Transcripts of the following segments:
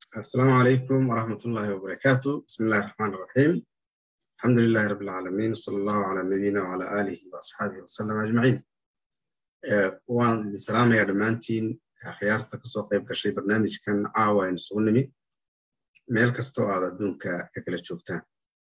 السلام عليكم ورحمة الله وبركاته بسم الله الرحمن الرحيم الحمد لله رب العالمين وصلى الله على نبينا وعلى آله وأصحابه وسلم أجمعين waan idin salaamaya dhammaantiin akhyaarta kasoo qayb gashay barnaamijkan caawa aynu isugu nimi meel kastoo aad adduunka ka kala joogtaan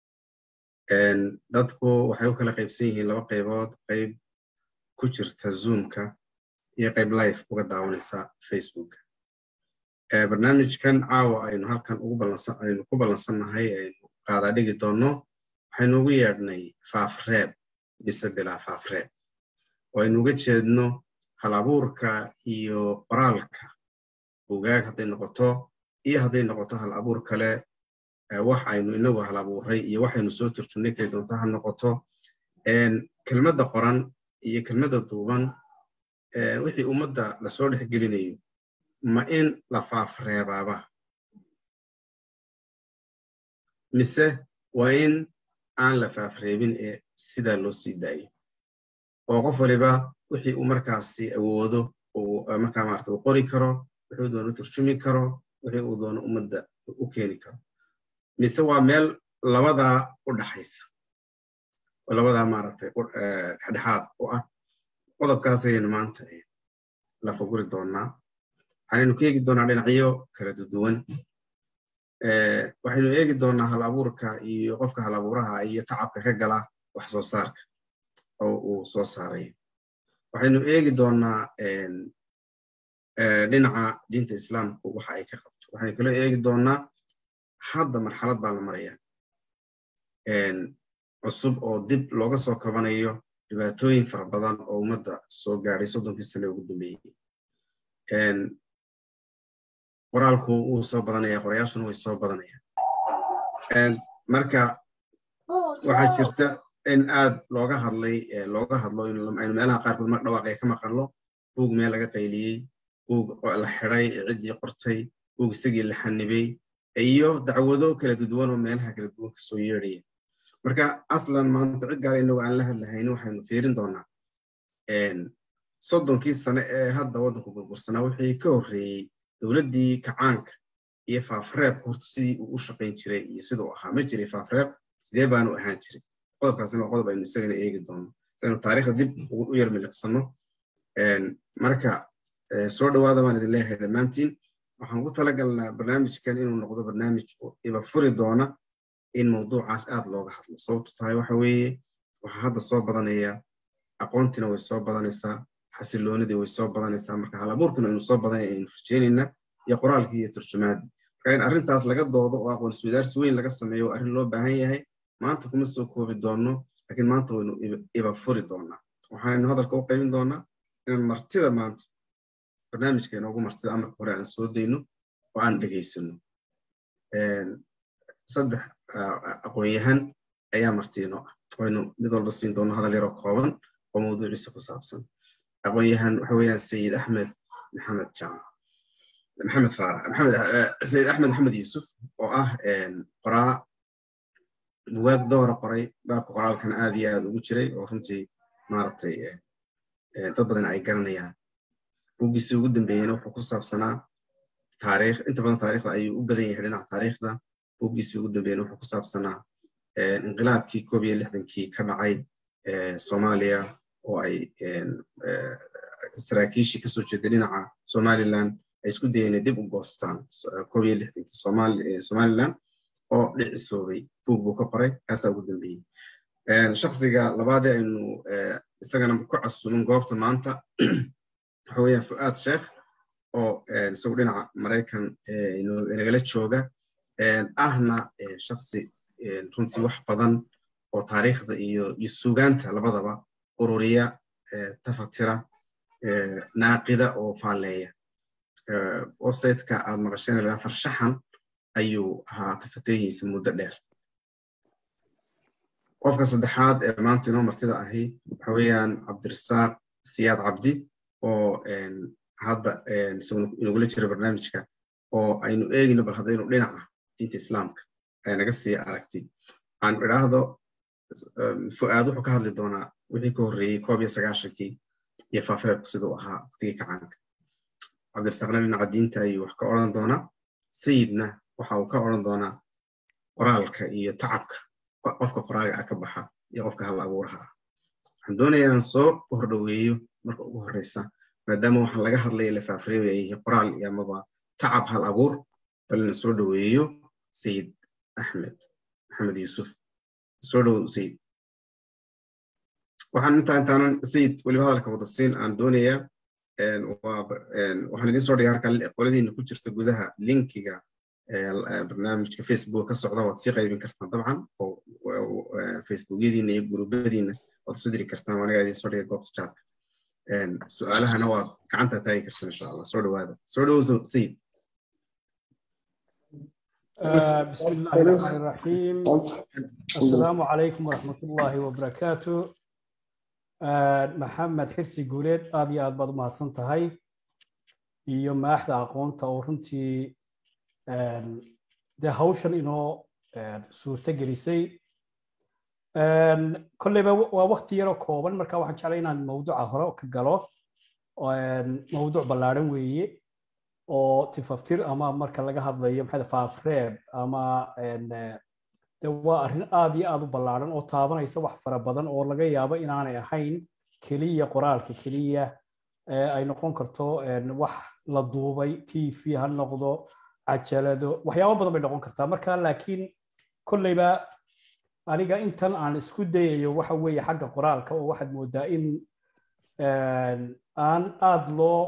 dadku waxay u kala qaybsan yihiin laba qaybood qayb ku jirta zoomka iyo qayb life uga daawanaysa facebooka barnaamijkan caawa aynu halkan aynu ku ballansannahay aynu qaadaa dhigi doonno waxaynu ugu yeedhnay faafreeb mise bilaa faafreeb oo aynu uga jeedno hal abuurka iyo qoraalka bugaag hadday noqoto iyo hadday noqoto hal abuur kale wax aynu inagu hal abuuray iyo waxaynu soo turjumnay kay doonto ha noqoto kelmadda qoran iyo kelmadda duuban wixii ummadda lasoo dhex gelinayo ma in la faafreebaaba mise waa in aan la faafreebin ee sidaa loo sii daayo oo qof waliba wixii uu markaasi awoodo markaa maarata uu qori karo wixii uu doono turjumi karo wixii uu doono ummadda u keeni karo mise waa meel labadaa u dhaxaysa oo labadaa maaragtay dhexdhexaad u ah qodobkaas ayaynu maanta la faguri doonaa waxaynu ka eegi doonaa dhinacyo kala duwan waxaynu eegi doonaa hal abuurka iyo qofka hal abuuraha iyo tacabka ka gala wax soo saarka oo uu soo saarayo waxaynu eegi doonaa dhinaca diinta islaamku waxa ay ka qabto waxaynu kaloo eegi doonaa hadda marxalad baa la maraya cusub oo dib looga soo kabanayo dhibaatooyin fara badan oo ummadda soo gaadhay soddonkii sane ugu dambeeyey qoraalku wuu soo badanaya qorayaashuna way soo badanayaan marka waxaa jirta in aad looga hadlay looga hadlo aynu meelaha qaarkood mar dhawaaqaya ka maqanlo buug meel laga qayliyey buug la xiday ciddii qortay buug isagii la xanibay iyo dacwado kala duduwan oo meelaha kala duwan kasoo yeedhaya marka aslan maanta cid gaala inagu aan la hadlahayni waxaynu fiirin doonaa soddonkii sane ee hadda waddanku burbursanaa wixii ka horreeyey dowladdii kacaanka iyo faafreebka horta sidii uu u shaqayn jiray iyo siduu ahaa ma jiray faafreeb sidee baanu ahaan jiray qodobkaasina waa qodob aynu isagana eegi doono si aynu taariikhda dib u yar milicsano marka soo dhawaada baan idin leeyahay dhammaantiin waxaan ku talagalnaa barnaamijkan inuu noqdo barnaamij iba furi doona in mawduucaas aad looga hadlo sababtu tahay waxa weeye waxaa hadda soo badanaya aqoontiina way soo badanaysaa xasiloonidii way soo badanaysaa marka hal abuurkina aynu soo badanaya aynu rajeynayna iyo qoraalkii iyo turjumaadii marka in arrintaas laga doodo oo aqoon iswadaarsi weyn laga sameeyo waa arrin loo baahan yahay maanta kuma soo koobi doonno laakiin maanta waynu iba furi doonaa waxaaynu hadalka u qaybin doonaa inaan martida maanta barnaamijka inoogu martida amarka hore aan soo dayno oo aan dhegaysano saddex aqoon-yahan ayaa martiino ah waynu mid walba siin doono hadal yaroo kooban oo mawduuciisa ku saabsan aqoon-yahan waxa weeyaan sayid axmed maxamed jaamac maxamed faarax maxamed sayid axmed maxamed yuusuf oo ah qoraa bugaag doora qoray baabka qoraalkana aad iyo aad ugu jiray oo runtii maaragtay dad badan ay garanayaan buuggiisii ugu dambeeyeyna wuxuu ku saabsanaa taariikh inta badan taariikhda ayuu u badan yahay dhinaca taariikhda buuggiisii ugu dambeeyeyna wuxuu ku saabsanaa inqilaabkii koob iyo lixdankii ka dhacay soomaaliya oo ay saraakiishii kasoo jeeday dhinaca somaliland ay isku dayeen dib u goostaan koob iyo lixdankii somaliland oo dhicisoobay buug buu ka qoray kaasaa ugu dambeeyey shaksiga labaadee aynu isagana ku casumin goobta maanta waxa weeyaan fu'aad sheekh oo isagu dhinaca maraykan nagala jooga ahna shaksi runtii wax badan oo taariikhda iyo iyo sugaanta labadaba ururiya tafatira naaqida oo faalleeya websiteka aad maqasheen lahaa farshaxan ayuu ahaa tafatirihiisa muddo dheer qofka saddexaad ee maanta inoo martida ahi waxa weeyaan cabdirasaaq siyaad cabdi oo hadda isaguna inagula jira barnaamijka oo aynu eegino bal haddaynu dhinaca diinta islaamka ay naga sii aragti aan idhaahdo fu'aad wuxuu ka hadli doonaa wixii ka horreeyey koob iyo sagaashankii iyo faafireebku siduu ahaa waqtigii kacaanka cabdirasaaqna dhinaca diinta ayuu wax ka odran doonaa sayidna waxa uu ka odran doonaa qoraalka iyo tacabka qofka qoraaga ah ka baxa iyo qofka hal abuuraha ah waxaan doonayaa inaan soo hordhoweeyo marka ugu horreysa maadaama waxaan laga hadlaya la faafreebayay qoraal iyo amaba tacab hal abuur bal ina soo dhoweeyo sayid axmed maxamed yuusuf soo dhowow sayid waxaan intaa intaanan sayid weliba hadalka wada siin aan doonayaa waxaan idin soo dhigay halka qoladiina ku jirta gudaha linkiga barnaamijka facebook ka socda waad sii qaybin kartaan dabcan oo facebookyadiina iyo gurubyadiina waad isu diri kartaan anigaa idin soo dhigay goobta chatka su-aalahana waad gacanta taagi kartaan insha allah soo dhawaada soo dhowow sayid بسم الله الرحمن الرحيم السلام عليكم ورحمة الله وبركاته maxamed xirsi guuleed aad iyo aad baad u mahadsan tahay iyo maaxda aqoonta oo runtii dee hawshan inoo suurto gelisay kolleyba waa wakti yaroo kooban marka waxaan jeclay inaan mawduuca hore ka galo mawduuc ballaadhan weeye oo tifaftir ama marka laga hadlayo maxaa faafreeb ama de waa arrin aad iyo aad u ballaadhan oo taabanaysa wax fara badan oo laga yaabo inaanay ahayn keliya qoraalka keliya ay noqon karto wax la duubay t v ha noqdo cajalado waxyaabo badan bay noqon kartaa marka laakiin kolleyba aniga intan aan isku dayayo waxa weeye xagga qoraalka oo waxaad moodaa in aan aad loo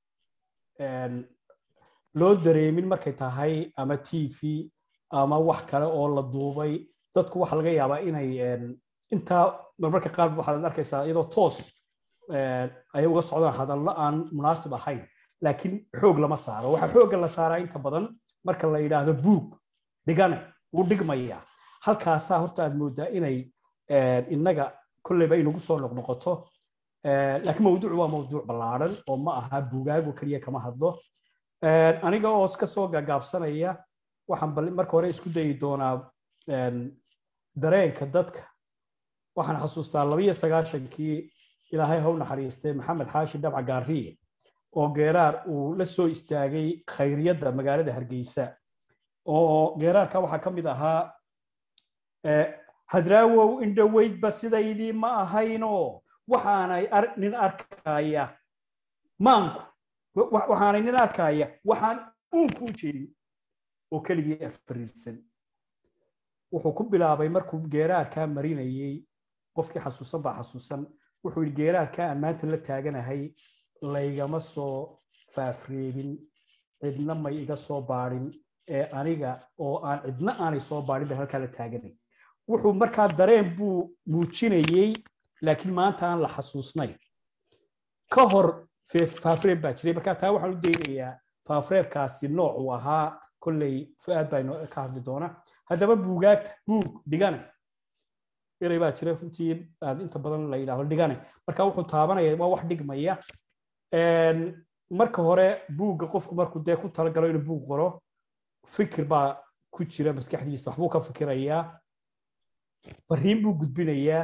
loo dareemin markay tahay ama t v ama wax kale oo la duubay dadku waxa laga yaabaa inay intaa marmarka qaar waxaad arkaysaa iyadoo toos ay uga socdaan hadallo aan munaasib ahayn laakiin xoog lama saaro waxa xoogga la saaraa inta badan marka la yidhaahdo buug dhigane wuu dhigmayaa halkaasaa horta aad moodaa inay innaga kolleyba inagu soo noqnoqoto laakiin mawduucu waa mawduuc ballaadhan oo ma aha buugaago keliya kama hadlo aniga oo iska soo gagaabsanaya waxaan marka hore isku dayi doonaa dareenka dadka waxaan xasuustaa labiyo sagaashankii ilaahay haw naxariistay maxamed xaashi dhabca gaariye oo geeraar uu la soo istaagay khayriyadda magaalada hargeysa oo geeraarka waxaa ka mid ahaa hadraawow indhoweydba sidaydii ma ahaynoo waxaanay nin arkaya maanku waxaanay nin arkaya waxaan uunku u jeedin oo keligii afariirsan wuxuu ku bilaabay markuu geeraarkaa marinayey qofkii xasuusan baa xasuusan wuxuu yidhi geeraarkaa aan maanta la taaganahay laygama soo faafreebin cidna may iga soo baadhin ee aniga oo aan cidna aanay soo baadhin bay halkaa la taaganay wuxuu markaa dareen buu muujinayey laakiin maanta aan la xasuusnayn ka hor faafreeb baa jiray markaa taa waxaan u daynayaa faafreebkaasi nooc uu ahaa kolley fu-aad baa ka hadli doona haddaba buugaagta buug dhigane eray baa jira runtii aad inta badan la yidhaahdo dhigane marka wuxuu taabanaya waa wax dhigmaya marka hore buugga qofku markuu dee ku talagalo inuu buug qoro fikir baa ku jira maskaxdiisa waxbuu ka fikirayaa fariin buu gudbinayaa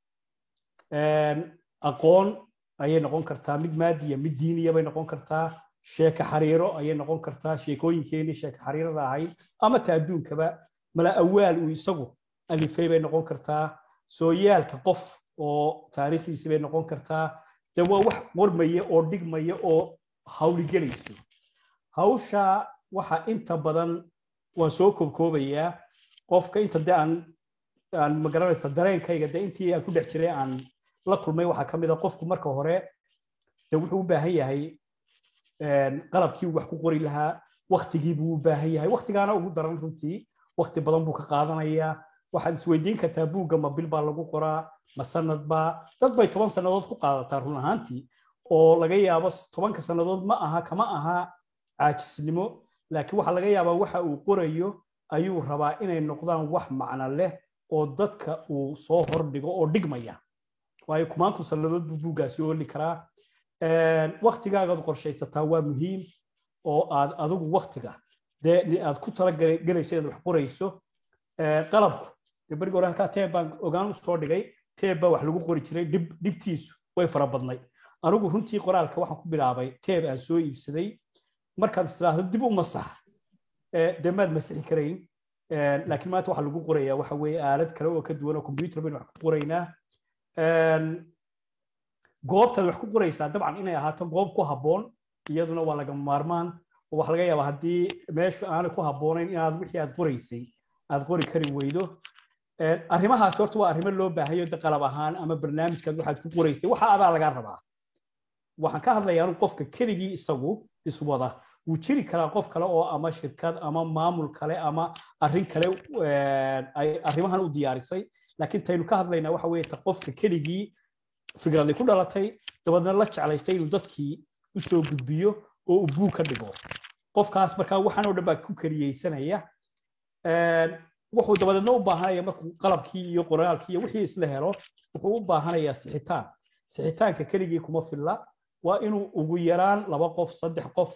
aqoon ayay noqon kartaa mid maadiya mid diiniya bay noqon kartaa sheeka xariiro ayay noqon kartaa sheekooyinkeenii sheeka xariirada ahayd ama ta adduunkaba mala awaal uu isagu alifay bay noqon kartaa sooyaalka qof oo taariikhdiisi bay noqon kartaa de waa wax qormaya oo dhigmaya oo hawligelayso hawsha waxa inta badan waan soo koobkoobayaa qofka inta de aan aan magaranaysa dareenkayga de intii aan ku dhex jiray aan la kulmay waxaa ka mid a qofku marka hore de wuxuu u baahan yahay qalabkii uu wax ku qori lahaa waktigii buu u baahan yahay waktigaana ugu daran runtii wakti badan buu ka qaadanayaa waxaad isweydiin kartaa buugga ma bil baa lagu qoraa ma sanad baa dad bay toban sannadood ku qaadataa run ahaantii oo laga yaabo tobanka sannadood ma aha kama aha caajisnimo laakiin waxaa laga yaabaa waxa uu qorayo ayuu rabaa inay noqdaan wax macno leh oo dadka uu soo hordhigo oo dhigmaya waayo kumaanku sannadood buu buuggaasi ooli karaa waktigaagaad qorshaysataa waa muhiim oo aad adigu waktiga dee aad ku talagelayso inaad wax qorayso qalabku dee berigi hore halkaa teeb baan ogaan u soo dhigay teeb baa wax lagu qori jiray dhibtiisu way fara badnay anigu runtii qoraalka waxaan ku bilaabay teeb aan soo iibsaday markaad istiraahdo dib u masax dee maad masixi karayn laakiin maanta waxaa lagu qorayaa waxa weeye aalad kale oo ka duwan oo computer baynu wax ku qoraynaa goobtaad wax ku qoraysaa dabcan inay ahaato goob ku habboon iyaduna waa lagama maarmaan oo waxa laga yaabaa haddii meeshu aanay ku habboonayn inaad wixii aad qoraysay aad qori kari weydo arrimahaas horta waa arrimo loo baahayo de qalab ahaan ama barnaamijkaad waxaad ku qoraysay waxa adaa lagaa rabaa waxaan ka hadlayaa anu qofka keligii isagu iswada wuu jiri karaa qof kale oo ama shirkad ama maamul kale ama arrin kale ay arrimahan u diyaarisay laakiin taynu ka hadlaynaa waxa weeye ta qofka keligii fikraday ku dhalatay dabadeedna la jeclaystay inuu dadkii u soo gudbiyo oo uu buug ka dhigo qofkaas markaa waxaan oo dhan baa ku kariyeysanaya wuxuu dabadeedna u baahanaya markuu qalabkii iyo qoraalkii iyo wixii isla helo wuxuu u baahanayaa sixitaan sixitaanka keligii kuma filla waa inuu ugu yaraan laba qof saddex qof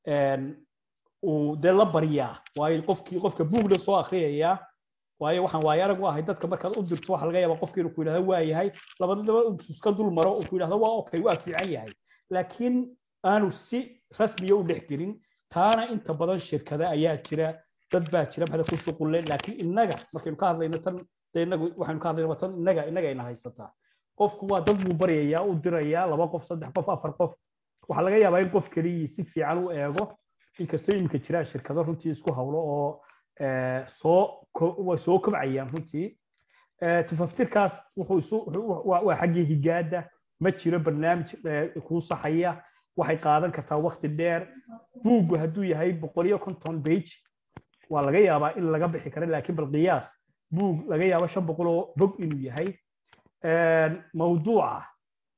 uu dee la baryaa waayo qofkii qofka buugna soo akriyayaa waayo waxaan waayo arag u ahay dadka markaad u dirto waxa laga yaabaa qofkii inuu ku yidhahdo waa yahay labadaba iska dul maro uu ku yidhahdo waa okay waa fiican yahay laakiin aanu si rasmiya u dhex gelin taana inta badan shirkada ayaa jira dad baa jira maxda ku shuqulle laakiin innaga markaynu ka hadlayno tan de innagu waxaynu ka hadlayno tan innaga innaga ina haysataa qofku waa dad buu baryayaa u dirayaa laba qof saddex qof afar qof waxaa laga yaabaa in qof keliyii si fiican u eego inkastoo iminka jiraan shirkado runtii isku hawlo oo soo way soo kobcayaan runtii tafaftirkaas waa xaggii higaada ma jiro barnaamij kuu saxaya waxay qaadan kartaa wakti dheer buuggu hadduu yahay boqol iyo konton bage waa laga yaabaa in laga bixi kara laakiin bal qiyaas buug laga yaabo shan boqol oo bog inuu yahay mawduuca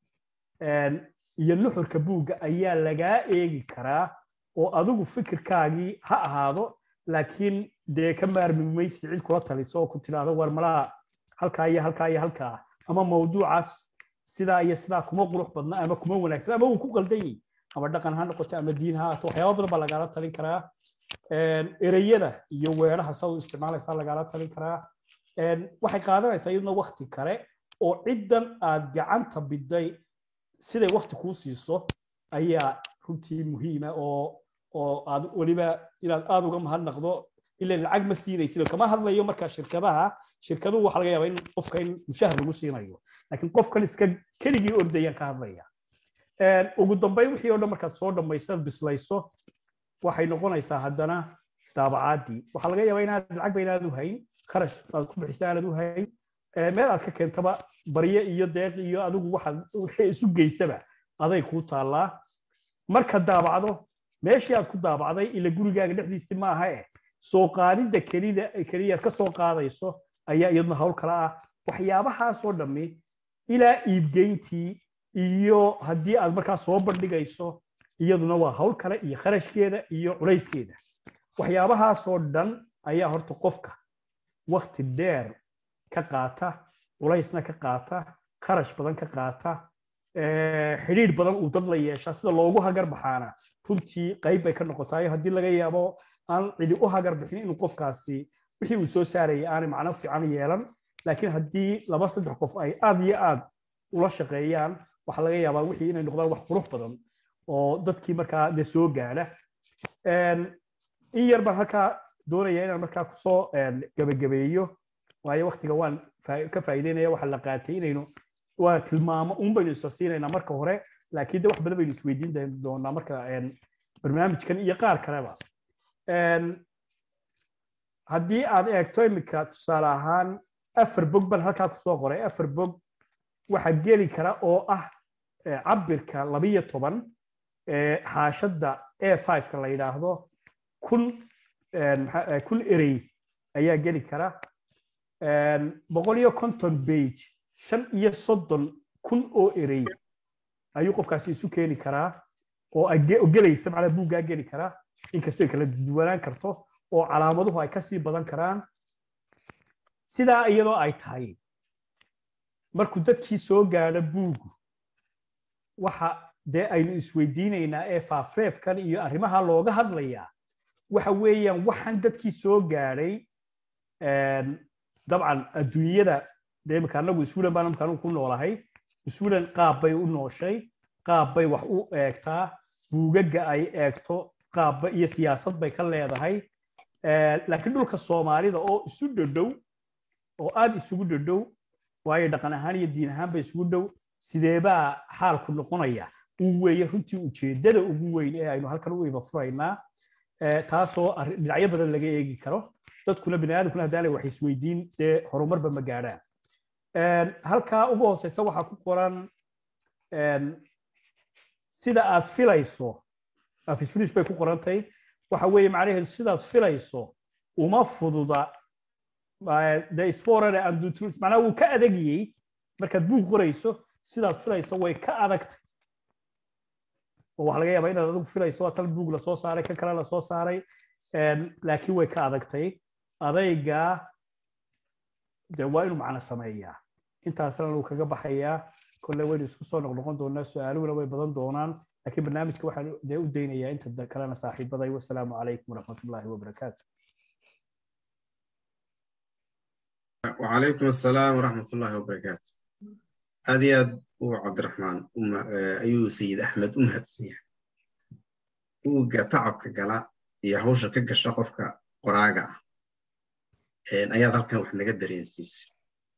iyo nuxurka buugga ayaa lagaa eegi karaa oo adigu fikirkaagii ha ahaado laakiin dee ka maarmi maysi cid kula taliso oo ku tidhaahdo war malaha halkaa iyo halkaa iyo halkaa ama mawduucaas sidaa iyo sidaa kuma qurux badna ama kuma wanaagsan ama uu ku qaldan yahay ama dhaqan ha noqoto ama diin ha ahaato waxyaaba badan baa lagaala talin karaa ereyada iyo weeraha saa u isticmaalaysaa lagaala talin karaa waxay qaadanaysaa iyaduna wakti kale oo ciddan aad gacanta biday siday wakti kuu siiso ayaa runtii muhiima oo oo aad weliba inaad aad uga mahadnaqdo ila lacag ma siinaysid kama hadlayo marka shirkadaha shirkaduhu waxa laga yaabaa in qofka in mushahar lagu siinayo laakiin qofkan iska keligii ordayaan ka hadlaya ugu dambeyn wixii oo dhan markaad soo dhammaysaad bislayso waxay noqonaysaa haddana daabacaadii waxaa laga yaabaa inaad lacagba inaad u hayn kharash aad ku bixisa aanad u hayn meel aad ka keentaba barye iyo deeq iyo adigu waxaad wixii isu geysaba aday kuu taallaa marka daabacdo meeshii aad ku daabacday ila gurigaaga dhexdiisi maaha eh soo qaadidda kelida keliyaad ka soo qaadayso ayaa iyaduna hawl kale ah waxyaabahaasoo dhammi ilaa iibgeyntii iyo haddii aad markaa soo bandhigayso iyaduna waa hawl kale iyo kharashkeeda iyo culayskeeda waxyaabahaasoo dhan ayaa horta qofka wakti dheer ka qaata culaysna ka qaata kharash badan ka qaata xidhiidh badan uu dad la yeeshaa sida loogu hagar baxaana runtii qayb bay ka noqotaayo haddii laga yaabo aan cidi u hagar bixin inuu qofkaasi wixii uu soo saarayay aanay macno fiican yeelan laakiin haddii laba saddex qof ay aad iyo aad ula shaqeeyaan waxaa laga yaabaa wixii inay noqdaan wax qurux badan oo dadkii markaa de soo gaadha in yar baan halkaa doonaya inaan markaa kusoo gebagabeeyo waayo waktiga waan ka faa'iideynaya waxa la qaatay inaynu waa tilmaamo un baynu isa siinaynaa marka hore laakiin de wax badan baynu isweydiin doonaa marka barnaamijkan iyo qaar kaleba haddii aad eegto iminka tusaale ahaan afar bog baan halkaa kusoo qoray afar bog waxaa geli kara oo ah cabirka labiyo toban xaashadda a fiveka la yidhaahdo kun kun erey ayaa geli kara boqol iyo konton bage shan iyo soddon kun oo erey ayuu qofkaasi isu keeni karaa oo gelaysa macnaa buuggaa geli karaa inkastoo ay kala duwanaan karto oo calaamaduhu ay kasii badan karaan sidaa iyadoo ay tahay markuu dadkii soo gaadho buugu waxa dee aynu isweydiinaynaa ee faafreefkan iyo arrimaha looga hadlayaa waxa weeyaan waxaan dadkii soo gaadhay dabcan adduunyada dee imika annagu iswilan baan imika anugu ku noolahay iswilan qaab bay u nooshay qaab bay wax u eegtaa buugaga ay eegto qaabba iyo siyaasad bay ka leedahay laakiin dhulka soomaalida oo isu dhodhow oo aad isugu dhodhow waayo dhaqan ahaan iyo diin ahaanba isugu dhow sideebaa xaalku noqonaya uu weeye runtii ujeeddada ugu weyn ee aynu halkan u iba furaynaa taasoo dhinacyo badan laga eegi karo dadkuna bini aadamkuna haddaanay wax isweydiin dee horumarba ma gaadhaan halkaa ugu hooseysa waxaa ku qoran sida aad filayso afisfilis bay ku qorantay waxa weeye macnaheedu sidaad filayso uma fududa the isforane andutru macnaha wuu ka adagiyey markaad buug qorayso sidaad filayso way ka adagtay oo waxa laga yaabaa inaad adigu filayso waa tal buug lasoo saaray kan kale lasoo saaray laakiin way ka adagtay adayga de waa inuu macno sameeyaa intaasna uu kaga baxayaa kolle waynu isku soo noqnoqon doonaa su-aaluhuna way badan doonaan laakiin barnaamijka waxaan dee u daynayaa inta kalena saaxiibaday wasalaamu calaykum waraxmatullaahi wabarakaatu وعليكم السلام ورحمة الله وبركاته هذه هو عبد الرحمن أم أيو سيد أحمد أمهد سيح هو تعب كجلا هي هوش كجش قفك قراجع إن أياد هالكن وحنا قدر ينسيس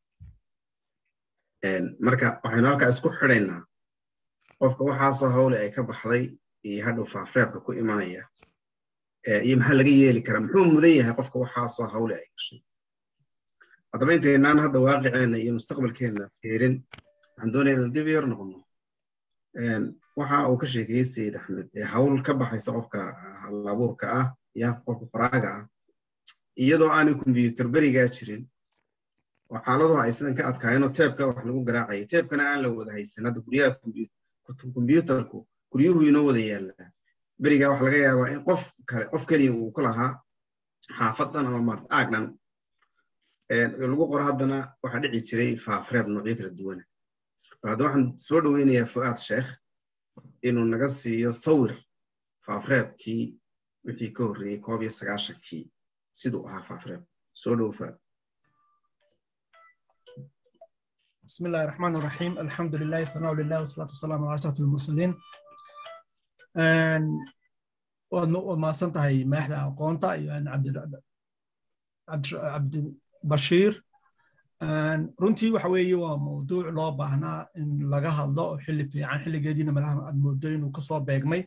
إن مركا وحنا هالكا اسكو حرينا قفك وحاسة هولي أي كبحضي يهدو فافريق كو إيمانية يمحل لقي يلي كرم حوم مذيها قفك وحاسة هولي أي شيء haddaba intaynaan hadda waaqiceena iyo mustaqbalkeenna fiirin waxaan doonaya inaan dib yar noqono waxa uu ka sheekeeyey sayid axmed ee hawl ka baxaysa qofka halabuurka ah ya qofka qoraaga ah iyadoo aanay kombyuutar berigaa jirin oo xaaladuhu ay sidan ka adkaayeenoo teebka wax lagu garaacayay teebkana aan la wada haysan hadda guryaha kombyuutarku guryuhu inoo wada yaallaa berigaa waxa laga yaabaa in qof kale qof keliya uu ku lahaa xaafadan ama maart aagdhan lagu qoro haddana waxaa dhici jiray faafreeb noocyo kala duwana bal hadda waxaan soo dhoweynayaa fu'aad sheekh inuu naga siiyo sawir faafreebkii wixii ka horreeyey koob iyo sagaashankii siduu ahaa faafreeb soo dhow fu'aad بسم الله الرحمن الرحيم الحمد لله ثناء لله والصلاة والسلام على أشرف المرسلين وما سنتهي مهلا أقونتا يعني عبد عبد bashiir runtii waxa weeye waa mawduuc loo baahnaa in laga hadlo oo xilli fiican xilligeediina malaha aad moodo inuu kasoo beegmay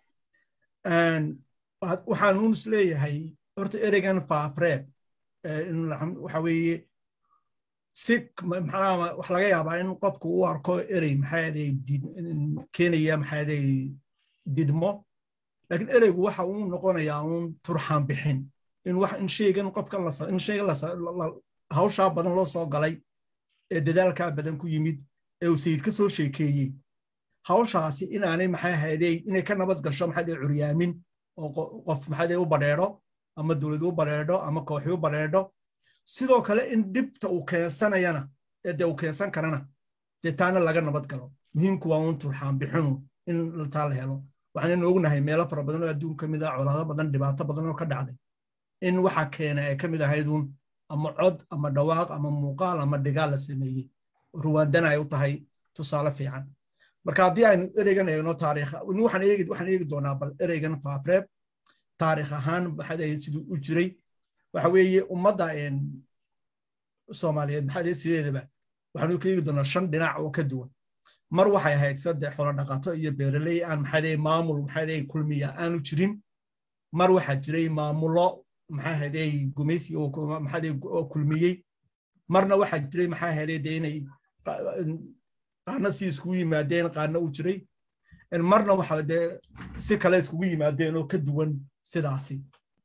waxaan uun is leeyahay horta ereygan faafreeb waxa weeye si maxaa wax laga yaabaa in qofku u arko erey maxaaday keenaya maxaaday didmo laakiin ereygu waxa uu noqonayaa uun turxaan bixin in wax in shaygan qofkan in shaygan hawshaa badan loo soo galay ee dadaalkaa badan ku yimid ee uu sayid ka soo sheekeeyey hawshaasi inaanay maxay ahaydey inay ka nabad gasho maxaadee curyaamin oo qof maxaadee u badheedho ama dowlad u badheedho ama kooxi u badheedho sidoo kale in dhibta uu keensanayana ee dee uu keensan karana dee taana laga nabad galo muhiimku waa uun turxaan bixinu in taa la helo waxaan ognahay meelo fara badan oo adduun ka mid ah colaado badan dhibaato badan oo ka dhacday in waxa keena ay ka mid ahayduun ama cod ama dhawaaq ama muuqaal ama dhigaal la sameeyey ruwaandana ay u tahay tusaale fiican marka haddii aynu ereygan eegno taariikh waxaan eegi waxaan eegi doonaa bal ereygan faafreeb taariikh ahaan maxaad ahayd siduu u jiray waxa weeye ummadda soomaaliyeed maxaad ahayd sideedaba waxaanu ka eegi doonaa shan dhinac oo ka duwan mar waxay ahayd saddex xoolo dhaqato iyo beeraley aan maxaad ahayd maamul maxaad ahayd kulmiya aanu jirin mar waxaa jiray maamulo maxaa haday gumaysi oo kulmiyey marna waxaa jiray maxaa haday de inay qaarna si iskugu yimaadeen qaarna u jiray marna waxa de si kale iskugu yimaadeen oo ka duwan sidaasi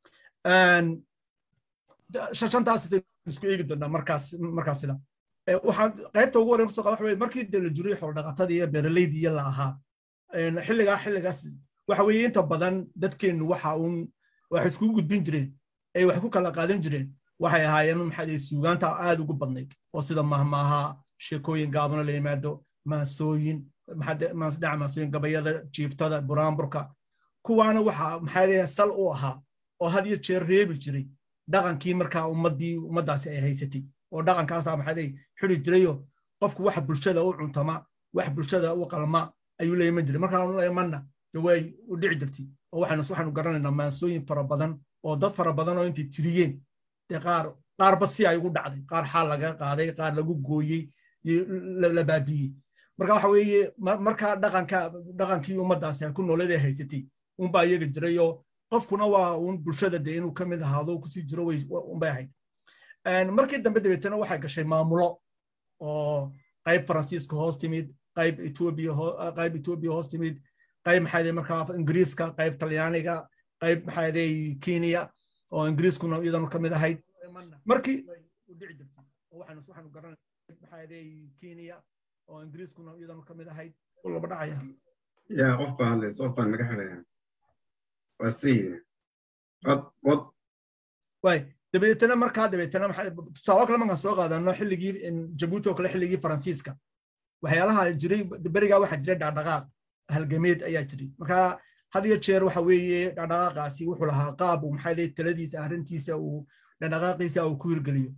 shantaas isku eegi doonaa markaas markaas sida waxaan qaybta ugu horreyn kusoo qaba waxa weye markii de la jiray xoolodhaqatadii iyo beeraleydii iyo la ahaa xilligaa xilligaas waxa weeye inta badan dadkeennu waxa uun wax iskugu gudbin jireen ay wax ku kala qaadan jireen waxay ahaayeen maxaa suugaanta aad ugu badnayd oo sida mahmaaha sheekooyin gaabano la yimaado maasooyin dhinaca maasooyin gabayada jiiftada buraanburka kuwaana waxa maxaa sal u ahaa oo had iyo jeer reebi jiray dhaqankii markaa ummaddii ummaddaasi ay haysatay oo dhaqankaasaa maxaa xiri jirayo qofku waxa bulshada u cuntama wax bulshada u qalma ayuu leeyaman jiray markaa leemanna way u dhici jirtay oo waxaanu waxaanu garanaynaa maansooyin fara badan oo dad fara badan oo intay tiriyeen dee qaar qaarba si ay ugu dhacday qaar xaal laga qaaday qaar lagu gooyey la baabiyey marka waxa weeye markaa dhaqanka dhaqankii ummaddaasi ay ku nooladee haysatay unbaa iyaga jiray oo qofkuna waa un bulshada dee inuu ka mid ahaado kusii jiro unbay ahayd markii dambe dabeetana waxay gashay maamulo oo qayb faransiiska hoos timid qayb etoobiya qayb etoobiya hoos timid qayb maxaa markaa ingiriiska qayb talyaaniga qayb maxaa kenya oo ingiriiskuna iyadana ka mid ahayd markii waxaanu garanay maxaa kenya oo ingiriiskuna iyadana ka mid ahayd laba dhacaya ya qof baa hadlaysa qof baan naga xidhaya waa sayid wad wad way dabeetana markaa dabeetana tusaalo kale markaan soo qaadano xilligii jabuuti oo kale xilligii faransiiska waxyaalaha jiray berigaa waxaa jiray dhaqdhaqaaq halgameed ayaa jiray marka had iyo jeer waxa weeye dhaqdhaqaaqaasi wuxuu lahaa qaab uu maxaa taladiisa arrintiisa uu dhaqdhaqaaqiisa uu ku hirgeliyo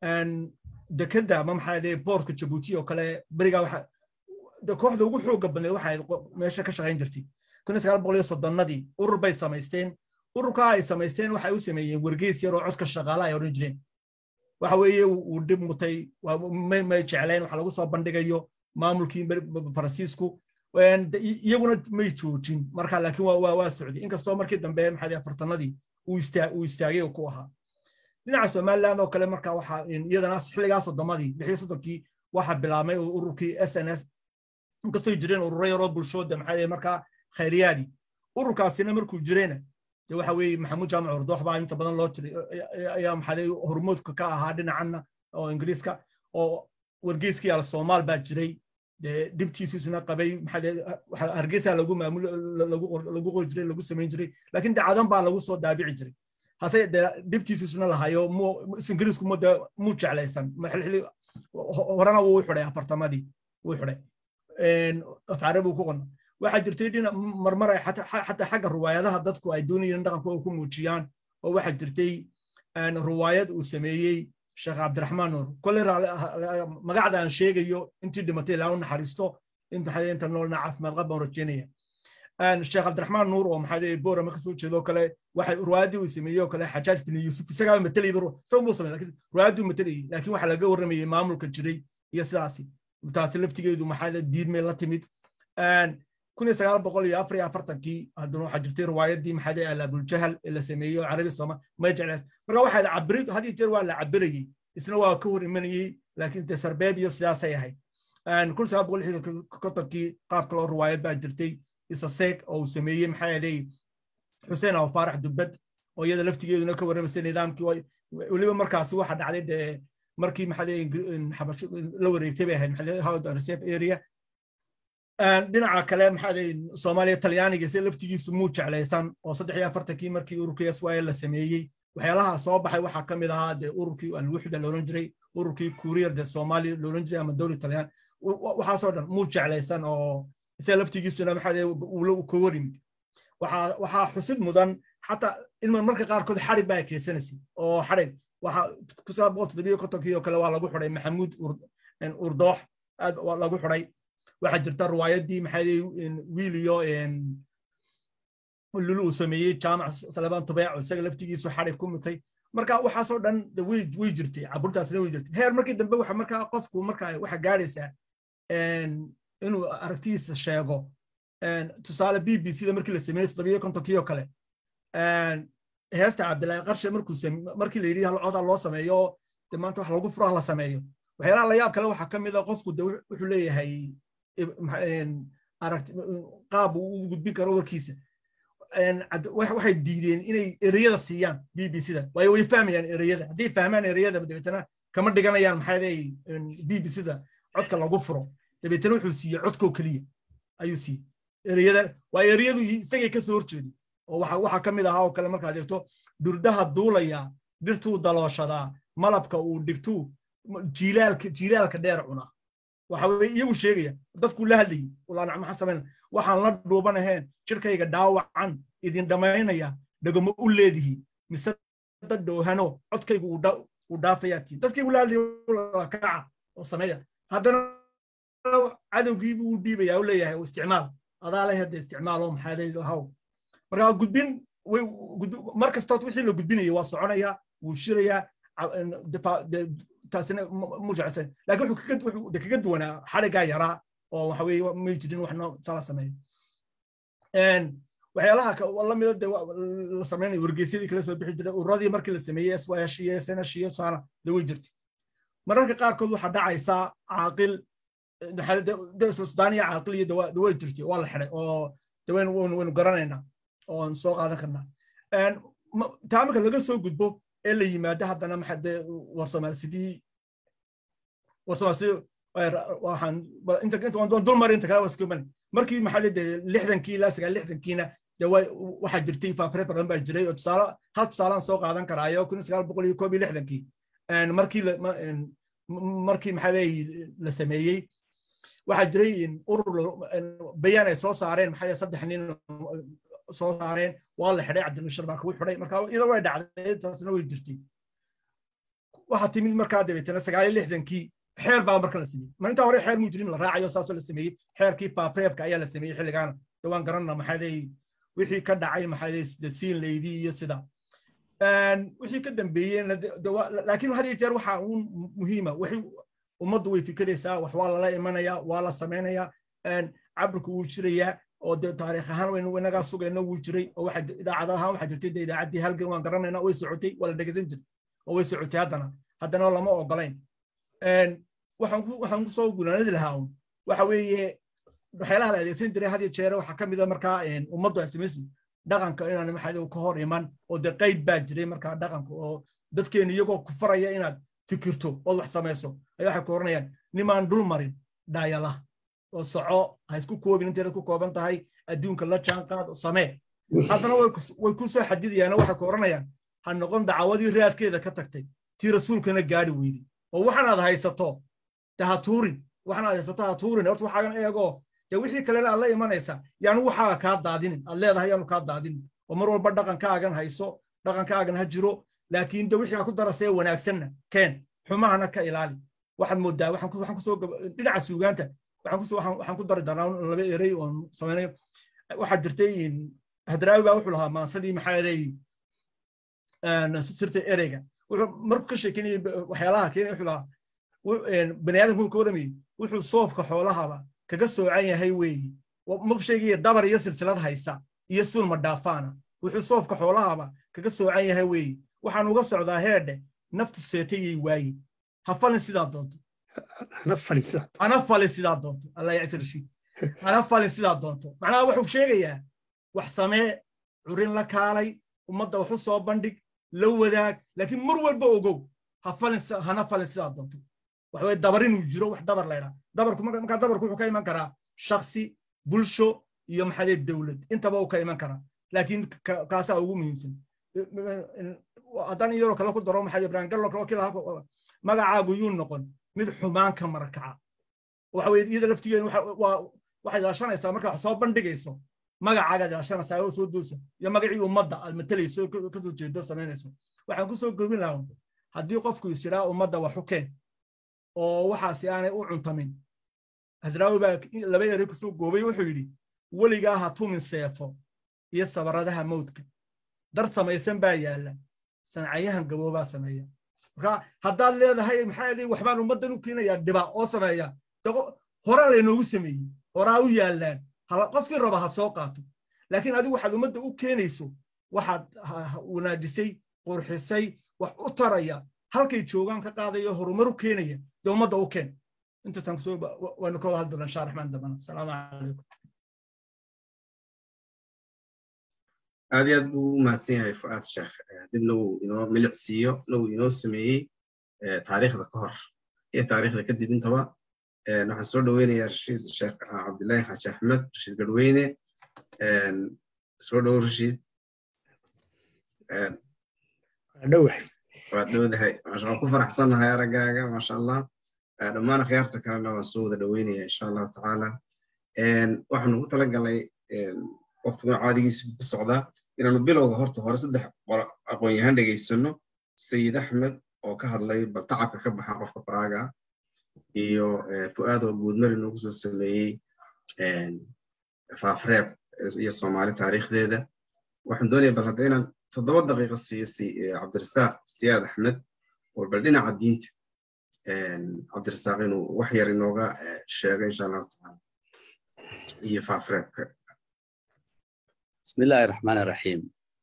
dekeda ama maxaa boortka jabuuti oo kale berigaa waxa kooxda ugu xooga badneed waxay meesha ka shaqayn jirtay kun sagaal boqol iyo soddonnadii urur bay samaysteen ururkaa ay samaysteen waxay u sameeyeen wargeys yar oo codka shaqaala ay odhan jireen waxa weeye uu dhib mutay may jecleen waxa lagu soo bandhigayo maamulkii faransiisku iyaguna may joojin marka laakiin waa socday inkastoo markii dambe maxaa afartanadii uu istaagay oo ku ahaa dhinaca somaliland oo kale marka waxa iyadana xilligaa soddomadii lixii soddonkii waxa bilaabmay ururkii s n s inkastoo jireen ururo yaroo bulshooda maxaa markaa khayriyaadii ururkaasina markuu jirayna de waxa weeye maxamuud jaamac ordoox baa inta badan loo tiray ayaa maxaa hormoodka ka ahaa dhinacanna oo ingiriiska oo wargeyskii al soomaal baa jiray dee dhibtiisuisna qabay maxaa hargeysa lagu maamul lagu qori jiray lagu samayn jiray laakiin dacadan baa lagu soo daabici jiray hase dee dhibtiisuisna lahayo ingiriisku muu jeclaysan horena wuu xidhay afartamadii wuu xidhay afaare buu ku qonna waxaa jirtay dhina marmar ay xataa xagga ruwaayadaha dadku ay doonayeen dhaqankooda ku muujiyaan oo waxaa jirtay ruwaayad uu sameeyey sheekh cabdiraxmaan nuur kolley magacda aan sheegayo intii dhimatay ilaa u naxariisto inta noolna caafimaad qab baan rajeynaya sheekh cabdiraxmaan nuur oo maxaa boorama kasoo jeedo kale waxay ruwaayaddii uu sameeyey oo kale xajaaj bin yuusuf isagaa matalayba isaga muu samey lakin ruwaayadduu matalayay laakiin waxaa laga warramayey maamulka jiray iyo sidaasi taasi laftigeedu maxaa diidmay la timid kun iyo sagaal boqol iyo afar iyo afartankii haddana waxaa jirtay riwaayaddii maxaa alabuljahal ee la sameeyey oo carabi sooma may jeclays marka waxaa la cabiri had iyo jeer waa la cabirayey isna waa ka hor imanayey laakiin dee sarbeeb iyo sidaasay ahayd kun sagaal boqol lixdan kontonkii qaab kaloo riwaayad baa jirtay isaseeg oo uu sameeyey maxaa yeelay xuseen aw faarax dubbad oo iyada laftigeeduna ka warramaysay nidaamkii weliba markaasi waxa dhacday dee markii maxaa la wareegtay bay ahayd maxaa reserve area dhinaca kale maxaa soomaaliya talyaaniga se laftigiisu muu jeclaysan oo saddex iyo afartankii markii ururkii syl la sameeyey waxyaalaha soo baxay waxaa ka mid ahaa dee ururkii alwuxda loolan jiray ururkii kurier de soomaaliya loolan jiray ama dowli talyaan waxaasoo dhan muu jeclaysan oo se laftigiisuna maxaa uu ka warimid waxaa xusid mudan xataa in marka qaarkood xarig baa keysanaysay oo xarig waxa kusaa boqol toddobiyo kontonkii oo kale waa lagu xidhay maxamuud urdoox aad lagu xidhay waxaa jirta riwaayaddii maxaa wiil iyo lulu uu sameeyey jaamac salebaan tubeeco isaga laftigiisu xarig ku mutay marka waxaasoo dhan way jirtay caburtaasna way jirtay heer markii dambe waxa markaa qofku marka waxa gaadhaysaa inuu aragtidiisa sheego tusaale b b c da markii la sameeyey toddobiyo kontonkii oo kale heesta cabdilaahi qarshe markii la yidhi hal coda loo sameeyo de maanta wax lagu furaha la sameeyo waxyaalaha la yaab kale waxaa ka mid a qofku de wuxuu leeyahay qaab uu u gudbin karo warkiisa waxay diideen inay ereyada siiyaan b b c da waayo way fahmayaan ereyada hadday fahmaan ereyada dabeetana kama dhiganayaan maxaa leeyahy b b c da codka lagu furo dabeetana wuxuu siiyey codkoo keliya ayuu siiyey ereyada waa ereyadu isagay ka soo horjeeday oo waxaa ka mid ahaa oo kale markaad eegto durdaha duulaya dhirtuu dalooshadaa malabka uu dhigtuu jiilaalka jiilaalka dheer cunaa waxa weye iyagu sheegaya dadkuu la hadlayay ulaanac maxaa samayn waxaan la dhuuban ahayn jirkayga dhaawacan idin dhammaynaya dhagamo u leedihi mise dad dhowhano codkaygu uu dhaafayaa tiin dadkaygu la hadlaya kaca oo sameeya haddana cadowgiibu u dhiibaya u leeyahay isticmaal adaa leh hadda isticmaal oo maxaaday lahaw marka gudbin mar kasta wixii la gudbinaya waa soconaya wuu shirayaa taasina mujecsan laakiin wuxuu kaga duwanaa xadhigaa yaraa oo waxa weeye may jirin waxna sala sameeyo waxyaalaha lamida de la sameynaya wargeysyadii kala soo bixi jiray ururadii markii la sameeyey swash iyo senash iyo saana de way jirtay mararka qaarkood waxaa dhacaysaa caaqil sudaaniya caaqil iyo de way jirtay waa la xiday oo de waynu garanaynaa oon soo qaadan karnaa taa marka laga soo gudbo ee la yimaado haddana maxaa de war soomaalsidii war soomaalsidii waxaan inta inta waan dul mari inta kale waa iska markii maxaa de lixdankii ilaa sagaal lixdankiina de waxaa jirtay faafre badan baa jiray oo tusaale hal tusaalaan soo qaadan karaayo kun sagaal boqol iyo koob iyo lixdankii markii markii maxaa la sameeyey waxaa jiray urur bayaan ay soo saareen maxaa saddex nin soo saareen waa la xidhay cabdilbashir baa kugu xidhay marka iyadoo way dhacday taasna way jirtay waxaa timid markaa dabeetana sagaal iyo lixdankii xeer baa marka la sameeyey mar intaa hore xeer mujrim la raacayo saasoo la sameeyey xeerkii faapreebka ayaa la sameeyey xilligaana dawaan garanna maxaa leeyi wixii ka dhacay maxaa leeyi sida siin leydii iyo sida wixii ka dambeeyeen laakiin had iyo jeer waxaa uun muhiima wixii ummaddu way fikiraysaa wax waa lala imanayaa waa la samaynayaa cabirku wuu jirayaa oo de taariikh ahaan waynu inagaa sugayna wuu jiray oo waxa idaacad ahaan waxaa jirtay de idaacaddii halgan waan garanayna way socotay waa la dhegeysan jiray oo way socotay haddana haddana lama ogolayn waxaan ku soo gunaanadi lahaa un waxa weeye waxyaalaha la adeegsan jiray had iyo jeere waxaa ka mid a markaa ummaddu ay samaysi dhaqanka inaan maxaa ka hor iman oo de qayd baa jiray markaa dhaqanka oo dadkeena iyagoo ku faraya inaad fikirto ood wax samayso ayaa waxay ku oranayaan nimaan dul marin dhaayala oo soco ha isku koobin inteeda ku kooban tahay adduunka la jaanqaad samee haddana way ku soo xadidayaan waxay ku oranayaan ha noqon dacawadii raadkeeda ka tagtay tii rasuulkana gaari weyday oo waxanaad haysato de ha tuurin waxanaad haysato ha tuurin horta waxaagan eegoo de wixii kalena aad la imanaysaa yaanu waxaaga kaa daadinin aad leedahay yaanu kaa daadinin oo mar walba dhaqankaagan hayso dhaqankaagan ha jiro laakiin de wixii ku darasee wanaagsanna keen xumahana ka ilaali waxaad moodaa waxaan kusoo dhinaca suugaanta waxaan ku dari doonaa laba erey oon samaynayo waxaa jirtay hadraawi baa wuxuu lahaa maansadii maxaa leeyi sirta ereyga wuxuu markuu ka sheekeynayay waxyaalaha keenay wuxuu lahaa bani aadamku ka waramayey wuxuu soofka xoolahaba kaga soocan yahay weeyi markuu sheegaya dabar iyo silsilad haysa iyo sulma dhaafaana wuxuu soofka xoolahaba kaga soocan yahay weeyi waxaan uga socdaa heedhe naftu seetayay waayi ha falin sidaa doonto ana falin sidaa doonto allah yacsi rashiid ana falin sidaa doonto macnaha wuxuu sheegayaa wax samee curin la kaalay ummadda waxu soo bandhig la wadaag laakiin mar walba ogow ha falin hana falin sidaa doonto waxa weye dabar inuu jiro wax dabar laydhaa dabarku markaa dabarku wuxuu ka iman karaa shaksi bulsho iyo maxaa dowlad intaba uu ka iman karaa laakiin kaasaa ugu muhiimsan haddaan iyadoo kale ku daro maxaa ibrahim gallo kale kii lahaa magacaagu yuu noqon mid xumaan ka marakaca waxa weye iyada laftigeeda waxay ilaashanaysaa marka wax soo bandhigayso magacaagaad ilaashanaysaa oo soo doosa iyo magacii ummadda aad matalayso kasoo jeedo samaynayso waxaan kusoo gobin lahaa haddii qofku is yidhaa ummadda wax u keen oo waxaasi aanay u cuntamin hadraawi baa laba ere kusoo goobay wuxuu yidhi weligaa ha tumin seefo iyo sabaradaha mawdka dar samaysan baa yaalla sancayahan gaboobaa sameeya marka haddaad leedahay maxaa yidhi waxbaan ummaddan u keenayaa dhiba oo sameeya horaa laynoogu sameeyey horaa u yaallaan qofkii raba ha soo qaato laakiin adigu waxaad ummadda u keenayso waxaad wanaajisay qurxisay wax u taraya halkay joogaan ka qaadaya horumar u keenaya dee ummadda u keen intaasaan kusoo waynu ka wada hadli doonaa insha raxmaan dambana asalaamu calaykum aad iyo aad buu u mahadsan yahay fu'aad sheekh dibna wuu inoo milicsiiyo na wuu inoo sameeyey taariikhda ka hor iyo taariikhda kadib intaba waxaan soo dhoweynayaa rashiid sheekh cabdillaahi xaaji axmed rashiid garweyne soo dhow rashiid dhowahay waad dhowdahay waan ku faraxsannahay araggaaga maasha allah dhammaan akhyaarta kalena waan soo wada dhoweynaya insha allahu tacaala waxaanu ku talagalay waqtiguna caadigiisa ku socdaa inaanu bilowga horta hore saddex aqoon-yahaan dhegaysano sayid axmed oo ka hadlay bal tacabka ka baxa qofka baraaga iyo fu'aad oo guudmari noogu soo sameeyey faafreeb iyo soomaali taariikhdeeda waxaan doonaya bal hadda inaan toddoba daqiiqa siiyo cabdirasaaq siyaad axmed oo bal dhinaca diinta cabdirasaaq inuu wax yar inooga sheego insha allahu tacaala iyo faafreebka بسم الله الرحمن الرحيم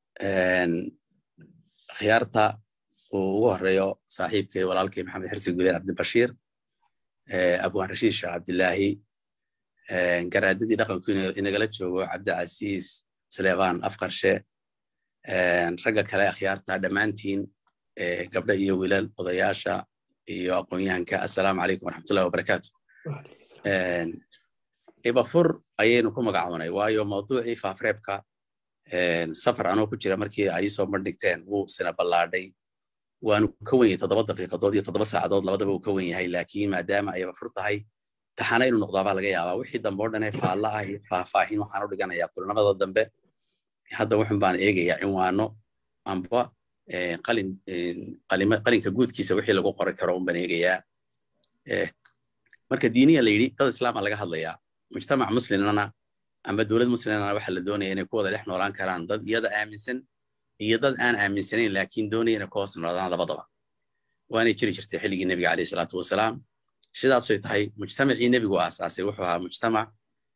khiyaarta uu ugu horeeyo saaxiibkay walaalkay maxamed xirsi guleed cabdibashiir abwaan rashiid sheekh cabdilaahi garaadadii dhaqanku inagala joogo cabdicasiis saleebaan afqarshe ragga kale akhyaarta dhammaantiin gabdha iyo wiilal odayaasha iyo aqoonyahanka assalaamu calaykum waraxmatullahi wabarakaatu ibafur ayaynu ku magacoonay waayo mawduucii faafreebka safar anoo ku jira markii ay soo bandhigteen wuu sina ballaadhay waanu ka wen yahay toddoba daqiiqadood iyo toddoba saacadood labadaba uu ka wen yahay laakiin maadaama ay ibafur tahay taxana inuu noqdaabaa laga yaabaa wixii dambe oo dhanee faalla ah iyo faahfaahin waxaan u dhiganayaa kulanamada dambe hadda wuxun baan eegayaa cinwaano amba qalinka guudkiisa wixii lagu qori karo un baan eegayaa marka diiniya la yidhi dad islaama laga hadlayaa mujtamac muslimana amba dowlad muslimana waxa la doonaya inay ku wada dhex noolaan karaan dad iyada aaminsan iyo dad aan aaminsanayn laakiin doonaya inay ku hoos noolaadaan labadaba waanay jiri jirtay xilligii nebiga caleyhi salaatu wasalaam sidaasay tahay mujtamacii nebigu aasaasay wuxuu ahaa mujtamac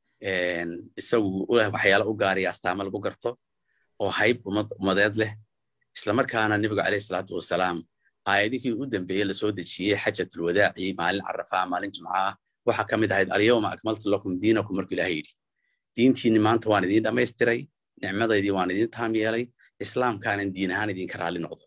isagu waxyaala u gaaraya astaama lagu garto oo hayb ummadeed leh islamarkaana nebigu caleyhi salaatu wasalaam aayadihii u dambeeyey lasoo dejiyey xajatulwadaaci maalin carafaa maalin jumca ah waxaa ka mid ahayd alyawma akmaltu lakum diinakum markuu ilahay yidhi diintiinni maanta waan idiin dhammaystiray nicmadaydii waan idiin taam yeelay islaamkaanan diin ahaan idinka raalli noqdo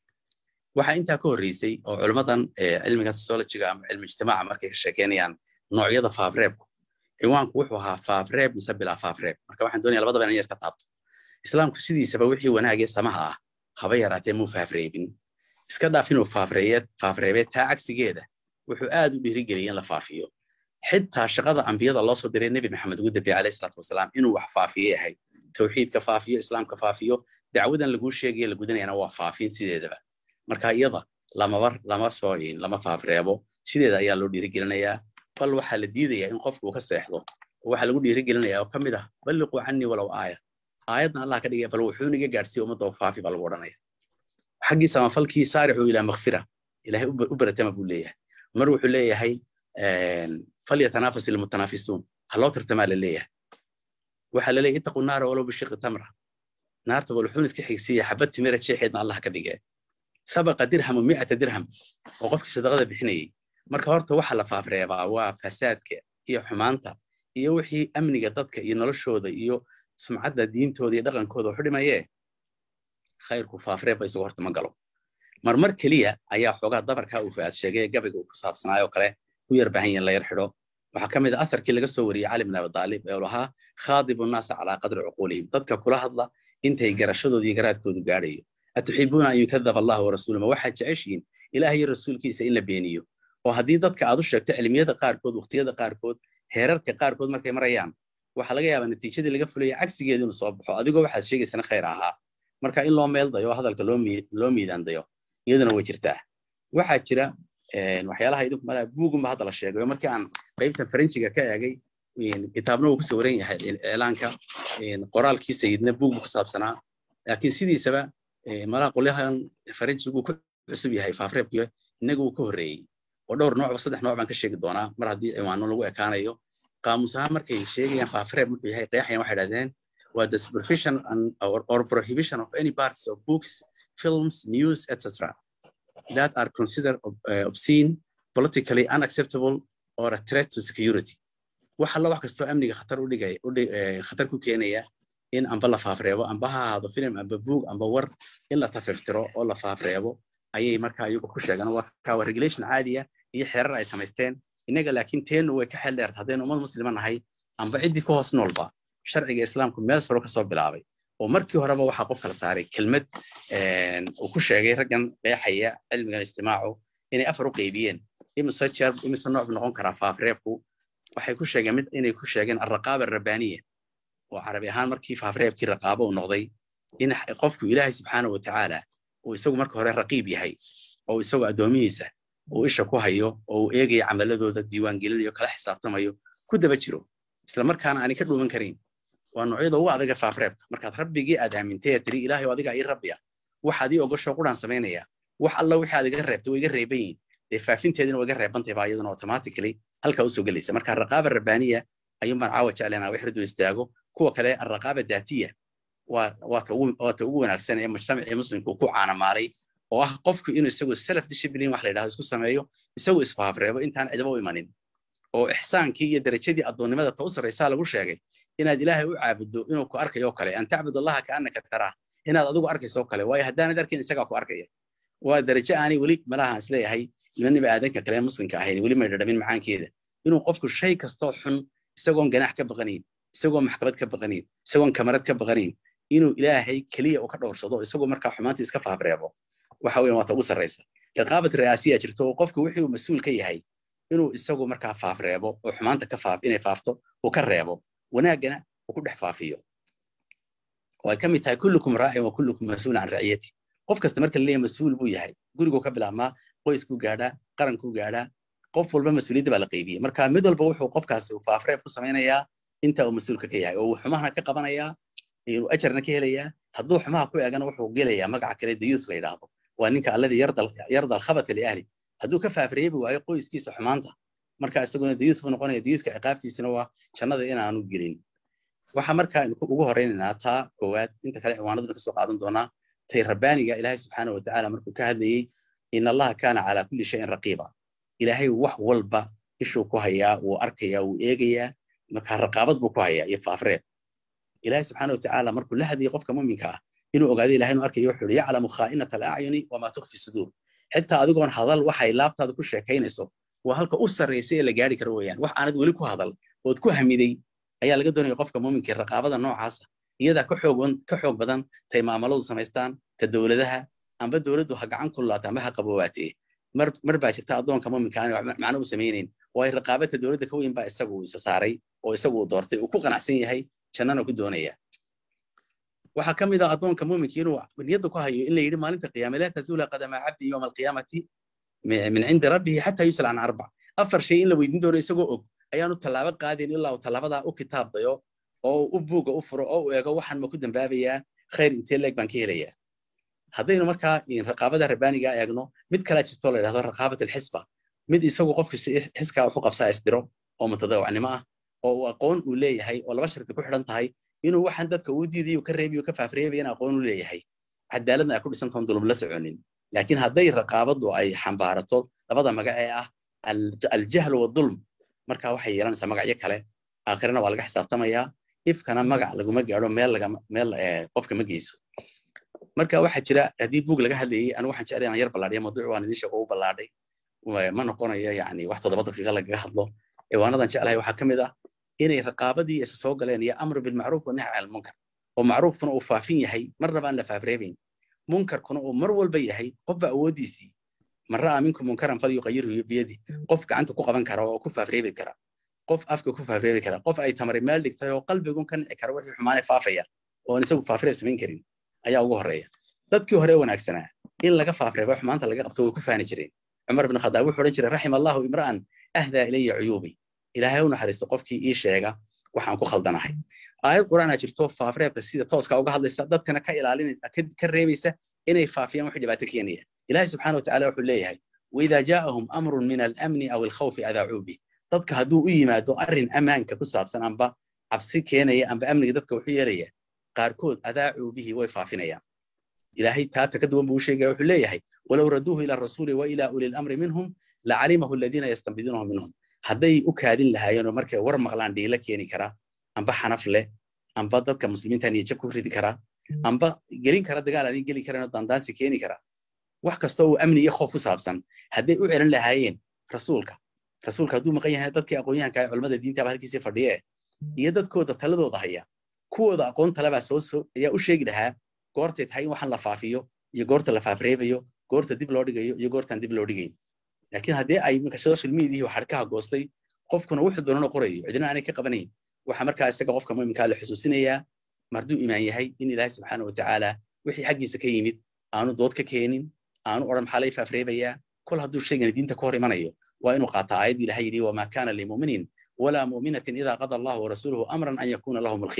waxaa intaa ka horreysay oo culimmadan cilmiga sociologiga ama cilmi ijtimaaca markay ka sheekeynayaan noocyada faafreebku ciwaanku wuxuu ahaa faafreeb mise bilaa faafreeb marka waxaan doonaya labadaba inan yar ka taabto islaamku sidiisaba wixii wanaagee samaha ah haba yaraatee muu faafreebin iska dhaaf inuu faafreebee taa cagsigeeda wuxuu aad u dhiirigeliyay in la faafiyo xitaa shaqada ambiyada loo soo diray nebi maxamed ugu dambeeye alayhi salaatu wasalaam inuu wax faafiyey ahayd tawxiidka faafiyo islaamka faafiyo dacwadan laguu sheegaya la gudanayana waa faafin sideedaba marka iyada lamaba lama soo lama faafreebo sideeda ayaa loo dhiirigelinayaa bal waxaa la diidayaa in qofku uu ka seexdo oo waxaa lagu dhiirigelinayaa oo ka mid ah balliquu canii walow aaya aayaddan allah ka dhigaya bal wuxuu niga gaadhsiiya ummadda oo faafi baa lagu odhanaya xaggii samafalkii saaricuu ilaa makfira ilahay u baratama buu leeyahay mar wuxuu leeyahay falyatanafas ilmutanaafisuun ha loo tartamaa la leeyahay waxaa la leeyahy ittaqu naara walow bishiqi tamra naarta bal wuxuun iska xigsiiya xabad timira jeexeedna allah ka dhigee sabaqa dirhamu mi'ata dirham oo qofkii sadaqada bixinayey marka horta waxa la faafreebaa waa fasaadka iyo xumaanta iyo wixii amniga dadka iyo noloshooda iyo sumcadda diintooda iyo dhaqankooda waxu dhimayee khayrku faafreebba isagu horta ma galo marmar keliya ayaa xoogaa dabarkaa uu faad sheegay gabayga uu ku saabsanaayoo kale u yar baahan yahin la yar xidho waxaa ka mid a atharkii laga soo wariyey cali bin abidaalib ee lahaa khaadibu nnaasa calaa qadri cuquulihim dadka kula hadla intay garashadooda iyo garaadkoodu gaadhayo atuxibuuna an yukadaba allah warasuulu ma waxaad jeceshiin ilaah iyo rasuulkiisa in la beeniyo oo haddii dadka aad u sheegto cilmiyada qaarkood waqtiyada qaarkood heerarka qaarkood markay marayaan waxaa laga yaabaa natiijadii laga fulaya cagsigeedu inuu soo baxo adigoo waxaad sheegaysana khayr ahaa marka in loo meel dayo hadalka loo miidaan dayo iyaduna way jirtaa waxaa jira waxyaalaha idinku malaa buugunba hadda la sheegayo markii aan qaybtan faranjiga ka eegay kitaabna uu ku sawiran yahay iclaanka qoraalkii sayidna buug ku saabsanaa laakiin sidiisaba malaa qolyahan faranjigu ku cusub yahay faafreebkiyo innaga uu ka horreeyey oo dhowr noocba saddex nooc baan ka sheegi doonaa mar haddii ciwaano lagu ekaanayo qaamus ahaan markay sheegayaan faafreeb muxuu yahay qeexayan waxay dhahdeen waa the supervision or, or prohibition of any parts of books films news etc that are considered uh, obscene politically unacceptable or a threat to security wax alla wax kastoo amniga khatar u dhigay khatar ku keenaya in amba la faafreebo amba ha ahaado film amba buug amba war in la tafiftiro oo la faafreebo ayay markaa iyagu ku sheegaan waa regulation caadiya iyo xeerar ay samaysteen innaga laakiin teenu way ka xeel dheerta haddaynu ummad muslima nahay amba ciddii ku hoos noolba sharciga islaamku meel saro kasoo bilaabay oo markii horeba waxaa qof kala saaray kelmad uu ku sheegay raggan qeexaya cilmigan ijtimaacu inay afar u qaybiyeen imise jeer imise nooc noqon karaa faafreebku waxay ku sheegeen mid inay ku sheegeen alraqaaba arabbaaniya oo carabi ahaan markii faafreebkii raqaabo uu noqday in qofku ilaahay subxaana wa tacaala uu isagu marka hore raqiib yahay oo isagu addoomihiisa uu isha ku hayo oo uu eegayo camaladooda diiwaangelinayo kala xisaabtamayo ku daba jiro isla markaana aanay ka dhuuman karin waa noocyada ugu adaga faafreebka markaad rabbigii aad aamintay tiri ilaahay adiga ii rabbiya waxaad ii ogosho quraan samaynaya wax alla wixii aad iga reebtay way iga reeban yihiin dee faafinteedina waa iga reebantay baa iyaduna automatically halkaa usoo gelaysa marka raqaaba rabbaaniya ayuun baan caawa jeclaynaa wax ridul istaago kuwa kale arraqaaba daatiya waa ta ugu wanaagsan ee mujtamacii muslimku ku caanamaalay oo ah qofku inuu isagu self discipline wax la yidhahdo isku sameeyo isagu isfaafreebo intaan cidaba u imanin oo ixsaankii iyo darajadii addoonnimada ta u sarraysaa lagu sheegay inaad ilaahay u caabuddo inuu ku arkayo kale an tacbud allaha kaannaka taraa inaad adigu arkayso kale waayo haddaanad arkin isagaa ku arkaya waa darajo aanay weli malaha isleeyahay ilmaniba aadanka kale muslimka ahayn weli may dhadhamin macaankeeda inuu qofku shay kastoo xun isagoon ganax ka baqanayn isagoon maxkamad ka baqanayn isagoon kamarad ka baqanayn inuu ilaahay keliya u ka dhowrsado isagoo markaa xumaantii iska faafreebo waxa weyan waa ta ugu sarraysa riqaabat ri'aasiya jirto oo qofku wixii uu mas-uul ka yahay inuu isagu markaa faafreebo oo xumaanta ka faaf inay faafto uu ka reebo wanaaggana uu ku dhex faafiyo oo ay ka mid tahay kullukum raacin wa kullukum mas-uul can raciyati qof kasta marka la leeyahay mas-uul buu yahay guriguu ka bilaabmaa qoyskuu gaadhaa qarankuu gaadhaa qof walba mas-uuliyadda baa la qaybiyey marka mid walba wuxuu qofkaasi faafreeb ku samaynayaa inta uu mas-uulka ka yahay oo uu xumahana ka qabanayaa inuu ajarna ka helayaa hadduu xumaha ku eegana wuxuu gelayaa magaca kale dayuus la yidhaahdo waa ninka alladii yarda alkhabata liahli hadduu ka faafreebi waayo qoyskiisa xumaanta marka isaguna dayuus buu noqonaya dayuuska ciqaabtiisina waa jannada inaanu gelin waxa markaa ugu horeynaynaa taa koowaad inta kale ciwaanaduna kasoo qaadan doonaa tay rabbaaniga ilaahay subxaana watacaala markuu ka hadlayey in allaha kaana calaa kulli shayin raqiiba ilaahay wax walba ishuu ku hayaa wuu arkayaa wuu eegayaa markaa raqaabad buu ku hayaa iyo faafreeb ilaahay subxaana watacaala markuu la hadlayay qofka muminka ah inuu ogaado ilahay inuu arkayo wuxuu yihi yaclamu khaa'inata alacyuni wamaa tukfi suduur xitaa adigoon hadal waxay laabtaada ku sheekaynayso waa halka u sarraysay ee la gaari karo weeyaan wax aanad weli ku hadal ood ku hamiday ayaa laga doonaya qofka muminkii raqaabada noocaasa iyadaa ka xoog ka xoog badan tay maamaladu samaystaan ta dowladaha amba dowladdu ha gacan kululaata amba ha qaboowaatee mar mar baa jirta addoonka muminka aan macno u samaynayn waayo raqaabata dowladda ka weyn baa isagu isa saaray oo isagu uu doortay uu ku qanacsan yahay jannana ku doonaya waxaa ka mid ah addoonka muminka inuu niyadda ku hayo in la yidhi maalinta qiyaame laa tazuula qadama cabdi yowma alqiyaamati min cindi rabbihi xataa yusal can arbac afar shay in la weydiin doono isagoo og ayaanu tallaabo qaadayn ilaa uu tallaabadaa u kitaabdayo oo u buugga u furo oo u eego waxaan ma ku dambaabayaa khayr intee leeg baan ka helayaa haddaynu markaa raqaabada rabbaaniga eegno mid kalaa jirto la yidhahdo raqaabat alxisba mid isagu qofka xiskaa wuxu qabsaa isdiro oo mutadawacnimo ah oo uu aqoon uu leeyahay oo laba sharti ku xidhan tahay inuu waxaan dadka uu diidayo ka reebiyo ka faafreebayana aqoon u leeyahay cadaaladna ay ku dhisantoon dulum la soconin laakiin hadday raqaabadu ay xambaarato labada magac ee ah aljahlu wadulm marka waxay yeelanaysaa magacyo kale aakhirana waa laga xisaabtamayaa ifkana magac laguma gaadho meel meel qofka ma geyso marka waxaa jira haddii buug laga hadlayay anigu waxaan jeclay inaan yar ballaadhiya mawduuc waan idin sheego u ballaadhay ma noqonayo yani wax toddoba daqiiqa lagaga hadlo ciwaanadan jeclahay waxaa ka mid ah inay raqaabadii isa soo galeen iyo amru bilmacruuf wa nahy can almunkar oo macruufkuna uu faafin yahay marnaba aan la faafreebayn munkarkuna uu mar walba yahay qofba awooddiisii man ra'a minkum munkaran falyuqayirhu biyadi qof gacanta ku qaban kara oo ku faafreebi kara qof afka ku faafreebi kara qof ay tamari meel dhigtay oo qalbigun ka nici kara wixii xumaanay faafaya oo aan isagu faafreeb samayn karin ayaa ugu horreeya dadkii hore wanaagsanaa in laga faafreebo xumaanta laga qabto way ku faani jireen cumar bin khadaab wuxuu odhan jiray raxima allahu imra'an ahdaa ilaya cuyuubi ilaahay u naxariisto qofkii ii sheega waxaan ku khaldanahay aayad qur'aana jirto faafreebka sida tooska uga hadlaysa dadkana ka ilaalinaysa ka reebaysa inay faafiyaan wixii dhibaato keenaya ilaahay subxaana watacaala wuxuu leeyahay waidaa jaa'ahum amrun min alamni aw alkhawfi adaacuu bih dadka hadduu u yimaado arrin ammaanka ku saabsan amba cabsi keenaya amba amniga dadka wuxuu yeelaya qaarkood adaacuu bihi way faafinayaan ilaahay taata ka duwan buu u sheegaya wuxuu leeyahay walow raduuhu ila rasuuli wa ila uli lamri minhum lacalimahu aladiina yastanbiduunahu minhum hadday u kaadin lahaayeenoo markay war maqlaan dhiila keeni karaa amba xanaf leh amba dadka muslimiinta niyajab ku ridi karaa amba gelin kara dagaal aanay geli karanoo dandaansi keeni karaa wax kasta uu amni iyo khoof ku saabsan hadday u celin lahaayeen rasuulka rasuulka hadduu maqan yahay dadkii aqoonyahanka ee culamada diinta baa halkiisii fadhiye iyo dadkooda taladooda haya kuwooda aqoon talebaa soo soo ayaa u sheegi lahaa goortay tahay in waxaan la faafiyo iyo goorta la faafreebayo goorta dib loo dhigayo iyo goortaan dib loo dhigayn laakiin haddii ay minka social mediahi xadhkaha goostay qofkuna wuxuu doonana qorayo cidina aanay ka qabanayn waxaa markaa isaga qofka muminkaa la xusuusinayaa marduu imaan yahay in ilaahay subxaana watacaala wixii xaggiisa ka yimid aanu dood ka keenin aanu odhan maxaa lay faafreebayaa kol hadduu sheegana diinta ka hor imanayo waa inuu qaataa aayaddii ilahay yidhi wamaa kaana limuminin walaa mu'minatin idaa qada allahu warasuuluhu amran an yakuuna lahum alkhiyara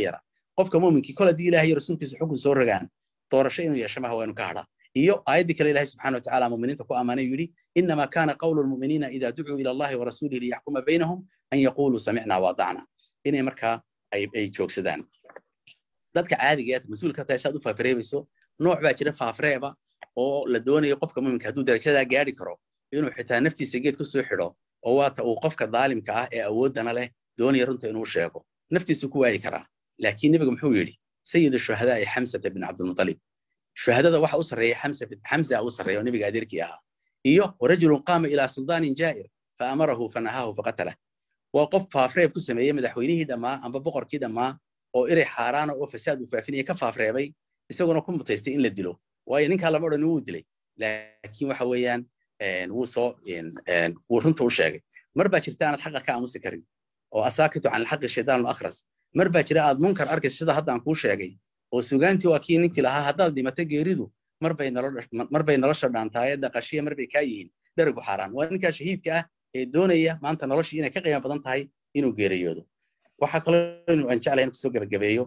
qofka muuminkii kol haddii ilaah iyo rasuulkiisa xukun soo rogaan doorasho inuu yeesho maha waa inu ka hadhaa iyo aayaddii kale ilahi subxana watacaala muminiinta ku ammaanay yidhi inama kana qawlu lmuminiina ida ducuu ila allahi warasuulihi liyaxkuma baynahum an yaquluu samicna waadacna inay markaa ay joogsadaan dadka caadiga ee mas-uulka tahay saad u faafareebayso nooc baa jira faafreeba oo la doonayo qofka muminka hadduu darajadaa gaari karo inuu xitaa naftiisa geed ku soo xidho oo waata uu qofka daalimka ah ee awooddana leh doonaya runta inuu sheego naftiisu ku waayi karaa laakiin nebigu muxuu yidhi sayidu shuhadaai xamsata bin cabdilmutalib shuhadada waxa u sarreeya xamsa u sarreeya oo nebiga adeerkii ahaa iyo warajulun qaama ilaa suldaanin jaa'ir fa amarahu fanahaahu faqatalah waa qof faafreeb ku sameeyey madaxweynihii dhammaa amba boqorkii dhammaa oo erey xaaraana oo fasaad uu faafinaya ka faafreebay isaguna ku mutaystay in la dilo waayo ninkaa lama odhan wuu dilay laakiin waxa weeyaan wuu soo wuu runta u sheegay mar baa jirta aanad xaqa ka aamusi karin oo asaakitu can alxaqi shaydaan akhras mar baa jira aad munkar arkaysa sida hadda aan kuu sheegay oo sugaantii waa kii ninkii lahaa haddaad dhimato geeridu mar bay nolosha dhaantaaye dhaqashiya mar bay kaa yihiin dherigu xaaraan waa ninkaa shahiidka ah ee doonaya maanta noloshii inay ka qiimo badan tahay inuu geeriyoodo waxaa kaloo aan jeclahay in kusoo gebagabeeyo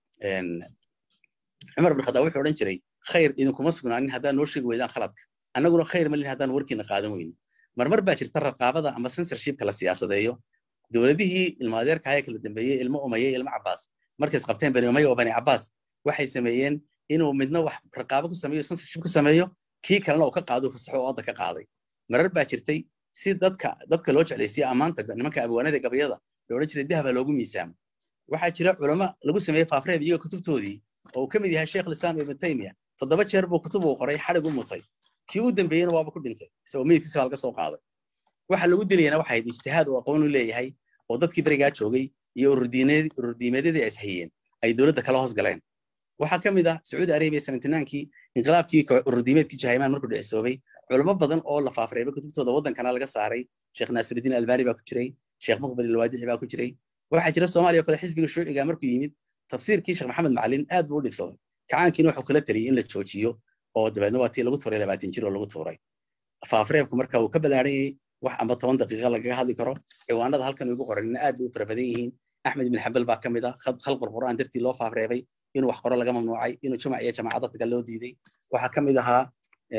cumar bin khadaab wuxuu odhan jiray khayr idinkuma sugnaanin haddaan noo sheegi weydaan khaladka annaguna khayr malin haddaan warkiina qaadan weyno marmar baa jirta raqaabada ama censorshipka la siyaasadeeyo dowladihii ilmaadeerka haya kala dambeeyey ilmo umaye ilmo cabaas markays qabteen bani umaye oo bani cabaas waxay sameeyeen inuu midna wax raqaabo ku sameeyo censorship ku sameeyo kii kalena uu ka qaado fasaxo oo odda ka qaaday marar baa jirtay si dadka dadka loo jeclaysiya ammaanta nimanka abwaanada gabayada la odhan jiray dahaba loogu miisaamo waxaa jira culamo lagu sameeyey faafreeb iyaga kutubtoodii oo uu ka mid yahay sheekh lislaam ibn taymiya toddoba jeer buu kutub uu qoray xadhig u mutay kii u dambeeyena waaba ku dhintay isagoo meydkiisa baa laga soo qaaday waxa lagu dilayana waxay ahayd ijtihaad uu aqoon u leeyahay oo dadkii berigaa joogay iyo ururdiimeedyadii ay ishayeen ay dowladda kala hoos galeen waxaa ka mid ah sacuudi arabiya seventinaankii inqilaabkii ururdiimeedkii jahaymaan markuu dhicisoobay culamo badan oo la faafreebay kutubtooda waddankana laga saaray sheekh naasirudiin albani baa ku jiray sheekh muqbil ilwaadici baa ku jiray waxaa jira soomaaliya oo kale xisbiga shuuciga markuu yimid tafsiirkii sheekh maxamed macalin aad buu u dhibsaday kacaankiina wuxuu kala taliyey in la joojiyo oo dabeedna waa tii lagu tuuray labaatan jir oo lagu tuuray faafreebku marka uu ka balaaranyay wax amba toban daqiiqa lagaga hadli karo ciwaanada halkan igu qoranina aad bay u fara badan yihiin axmed ibn xambal baa ka mid ah khalqul qur'aan dartii loo faafreebay inuu wax qoro laga mamnuucay inuu jumac iyo jamaacadda taga loo diiday waxaa ka mid ahaa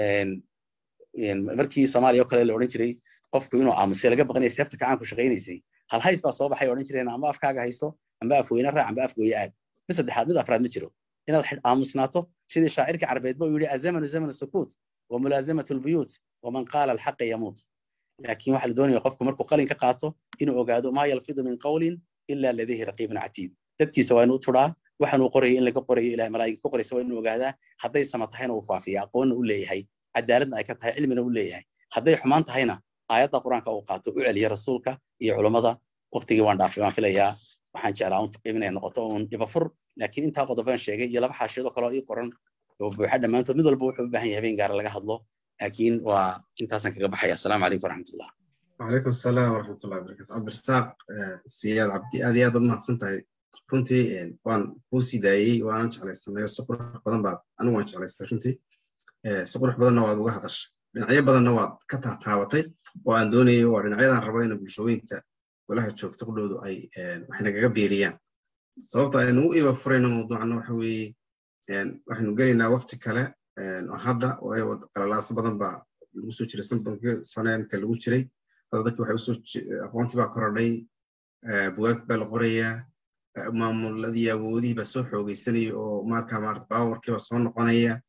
markii soomaaliya oo kale la odhan jiray qofku inuu aamusay laga baqanaya seefta kacaanku shaqaynaysay hal hays baa soo baxay odhan jireen amba afkaaga hayso amba afweyne raac amba afgooye aad mid saddexaad mid afraad ma jiro inaad aamusnaato sidii shaacirka carbeedba uu yidhi azamanu zamanu sukuut wa mulaasamatu lbuyuut waman qaala alxaqa yamuut laakiin waxaa la doonaya qofku markuu qalin ka qaato inuu ogaado maa yalfidu min qawlin ila ladayhi raqiibun catiid dadkiisa waa inuu turaa waxaanuu qoraya in laga qorayo ilahay malaa'igta ku qoraysa waa inuu ogaadaa hadday sama tahayna uu faafiya aqoonna u leeyahay cadaaladna ay ka tahay cilmina u leeyahay hadday xumaan tahayna aayadda qur-aanka uu qaato u celiya rasuulka iyo culummada waqtigii waan dhaafay waan filayaa waxaan jeclaa inay noqoto uun ibafur laakiin intaa qodobaan sheegay iyo laba xaashiyadoo kaloo ii qoran oo buuxa dhammaantood mid walba wuxuu u baahan yahay habeen gaara laga hadlo laakiin waa intaasaan kaga baxaya asalaamu calaykum waraxmatullah وعليكم السلام ورحمة الله وبركاته عبد الرزاق سياد عبدي هذه هذا ما سنتهي runtii waan kuu sii daayey waanan jeclaystanayo si qurux badan baad anigu waan jeclaystay runtii si qurux badanna waad uga hadashay dhinacyo badanna waad ka taataabatay oo aan doonayay waa dhinacyadan rabo in bulshooyinka golaha joogta qudhoodu ay wax nagaga beeriyaan sababta aynu u iba furayno mawduucana waxa weeye waxaynu gelaynaa waqti kale oo hadda waayo qalalaaso badan baa lagu soo jiray sanbankii saneenka lagu jiray hadda dadki waxay usoo aqoontii baa korodhay bugaag baa la qorayaa maamuladii awoodihii baa soo xoogeysanaya oo marka maarata baawarkiiba soo noqonaya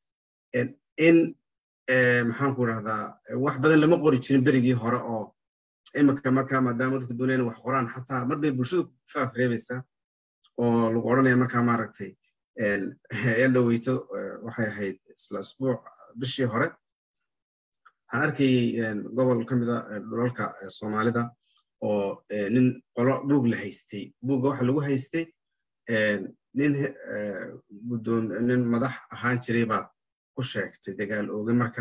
in maxaan ku idhahdaa wax badan lama qori jirin berigii hore oo imika marka maadaama dadka doonayaan wax qoraan xataa mar bay bulshadu faaf reebaysaa oo lagu odhanaya markaa maaragtay ee dhoweyto waxay ahayd isla isbuuc bishii hore waxaan arkayay gobol ka mida dhulalka soomaalida oo nin qolo buug la haystay buugga waxa lagu haystay nin guddoom nin madax ahaan jiray baad ku sheegtay dagaal ooge marka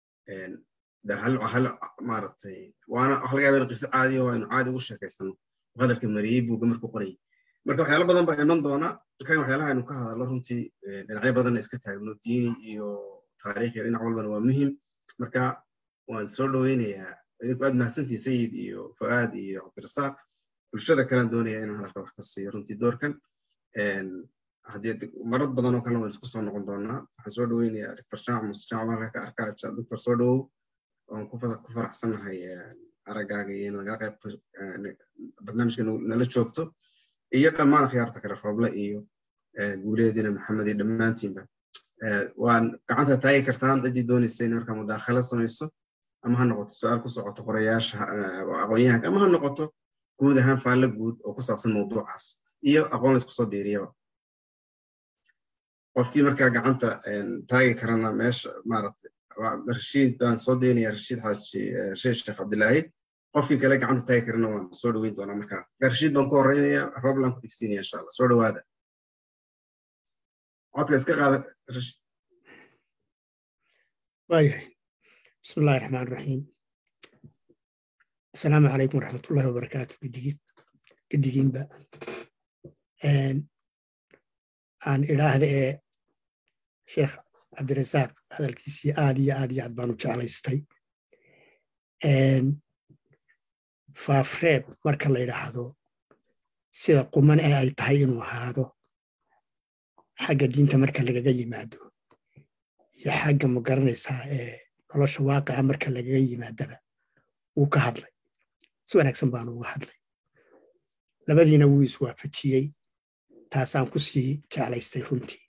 hal hal maaragtay waana wax laga yaaba in qiso caadiya waa inu caadi ugu sheekaysano hadalka mariyey buugga markuu qorayay marka waxyaalo badan baa iman doona kan waxyaalaha aynu ka hadalno runtii dhinacyo badanna iska taagno diini iyo taariikh iyo dhinac walbana waa muhim marka waan soo dhoweynayaa idinku aad mahadsantii sayid iyo fu'aad iyo cabdirasaaq bulshada kalen doonaya inaan hadalka wax ka siiyo runtii doorkan haddii marar badan oo kale waan isku soo noqon doonaa waxaan soo dhaweynayaa doctor jamac muse jamac halka ka arkaa doctor soo dhawow waan ku faraxsanahay araggaaga iyo inaad naga qayb barnaamijka nala joogto iyo dhammaan akhyaarta kale rooble iyo guuleedina maxamed iyo dhammaantiinba waan gacanta taagi kartaan ciddii doonaysa in markaa mudaakhalo samayso ama ha noqoto su-aal ku socoto qorayaasha aqoon-yahanka ama ha noqoto guud ahaan faallo guud oo ku saabsan mawduucaas iyo aqoon laysku soo biiriyaba qofkii markaa gacanta taagi karana meesha maaragtay rashiid baan soo daynaya rashiid xaaji rashiid sheekh cabdilaahi qofkii kale gacanta taagi karana waan soo dhaweyn doonaa markaa rashiid baan ku horreynaya robland ku dhigsiinaya insha allah soo dhawaada codka iska qaada rashiid waayahay bismi illahi raxmaan raxiim asalaamu calaykum waraxmatullahi wabarakaatu gedigiinba aan idhaahda ee sheekh cabdirasaaq hadalkiisii aad iyo aad iyo aad baanu jeclaystay faafreeb marka la yidhaahdo sida quman ee ay tahay inuu ahaado xagga diinta marka lagaga yimaado iyo xagga ma garanaysaa ee nolosha waaqica marka lagaga yimaadaba wuu ka hadlay si wanaagsan baanu uga hadlay labadiina wuu iswaafajiyey taasaan ku sii jeclaystay runtii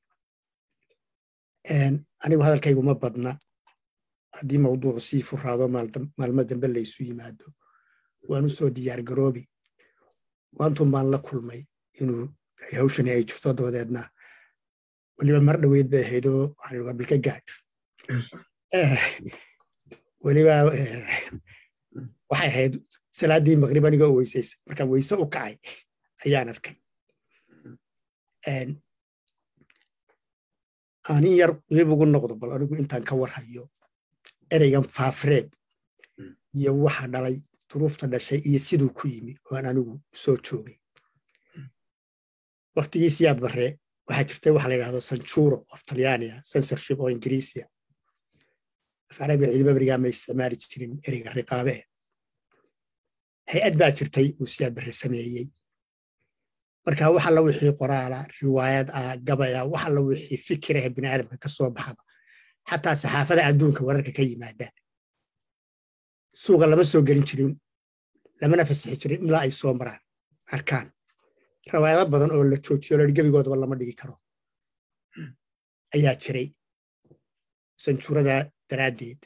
anigu hadalkaygu ma badna haddii mawduucu sii furaado maalmo dambe laysu yimaado waan u soo diyaar garoobi waantun baan la kulmay inuu hawshani ay jirto doodeedna weliba mar dhoweyd bay ahaydoo waxaan waa bilka gaadh weliba waxay ahayd salaaddii maqrib anigoo weysaysa markaan weyse u kacay ayaan arkay aanin yar qib ugu noqdo bal anigu intaan ka warhayo ereygan faafreeb iyo waxa dhalay duruufta dhashay iyo siduu ku yimi oo aan anigu soo joogay waktigiisiyaad barre waxaa jirtay waxa la yidhahdo sanjuro of talyaania censorship oo ingiriisiya afarabiga ciidama berigaa ma isticmaali jirin ereyga riqaabe hay-ad baa jirtay uu siyaad barre sameeyey marka wax alla wixii qoraala riwaayad ah gabaya wax alla wixii fikiraha bini aadamka ka soo baxaba xataa saxaafada adduunka wararka ka yimaada suuqa lama soo gelin jirin lamana fasixi jirin ilaa ay soo maraan arkaan riwaayado badan oo la joojiyo loi gebigoodaba lama dhigi karo ayaa jiray sanjuurada daraaddeed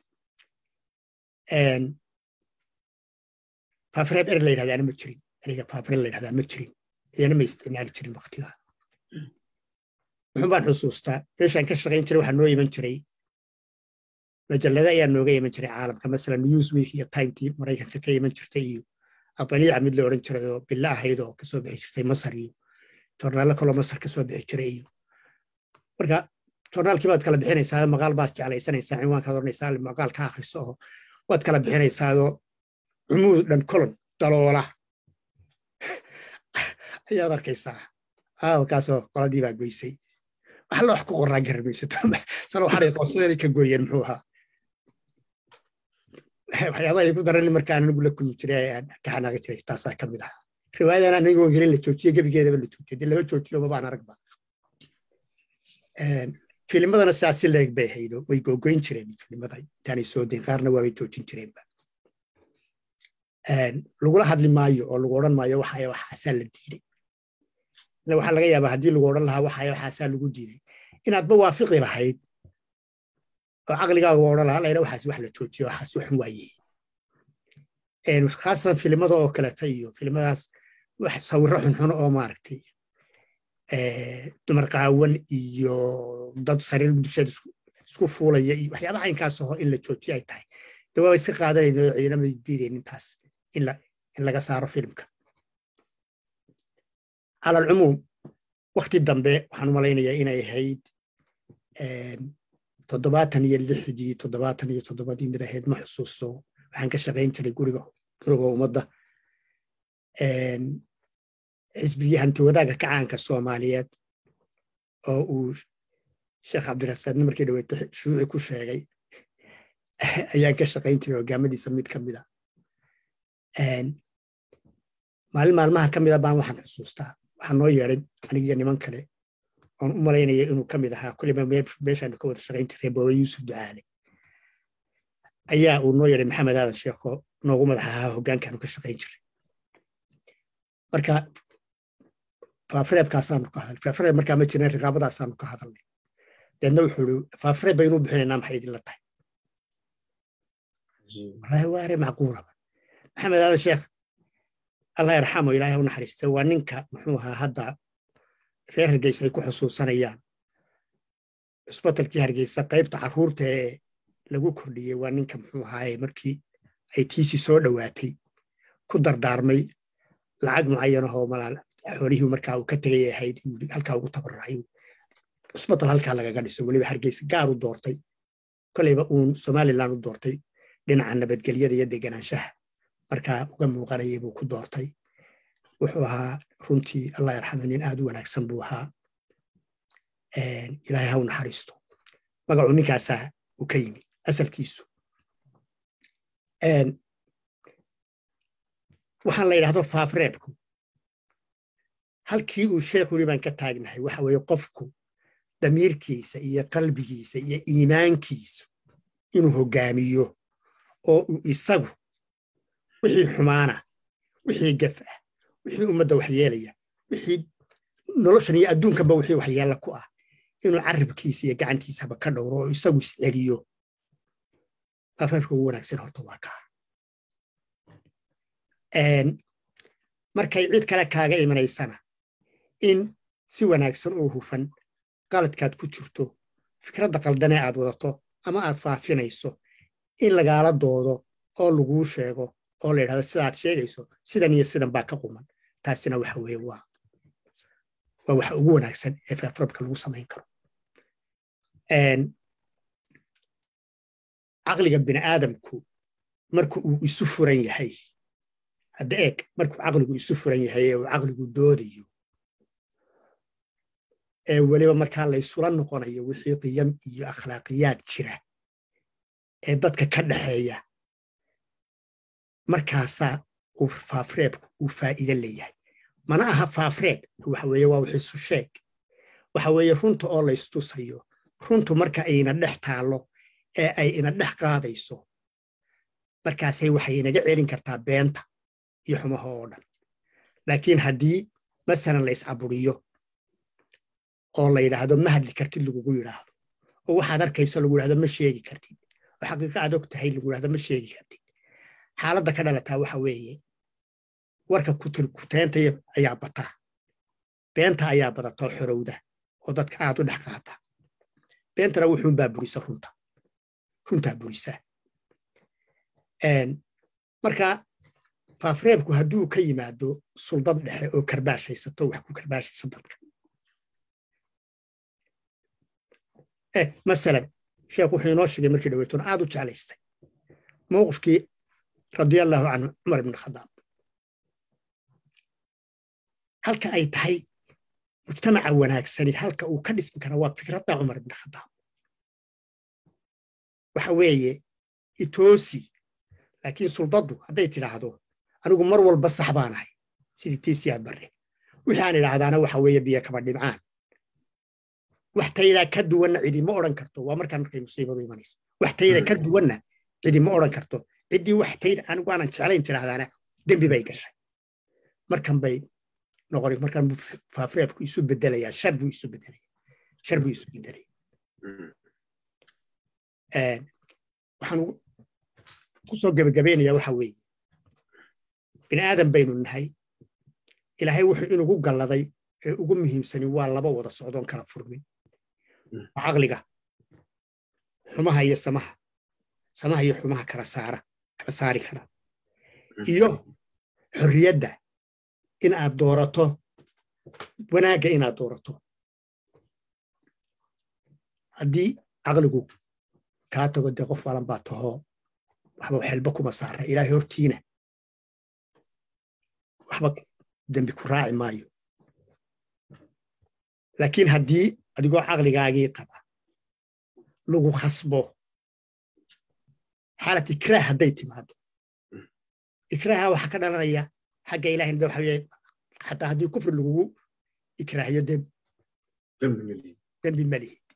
faafreeb er la yidhahdaana ma jirin ereyga faafreeb la yidhahdaa ma jirin iyana ma isticmaali jirin waktigaa wuxun baan xusuustaa meeshaan ka shaqayn jiray waxaa noo iman jiray majallada ayaa nooga iman jiray caalamka masalan newsweek iyo timetii maraykanka ka iman jirtay iyo adaliica mid la odhan jiray oo bilo ahayd oo kasoo bixi jirtay masar iyo jornaallo kaloo masar kasoo bixi jiray iyo marka jornaalkii baad kala bixinaysaa maqaal baad jeclaysanaysaa cinwaankaad odhanaysaa maqaal ka akhriso oo waad kala bixinaysaadoo cumuud dhan kolon daloola ayaad arkaysaa aawakaasoo qoladii baa goysay wax la wax ku qoraan garamaysato sano waxaanay qoonsadeenay ka gooyeen muxuu ahaa waxyaabaha ay ku daran markaan anigu la kulmi jiray aan ka xanaaqi jiray taasaa ka mid ahaa riwaayadan anigoo gelin la joojiye gebigeedaba la joojiye dee lama joojiyo mabaan aragba filimadana sidaas si leeg bay haydo way googoyn jireen filimada intaanay soo dayn qaarna waabay joojin jireenba lagula hadli maayo oo lagu odhan maayo waxaya waxaasaa la diiday waxaa laga yaabaa haddii lagu odhan lahaa waxaya waxaasaa lagu diiday inaadba waafiqi lahayd oo caqligaaga odhan lahaa layna waxaas wax la joojiyo waxaas waxun waaye khaasatan filimada oo kaleta iyo filimadaas wax sawirro xunxun oo maaragtay dumar qaawan iyo dad sariir dusheed isku fuulaya iyo waxyaabaha caynkaas aho in la joojiyo ay tahay de waa iska qaadanayna oo ciidamay diideen intaas in laga saaro filimka cala alcumuum wakti dambe waxaan u malaynayaa inay ahayd toddobaatan iyo lixdii toddobaatan iyo toddobadii mid ahayd ma xusuusto waxaan ka shaqayn jiray guriga guriga ummadda xisbigii hanti wadaagga kacaanka soomaaliyeed oo uu sheekh cabdirasaadni markii dhaweete shuuci ku sheegay ayaan ka shaqayn jiray hogaamadiisa mid ka mida maalin maalmaha ka mida baan waxaan xusuustaa waxaa noo yeeday anigiyo niman kale oon u malaynaya inuu ka mid ahaa kuliba meeshaanu ka wada shaqayn jiray booba yuusuf ducaale ayaa uu noo yeedhay maxamed aadan sheekho noogu madax ahaa hoggaankaanu ka shaqayn jiray marka faafareebkaasaanu ka hadalnay faafareeb markaa ma jirin riqaabadaasaanu ka hadalnay deedna wuxuu ii faafareeb baynuu bixinaynaa maxay idinla tahay wallaahi waa are macquulaba maxamed aadan sheekh allah yarxamo ilaahay u naxariista waa ninka muxuu ahaa hadda reer hargeysa ay ku xusuusanayaan cusbatalkii hargeysa qaybta carruurta ee lagu kordhiyey waa ninka muxuu ahaaye markii ay tiisii soo dhowaatay ku dardaarmay lacag mucayanahoo malaal xoolihii markaa uu ka tegay ahayd halkaa ugu tabaracay cusbatal halkaa lagaga dhiso weliba hargeysa gaar u doortay koleyba uun somalilan u doortay dhinaca nabadgelyada iyo deganaanshaha markaa uga muuqanayay buu ku doortay wuxuu ahaa runtii allah yarxamo nin aad u wanaagsan buu ahaa ilaahay ha u naxariisto magacuu ninkaasaa uu ka yimi asalkiisu waxaan la yidhahdo faafreebku halkii uu sheekhu yidhi baan ka taagnahay waxa weeye qofku damiirkiisa iyo qalbigiisa iyo iimaankiisu inuu hoggaamiyo oo uu isagu wixii xumaana wixii gaf ah wixii ummadda waxyeelaya wixii noloshan iyo adduunkanba wixii waxyeella ku ah inuu carrabkiisa iyo gacantiisaba ka dhowro oo isagu isceliyo faafreebka ugu wanaagsan horta waa kaa markay cid kale kaaga imanaysana in si wanaagsan oo hufan qaladkaad ku jirto fikradda qaldanee aad wadato ama aad faafinayso in lagaala doodo oo laguu sheego oo la yidhahdo sidaad sheegayso sidan iyo sidan baa ka quman taasina waxa weeye waa waa waxa ugu wanaagsan ee faafrabka lagu samayn karo caqliga bini aadamku marka uu isu furan yahay hadda eeg markuu caqligu isu furan yahay ee uu caqligu doodayo ee weliba markaa laysula noqonayo wixii qiyam iyo akhlaaqiyaad jira ee dadka ka dhaxeeya markaasaa uu faafreebku uu faa'iide leeyahay mana aha faafreeb waxa weeye waa wixiisu sheeg waxa weeye runta oo laystusayo runtu marka ayna dhex taallo ee ay ina dhex qaadayso markaasay waxay inaga celin kartaa beenta iyo xumaha oo dhan laakiin haddii masalan la iscaburiyo oo la yidhaahdo ma hadli kartid lagugu yidhaahdo oo waxaad arkayso lagu yidhahdo ma sheegi kartid oo xaqiiqa aad og tahay lagu yidhahdo ma sheegi kartid xaaladda ka dhalataa waxa weeye warka kuteenta ayaa bataa beenta ayaa badatoo xorowda oo dadka aad u dhex qaata beentana wuxuunbaa burisa runta runtaa burisa marka faafreebku hadduu ka yimaado suldad dhexe oo karbaashaysato wax ku karbaashaysa dadka masalan sheekh wuxuu inoo sheegay markii dhaweytoon aad u jeclaystay mowqifkii radiallahu canhu cumar ibn khadaab halka ay tahay mujtamaca wanaagsani halka uu ka dhismi kara waa fikradda cumar ibn khadaab waxa weeye itoosi laakiin suldaddu hadday tidhaahdo anigu mar walba sax baanahay sidii tiisiyaad barre wixii aan idhaahdaana waxa weeye biyo kaba dhibcaan wax taydaa ka duwanna cidi ma odhan karto waa markaan markay musiibadu imanaysa wax tayda ka duwanna cidi ma odhan karto ciddii wax tayda anigu aanan jeclayn tidhaahdaana dembi bay gashay markan bay noqon markan buu faafreebku isu bedelayaa shar buu isu bedelaya shar buu isu bedelaya waxaan kusoo gebagabaynayaa waxa weeye bini aadan baynu nahay ilaahay wuxuu inugu galladay ee ugu muhiimsani waa laba wada socdoon kala furmin caqliga xumaha iyo samaha samaha iyo xumaha kala saara kala saari kara iyo xorriyadda in aad doorato wanaagga inaad doorato haddii caqligu kaa tago dee qof walan baa tahoo waxba xelba kuma saara ilaahay hortiina waxba dembi ku raaci maayo laakiin haddii adigoo caqligaagii qaba lagu khasbo xaalad ikraah hadday timaado ikraaha waxaa ka dhalanaya xagga ilaahayna waxa weye xataa haddii kufri lagugu ikraahiyo dee dembi ma lihid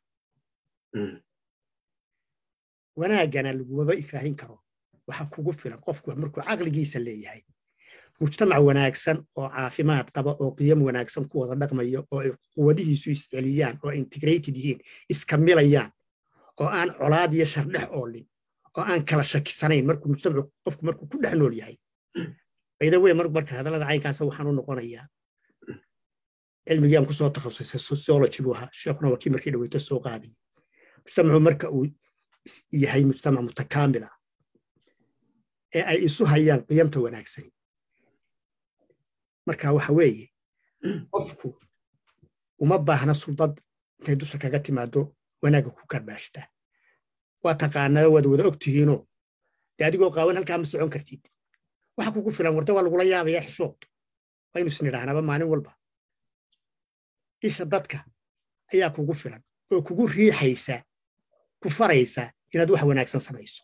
wanaaggana lagumaba ikraahin karo waxa kugu filan qofku markuu caqligiisa leeyahay mujtamac wanaagsan oo caafimaad qaba oo qiyam wanaagsan ku wada dhaqmayo oo ay quwadihiisu isceliyaan oo integrated yihiin iska milayaan oo aan colaad iyo shardhex oolin oo aan kala shakisanayn markuu mujtamacu qofku markuu ku dhex nool yahay bayda wey marka hadallada caynkaasa waxaan u noqonayaa cilmigiiaan ku soo takhasusay sociology buu ahaa sheekhuna waa kii markii dhaweyto soo qaadayay mujtamacu marka uu yahay mujtamac mutakaamil ah ee ay isu hayaan qiyamta wanaagsani marka waxa weeye qofku uma baahna suldad intay dusha kaga timaado wanaagga ku karbaashtaa waa taqaanaa waad wada og tihiinoo dee adigoo qaawan halkaa ma socon kartid waxa kugu filan warda waa lagula yaabayaa xishood waa inu isnidhaahnaaba maalin walba isha dadka ayaa kugu filan oo kugu riixaysa ku faraysa inaad wax wanaagsan samayso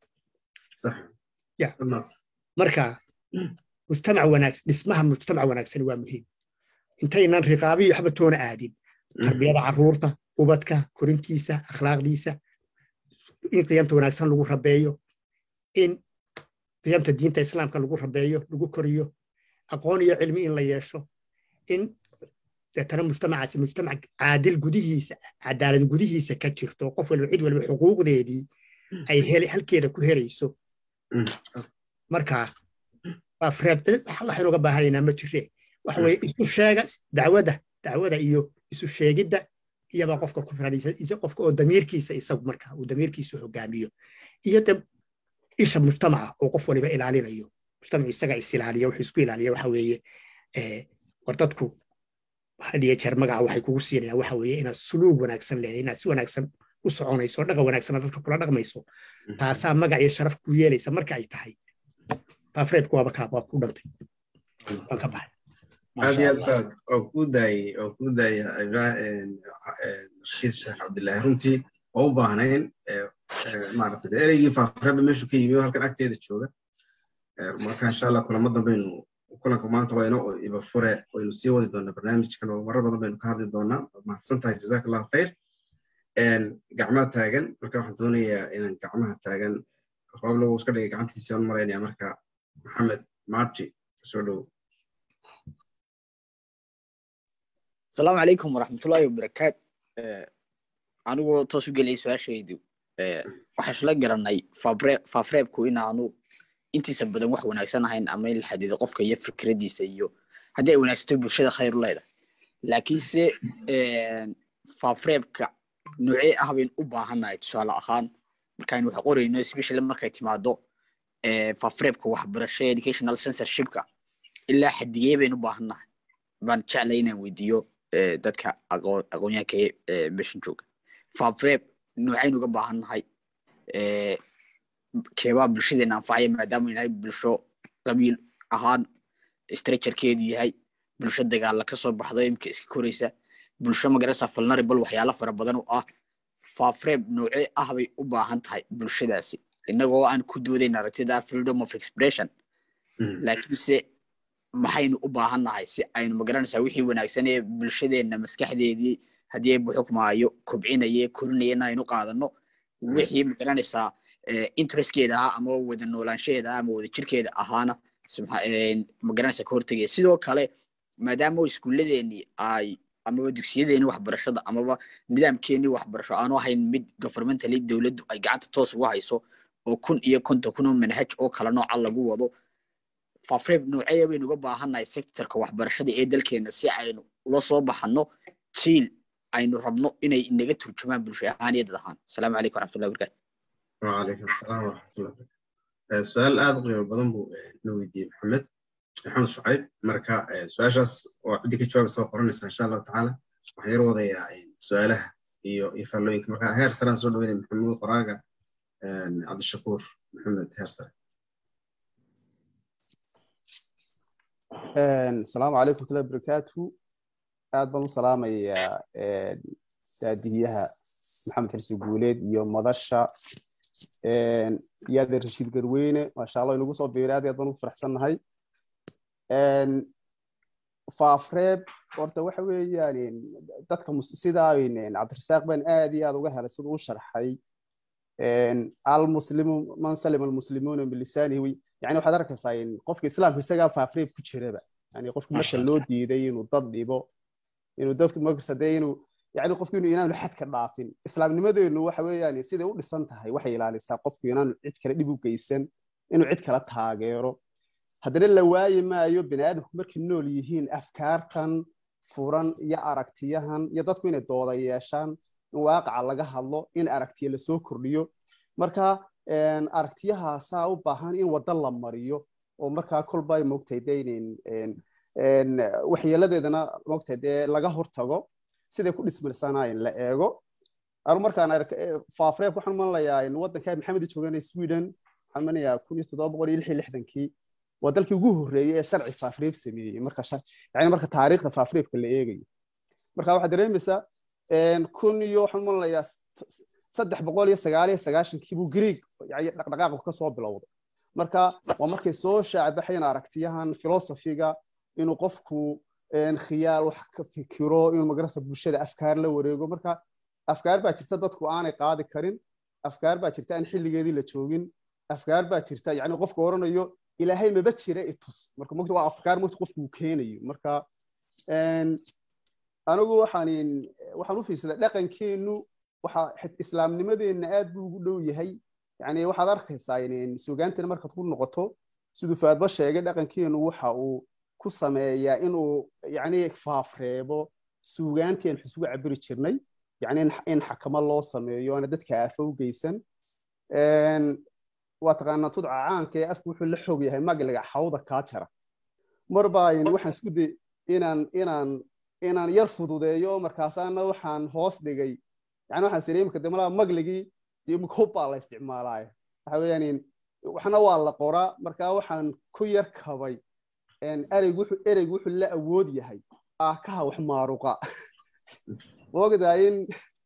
marka mujtamac wanaagsan dhismaha mujtamac wanaagsani waa muhiim intaynan riqaabiyo waxba toona aadin tarbiyada carruurta ubadka korintiisa akhlaaqdiisa in qiyamta wanaagsan lagu rabeeyo in qiyamta diinta islaamka lagu rabeeyo lagu koriyo aqoon iyo cilmi in la yeesho in deetana mujtamacaasi mujtamac caadil gudihiisa cadaalad gudihiisa ka jirto qof waliba cid waliba xuquuqdeedii ay halkeeda ku helayso marka waxaynu uga baahanaynaa ma jire waxa weye isu sheega dacwada dacwada iyo isu sheegidda iyabaa qofka ku filanaysa qofka oo damiirkiisa isagu marka uu damiirkiisu hogaamiyo iyo de isha mujtamaca oo qof waliba ilaalinayo mujtamacu isaga is ilaaliya wuxuu isku ilaaliya waxa weeye war dadku had iyo jeer magaca waxay kugu siinayaan waxa weeye inaad suluug wanaagsan leedahay inaad si wanaagsan u soconayso oo dhaqan wanaagsan dadka kula dhaqmayso taasaa magac iyo sharaf ku yeelaysa marka ay tahay baafreebku waaba kaa waa ku dhantay waan ka baxay aad iyo aad faad oo ku daayey oo ku daaya rashiid sheekh cabdillaahi runtii oo u baahnayn maaragtay ereygii faafreeba meeshu ka yimi halkan agteeda jooga marka insha allah kulamo dambaynu kulanka maanta waa inoo iba fure waynu sii wadi doonaa barnaamijkan oo marar badan baynu ka hadli doonaa mahadsan tahay jazaak allahu khayr gacmaha taagan marka waxaan doonayaa inaan gacmaha taagan rooblo iska dhigay gacantiisa aan maraynaya marka maxamed marti soo dhow asalaamu calaykum waraxmatullaahi wabarakaat anigoo toos u geliyay su-aashaydu waxaan isla garanay faafreebku inaanu intiisa badan wax wanaagsan ahayn ama in la xadido qofka iyo fikradiisa iyo haddii ay wanaagsato bulshada khayr u leedahay laakiinse faafreebka noocee ah bayn u baahannahay tusaale ahaan markaaynu wax qorayno especially markay timaado faafreebka waxbarasho educational censorshipka ilaa xadigee baynu u baahannahay baan jeclay inaan weydiiyo dadka aqoonyahanka meeshan jooga faafreeb noocaynu uga baahannahay keebaa bulshadeena anfacaya maadaama inahay bulsho qabiil ahaan structurekeedu yahay bulsho dagaalla kasoo baxdo imka iska koraysa bulsho magarasa vulnerable waxyaalo fara badan oo ah faafreeb noocee ah bay u baahan tahay bulshadaasi innagoo aan ku doodayn aragtida freedom of expression laakiinse maxaynu u baahannahay si aynu magaranaysaa wixii wanaagsan ee bulshadeenna maskaxdeedii haddii ay buxukmaayo kobcinaye korinaya in aynu qaadano wixii magaranaysaa interestkeeda ahaa ama wada noolaanshaheeda ah ama wada jirkeeda ahaana magaranaysaa ka hortegaya sidoo kale maadaama iskuulladeennii ay amaba dugsiyadeenii waxbarashada amaba nidaamkeenii waxbarasho aanu ahayn mid governmentally dowladdu ay gacanta toos ugu hayso oo kun iyo konton kun oo manhaj oo kala nooca lagu wado faafreeb noocee baynu uga baahannahay sectorka waxbarashada ee dalkeena si aynu ula soo baxanno jiil aynu rabno inay inaga turjumaan bulsho ahaan iyo dad ahaan asalaamu calaykum waraxmatullahi wabarakatu وعليكم السلام ورحمة الله وبركاته سؤال aad u qiimo badan buu na weydiiyey maxamed maxamed shucayb marka su-aashaas oo ciddi ka jawaab soo qoranaysa insha allahu tacaala waxaan yar wadayaa su-aalaha iyo iyo faallooyinka marka heer saraan soo dhaweynaya maxamuud qoraaga cabdishakuur maxamed heer sare asalaamu calaykum watullahi wabarakaatu aad baan u salaamayaa daadihiyaha maxamed xirsi guuleed iyo madasha iyo adeer rashiid garweyne maasha allah inagu soo biiray aad aad baan ugu faraxsannahay faafreeb horta waxa weeyaan dadka sidaa cabdirasaaq baan aad iyo aad uga helay siduu u sharxay almuslimu man salima almuslimuuna bilisaanihi yani waxaad arkaysaa qofka islaamka isagaa faafreeb ku jiraba yani qofka marka loo diiday inuu dad dhibo inuu dadku markasta dee inuu yani qofku inuu inaanu xadka dhaafin islaamnimadeenu waxa weeyaan siday u dhisan tahay waxay ilaalisaa qofku inaanu cid kale dhib u geysan inuu cid kala taageero haddana la waayi maayo bini aadamku markay nool yihiin afkaartan furan iyo aragtiyahan iyo dadku inay dooda yeeshaan in waaqaca laga hadlo in aragtiya lasoo kordhiyo marka aragtiyahaasaa u baahan in waddo la mariyo oo markaa kolba ay moogtahay dee waxyeeladeedana moogtahay dee laga hortago siday ku dhismirsanaayen la eego anu markaan faafreeb waxaan umalayaa waddanka maxamed joogan sweden waxaan manayaa kun iyo toddoba boqol iyo lix iyo lixdankii waa dalkii ugu horreeyey ee sharci faafreeb sameeyey marka yani marka taariikhda faafreebka la eegayo marka waxaad dareemaysaa kun iyo waxaan umalayaa saddex boqol iyo sagaal iyo sagaashankii buu greeg dhaqdhaqaaqu ka soo bilowday marka waa markay soo shaacbaxayn aragtiyahan filosofiga inuu qofku khiyaal wax ka fikiro inuu magarasa bulshada afkaar la wareego marka afkaar baa jirta dadku aanay qaadi karin afkaar baa jirta aan xilligeedii la joogin afkaar baa jirta yani qofku oranayo ilaahay maba jira itus marka mogta waa afkaar mogta qofku uu keenayo marka anigu waxaan waxaan u fiirsaday dhaqankeenu waxa islaamnimadeenna aad buu ugu dhow yahay yani waxaad arkaysaa sugaantana markaad ku noqoto siduu faadba sheegay dhaqankeenu waxa uu ku sameeyaa inuu yani faafreebo suugaanteen xusugu cabiri jirnay yani in xakamo loo sameeyo ana dadka aafo u geysan waa taqaanaa tudca caanka ee afku wuxuu la xoog yahay magliga xawda kaa jara mar baa waxaan isku day inaan inaan inaan yar fududeeyo markaasaana waxaan hoos dhigay yani waxaan siri imika demalaha magligii imika hub baa la isticmaalaayo waxa weeyaan waxna waa la qoraa markaa waxaan ku yar kabay ereygu wuxuu ereygu wuxuu la awood yahay aakaha wax maaruqa moogdaa in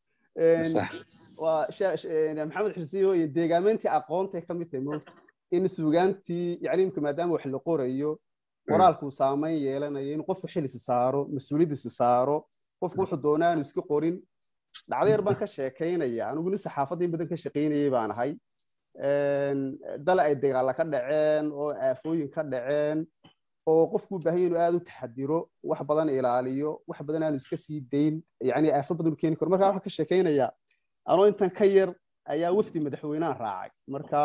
waa maxamed xirsiyo iyo deegaameyntii aqoontay ka mid tahay moogta in suugaantii yani imika maadaama wax la qorayo qoraalkuu saameyn yeelanayo in qofku xilisi saaro mas-uuliyaddiisi saaro qofku wuxuu doonaa aanu iska qorin dhacdo yar baan ka sheekaynaya anigu nin saxaafadda in badan ka shaqaynayay baan ahay dal ay dagaalla ka dhaceen oo aafooyin ka dhaceen oo qofku u baahan inuu aad u taxadiro wax badan ilaaliyo wax badan aanu iska sii dayn yani aafo badan u keeni karo marka waxaan ka sheekaynayaa anoo intan ka yar ayaa wafdi madaxweynaha raacay marka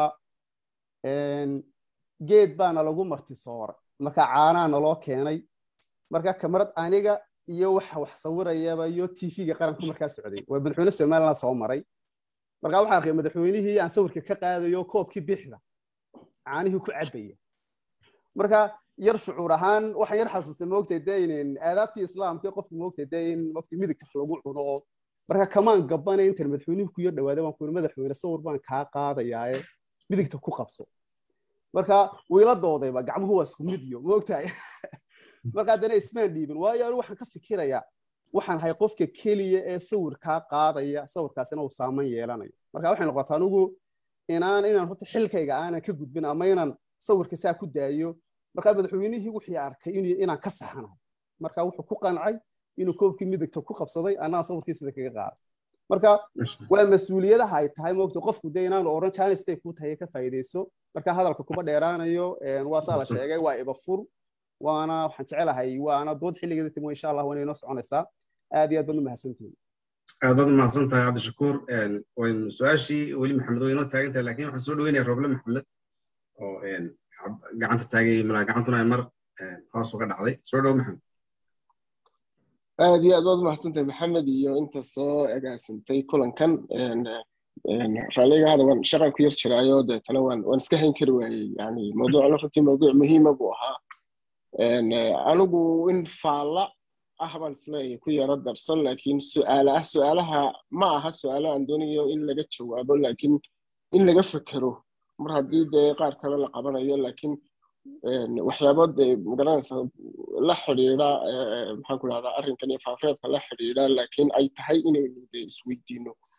geed baana lagu marti sooray marka caanaa naloo keenay marka kamarad aniga iyo waxa wax sawirayaba iyo tv-ga qaranku markaa socday waa madaxweyne somaliland soo maray marka waxaan arkay madaxweynihii aan sawirka ka qaadayo koobkii bixda caanihii ku cabaya marka yar shucuur ahaan waxaan yar xasuustay moogtay dee in aadaabtii islaamka qofku moogtay dee in moogtay midigta wax lagu cuno oo marka kamaan gabanay intan madaxweynuhu ku yar dhawaaday waan ku yiri madaxweyne sawir baan kaa qaadayaaye midigta ku qabso marka wiila doodayba gacmuhu waa isku mid iyo moogtahay marka haddana ismaan dhiibin waayo anigu waxaan ka fikirayaa waxaan ahay qofka keliya ee sawirkaa qaadaya sawirkaasina uu saameyn yeelanayo marka waxay noqotaa anigu inaan inaan horta xilkayga aanan ka gudbin ama inaan sawirka saa ku daayo marka madaxweynihii wixii arkay inaan ka saxanahay marka wuxuu ku qancay inuu koobkii midigta ku qabsaday anaa sawirkii sida kaga qaaday marka waa mas-uuliyadaha ay tahay moogta qofku dee inaanu oran janis bay kuu tahay ka faa'iidayso marka hadalka kuma dheeraanayo waa saa la sheegay waa ibafur waana waxaan jecelahay waana dood xilligeeda timo insha allah waana inoo soconaysaa aad iyo aad baad u mahadsantihin aad baad umahadsan tahay cabdishakuur waynu su-aashii weli maxamed way inoo taagan tahay lakin waxaan soo dhaweynaya roble maxamed oo gacanta taagay malaa gacantuna ay mar hoos uga dhacday soo dhow maxamed aad iyo aad baad umahadsantahay maxamed iyo inta soo agaasintay kulankan raalliga hada waan shaqan ku yar jiraayo deetana waan waan iska hayn kari waayey yani mawduucna runtii mawduuc muhiima buu ahaa anigu in faalla ah baan isleeyahay ku yaro darsan laakiin su'aala ah su'aalaha ma aha su'aalo aan doonayo in laga jawaabo laakiin in laga fekero mar haddii dee qaar kale la qabanayo laakiin waxyaabo dee magaranaysa la xidhiidha maxaan ku dhahdaa arrinkan iyo faafreebka la xidhiidha laakiin ay tahay inaynu dee isweydiino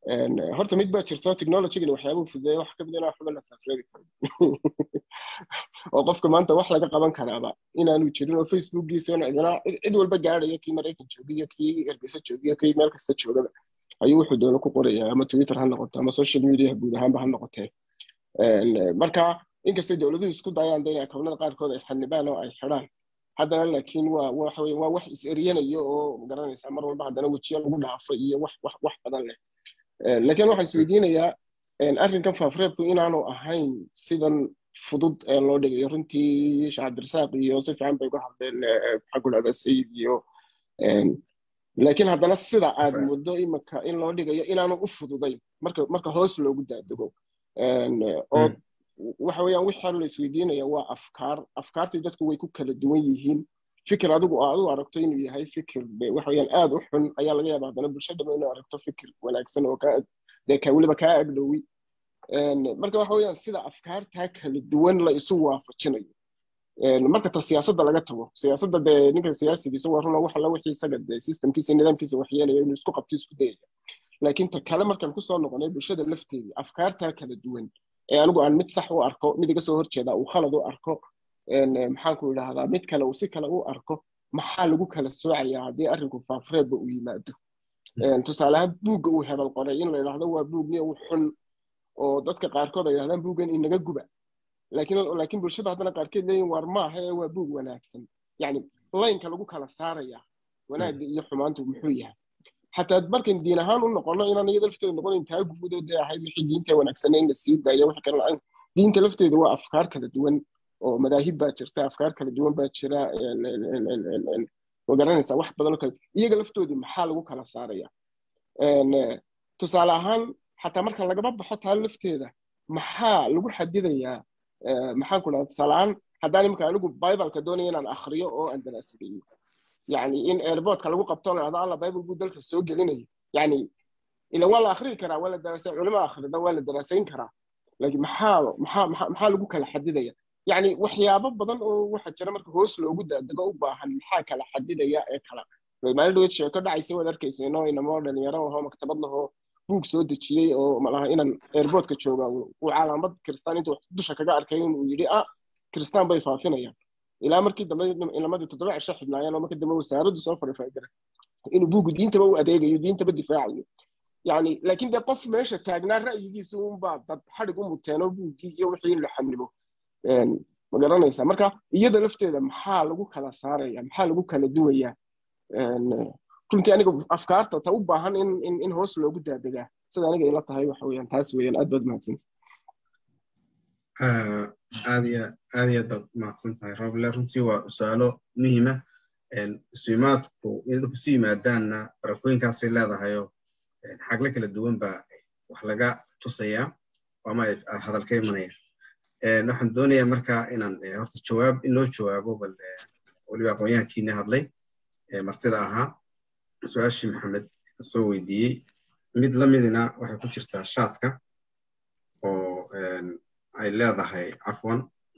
horta mid baa jirto technologygan waxyaabuu fudeeya wax kamid inaa waxba la faafreebi karin oo qofka maanta wax laga qaban karaaba inaanu jirin oo facebookiisa in cidina cid walba gaadhaya kii maraykan joogiyo kii ergeysa joogiyo kii meel kasta joogaba ayuu wuxuu doono ku qoraya ama twitter ha noqoto ama social media guud ahaanba ha noqotee marka inkastay dowladuhu isku dayaan in akawnada qaarkood ay xanibaan oo ay xidhaan haddana laakiin waa waxa weye waa wax is eryanayo oo magaranaysaa mar walba haddana wejiyo lagu dhaafo iyo wax wax wax badan leh laakiin waxaan isweydiinayaa arrinkan faafreebku inaanu ahayn sidan fudud ee loo dhigayo runtii sheekh cabdirasaaq iyo si fiican bay uga hadleen maxaa ku dhahdaa sayid iyo laakiin haddana sida aad muddo imika in loo dhigayo inaanu u fududayn marka marka hoos loogu daadego oo waxa weeyaan wixii la isweydiinaya waa afkaar afkaartii dadku way ku kala duwan yihiin fikir adigu aad u aragto inuu yahay fikir waxa weeyaan aad u xun ayaa laga yaabaa haddana bulshadaba inuu aragto fikir wanaagsan oo kaa dee ka weliba kaa agdhowi marka waxa weeyaan sida afkaartaa kala duwan la isu waafajinayo marka ta siyaasadda laga tago siyaasadda dee ninka siyaasigiisa waa runa wax alla wixii isaga dee systemkiisa nidaamkiisa waxyeelaya inuu isku qabto isku dayaya laakiin ta kale markaan kusoo noqonay bulshada lafteedii afkaartaa kala duwan ee anigu aan mid sax u arko mid iga soo horjeeda uu khalad u arko maxaanku idhaahdaa mid kale uu si kale u arko maxaa lagu kala soocayaa haddii arrinku faafreebba uu yimaado tusaale ahaan buugga uu hebel qoray in la idhaahdo waa buug niyo u xun oo dadka qaarkood ay yidhahdaan buuggan inaga guba laakiin laakiin bulshada haddana qaarkeed leeyihin war maaha ee waa buug wanaagsan yacni laynka lagu kala saaraya wanaagga iyo xumaantu muxuu yahay xataa markan diin ahaan u noqono inaan iyada lafteeda noqonayn taa guud oo dee ahayd wixii diinta wanaagsanay in la sii daayo wixii kale la-aan diinta lafteeda waa afkaar kala duwan oo madaahib baa jirta afkaar kala duwan baa jira ma garanaysaa wax badan oo kale iyaga laftoodii maxaa lagu kala saaraya tusaale ahaan xataa marka lagama baxo taa lafteeda maxaa lagu xadidayaa maxaan ku dhaha tusaale ahaan haddaan imika anigu bibaleka doonaya inaan akhriyo oo aan daraasadeeyo yani in airportka lagu qabto la dhahdo alla bible buu dalka soo gelinayo yani ila waa la akhriyi karaa waa la daraasayn culimo akhrida waa la daraasayn karaa laakiin maxaa maxaa maxaa lagu kala xadidaya yani waxyaabo badan oo waxa jira marka hoos loogu daadego u baahan maxaa kala xadidaya ee kala maalin dhaweed sheeko dhacaysa waad arkaysa inoo inamoo dhalinyaro ahoo maktabad lahoo buug soo dejiyey oo malaha inaan airportka jooga uu calaamad kristaan intuu dusha kaga arkay inuu yidhi ah kristaan bay faafinayaan ilaa markii dambe ilamadii toddoba cisho xidhnaayeen oo markii dambe wasaaraddu soo farifaagara inuu buugu diintaba u adeegayo diintaba difaacayo yani laakiin dee qof meesha taagnaa ra'yigiisa unbaa dad xadhig u muteenoo buuggii iyo wixii in la xamnibo ma garanaysaa marka iyada lafteeda maxaa lagu kala saaraya maxaa lagu kala duwayaa runtii aniga afkaarta ta u baahan in in in hoos loogu daadegaa sida aniga ila tahay waxa weeyaan taas weeyaan aad baad mahadsan aad iyo aad iyo baad mahadsan tahay roble runtii waa su-aalo muhiima isuimaadku inay dadku su yimaadaanna barakooyinkaasay leedahayoo xagle kala duwan baa wax laga tusayaa ama hadal ka imanaya waxaan doonayaa marka inaan horta jawaab in loo jawaabo bal weliba aqoonyahankiina hadlay martida ahaa su-aashii maxamed soo weydiiyey mid la midina waxay ku jirtaa shaadka oo ay leedahay cafwan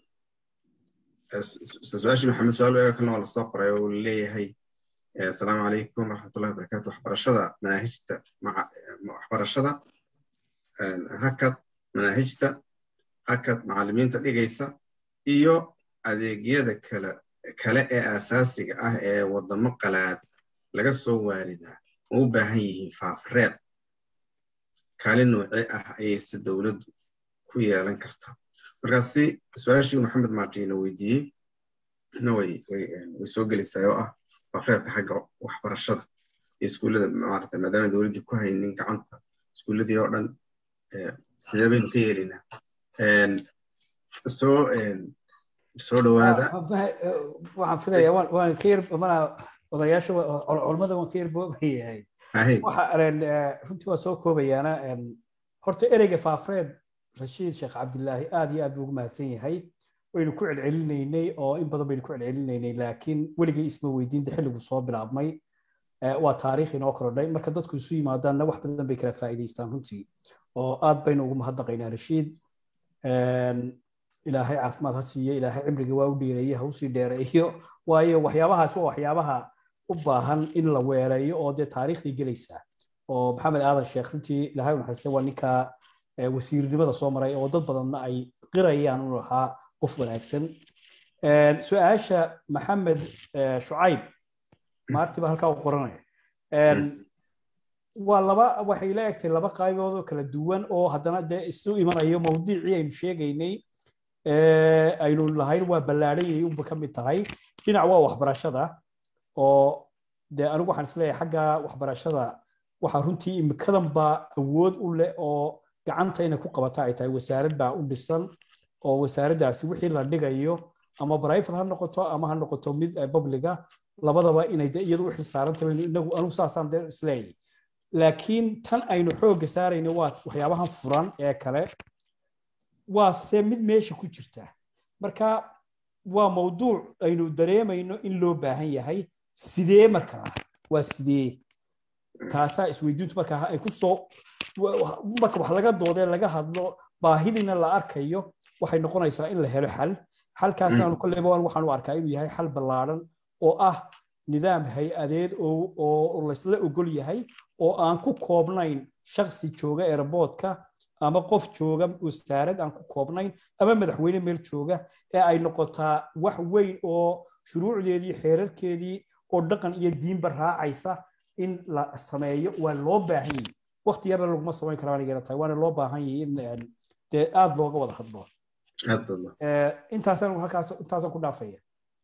su-aashii maxamed su-aal eega kalena waa lasoo qoray oo leeyahay asalaamu calaykum waraxmatullahi wabarakatu waxbarashada manaahijta waxbarashada hakad manaahijta hakad macallimiinta dhigaysa iyo adeegyada kale kale ee asaasiga ah ee waddamo qalaad laga soo waaridaa ma u baahan yihiin faafreeb kaalin noocee ah ayayse dowladdu ku yeelan kartaa markaasi su-aashii maxamed maadiina weydiiyey na way way soo gelaysaa oo ah faafreebka xagga waxbarashada iyo iskuullada maarata maadaama dowladdii ku haynin gacanta iskuulladii oo dhan sidee baynu ka yeelinaa soo soo dhawaada waxaan filaya waan ka yar mana odayaasha culammada waan ka yar boobayahay runtii waa soo koobayaana horta ereyga faafreeb rashiid sheekh cabdilaahi aad iyo aad buu ugu mahadsan yahay waynu ku celcelinaynay oo in badan baynu ku celcelinaynay laakiin weligay isma weydiinta xilligu soo bilaabmay waa taariikh inoo korodhay marka dadku isu yimaadaanna wax badan bay kala faa'iidaystaan runtii oo aad baynu ugu mahadnaqaynaa rashiid ilaahay caafimaad ha siiyo ilaahay cimriga waa u dheereeye ha usii dheereeyo waayo waxyaabahaas waa waxyaabaha u baahan in la weeleeyo oo dee taariikhdii gelaysaa oo maxamed aadan sheekh runtii ilahay u naxariistay waa ninka wasiirnimada soo maray oo dad badanna ay qirayaan inuu ahaa qof wanaagsan su-aasha maxamed shucayb maarti baa halkaa u qoranaya waa laba waxay la egtay laba qaybood oo kala duwan oo haddana dee isu imanayo mawduucii aynu sheegaynay aynu lahayn waa ballaadhanyay unba ka mid tahay dhinac waa waxbarashada oo dee anigu waxaan isleeyahay xagga waxbarashada waxaa runtii imikadan baa awood u leh oo gacanta inay ku qabata ay tahay wasaarad baa u dhisan oo wasaaraddaasi wixii la dhigayo ama private ha noqoto ama ha noqoto mid publiga labadaba inay de iyadu u xilsaarantahay inagu anigu saasaan de isleeyahay laakiin tan aynu xoogga saarayno waa waxyaabahan furan ee kale waa se mid meesha ku jirta marka waa mawduuc aynu dareemayno in loo baahan yahay sidee markaa waa sidee taasaa isweydiintu markaa ay ku soo marka wax laga doodee laga hadlo baahidiina la arkayo waxay noqonaysaa in la helo xal xalkaasnaanu kolleyba waxaan u arkaa inuu yahay xal ballaadhan oo ah nidaam hay-adeed oo laysla ogol yahay oo aan ku koobnayn shaksi jooga airboodka ama qof jooga wasaarad aan ku koobnayn ama madaxweyne meel jooga ee ay noqotaa wax weyn oo shuruucdeedii xeerarkeedii oo dhaqan iyo diinba raacaysa in la sameeyo waa loo baahan yahay wakti yarna laguma samayn karaa anigana tahay waana loo baahan yahay in dee aada looga wada hadlo intaasaan halkaas intaasaan ku dhaafaya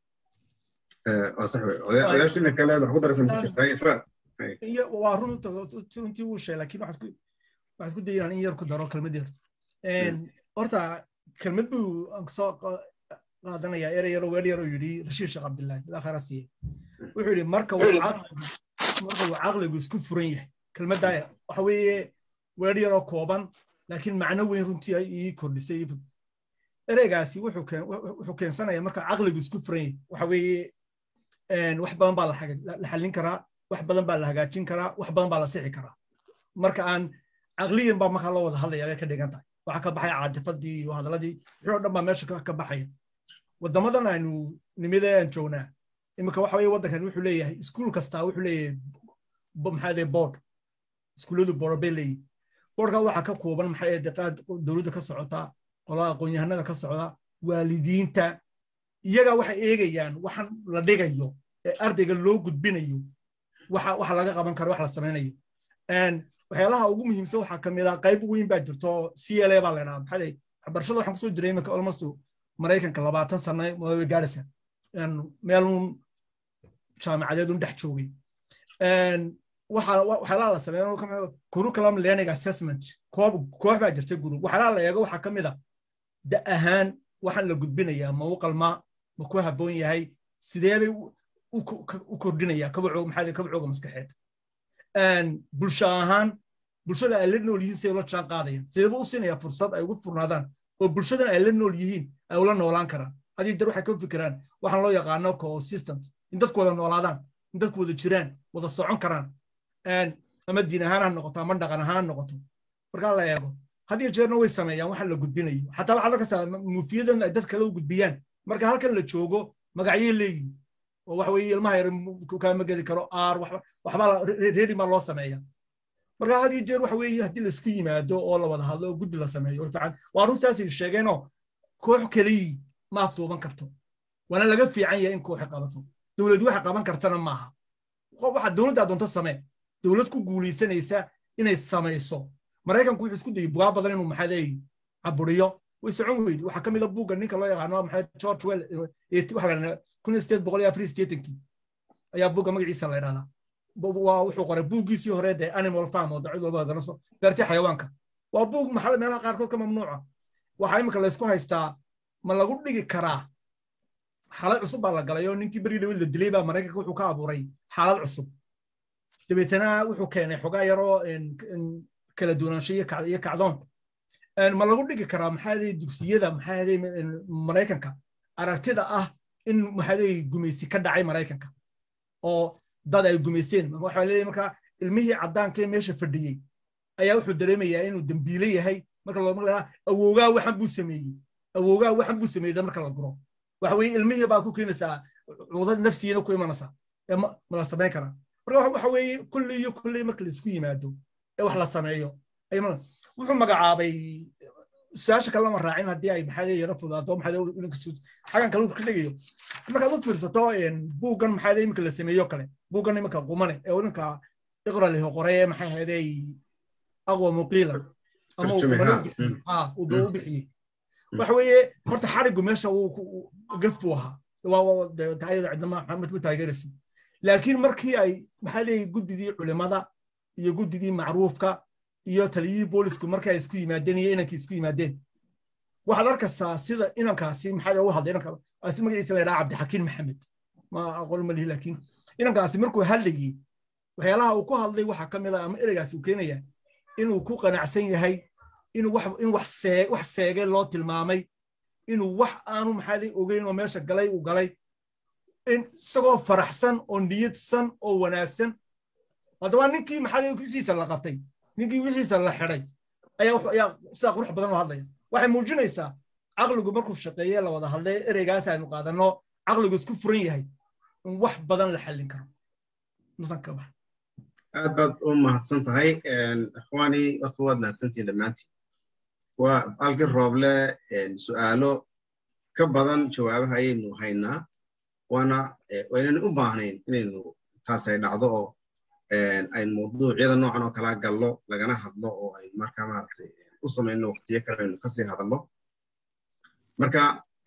odayaashina kale wax ku darsan ku jirtaa ifraad waa runta runtii wuu sheegay laakiin waxaan isku dayay in yar ku daro kelmad yar horta kelmad buu soo qaadanayaa erey yaro weer yaro yidhi rashiid sheekh cabdillaahi ilaa khayra siiye wuxuu yidhi marka marka uu caqligu isku furan yahay kelmaddaa waxa weeye weer yaroo kooban laakiin macno weyn runtii ay ii kordhisay ereygaasi wuxuu keensanaya marka caqligu isku furan yahay waxa weeye wax badan baa la xallin karaa wax badan baa la hagaajin karaa wax badan baa la sixi karaa marka aan caqliyan baa markaa loo wada hadlaya ayay ka dhigan tahay waxaa ka baxaya caadifadii iyo hadalladii wixii oo dhan baa meesha ka baxaya waddamadan aynu nimidee aan joognaa iminka waxa weye waddankan wuxuu leeyahay iskuul kastaa wuxuu leeyahay maxaa leeyahay board iskuulladu board bay leeyihin boardka waxaa ka kooban maxaa yeede qaad dowladda ka socota qolada aqoon-yahanada ka socda waalidiinta iyaga waxay eegayaan waxan la dhigayo ee ardayga loo gudbinayo waxa waxa laga qaban karo wax la samaynayo waxyaalaha ugu muhiimsan waxaa ka mid ah qayb weyn baa jirto c l a baa la idhaha maxaa leeyahay waxbarashada waxaan kusoo jiray iminka almost maraykanka labaatan sano way gaadhaysa meelun jaamacadeed un dhex joogay waxyaalaha la sameeyo curriculum learning assessment koox baa jirta group waxyaalaha la eego waxaa ka mid a da ahaan waxaan la gudbinayaa ma u qalmaa ma ku habboon yahay sidee bay u kordhinayaa kabacooga maxaa kabacooga maskaxeed bulsho ahaan bulshada ay la nool yihiin siday ula jaan qaadayaan sideeba u siinayaa fursad ay ugu furnaadaan oo bulshadan ay la nool yihiin ay ula noolaan karaan hadii dar waxay ka fikiraan waxaan loo yaqaano consistent in dadku wada noolaadaan in dadku wada jiraan wada socon karaan ama diin ahaan ha noqoto ama dhaqan ahaan ha noqoto markaa la eego had iyo jeerna way sameeyaan waxaan la gudbinayo xataa waxaa lakastaa muufiyadan ay dad kale u gudbiyaan marka halkan la joogo magacyay leeyihin oo waxa weeye ilmaha yar kaama geli karo aar waxbaa reedi maa loo sameeya marka had iyo jeer waxa weeye haddii laisku yimaado oo la wada hadlo oo guddi la sameeyo fiican waa runtaasay sheegeenoo koox keliyi ma afduuban karto waana laga fiican yahay in kooxi qabato dowlad waxa qaban kartana maaha waxa dowladda doonto samee dowlad ku guulaysanaysa inay samayso maraykanku wuxuu isku dayay bugaa badan inuu maxaa leeyahy caburiyo way socon weydi waxaa ka mid a buugga ninka loo yaqaano maxaa george well waxa la kun iyo sideed boqol iyo afar iyo siddeetankii ayaa buugga magaciisa la idhahdaa waa wuxuu qoray buuggiisii hore dee animal farm oo dacwad walba garanayso beertii xayawaanka waa buug maxaa meelaha qaarkood ka mamnuuca waxaa imika laysku haystaa ma lagu dhigi karaa xaalad cusub baa la galay oo ninkii beri dhawid la dilay baa maraykanka wuxuu ka abuuray xaalad cusub dabeetana wuxuu keenay xogaa yaroo kala duwanaansho iyo kacdoon ma lagu dhigi karaa maxaa leeyahay dugsiyada maxaa leeyahay maraykanka aragtida ah in maxaa leeyahay gumaysi ka dhacay maraykanka oo dad ay gumaysteen waxaa leeyahay markaa ilmihii caddaanka ee meesha fadhiyey ayaa wuxuu dareemayaa inuu dembiile yahay marka loo maqlaa awoogaa waxan buu sameeyey awoogaa waxan buu sameeyey marka la guro waxa weeye ilmihii baa ku keenaysaa cudad nafsiyana ku imanaysaa ma la samayn karaa marka waxa weeye kulli iyo kulli marka laisku yimaado ee wax la sameeyo wuxuu magacaabay su-aasha kale lama raacin haddii ay maxaa yara fudaato maxaa xagan kale ka dhigayo markaad u fiirsato buuggan maxaa iminka la sameeyo kale buuggan iminka qumane ee ninka iqra liho qoray ee maxay ahaydey aqwa muqiila ama uu u bixiyey waxa weeye horta xarigu meesha gaf buu ahaa dayada cidnama maxamed ma taageeraysa laakiin markii ay maxaa leeyahay guddidii culimada iyo guddidii macruufka iyo taliyihii boolisku markii ay isku yimaadeen iyo inankii isku yimaadeen waxaad arkaysaa sida inankaasi maxaa u hadlay inanka asli magaciisa la yidhaha cabdixakiin maxamed ma aqoon ma lihi laakiin inankaasi markuu hadlayey waxyaalaha uu ku hadlay waxaa ka mid ah ama ereygaasi uu keenaya inuu ku qanacsan yahay inuu wax in wax see wax seegay loo tilmaamay inuu wax aanu maxaa ogeyn oo meesha galay uu galay in isagoo faraxsan oo niyadsan oo wanaagsan haddaba ninkii maxaa wixiisa la qabtay ninkii wixiisa la xidhay ayaa sidaa qurux badan u hadlaya waxay muujinaysaa caqligu markuu shaqeeye la wada hadlay ereygaas aynu qaadanno caqligu isku furan yahay in wax badan la xallin karo nusanka bax aad baad u mahadsan tahay ikhwaani horta waad mahadsantihin dhammaantiin waa alki rooble su'aalo ka badan jawaabaha ayaynu haynaa waana waynaynu u baahnayn inaynu taas ay dhacdo oo aynu mawduucyada noocan oo kala gallo lagana hadlo oo aynu markaa maaragtay u samayno waqtiyo kale aynu kasii hadallo marka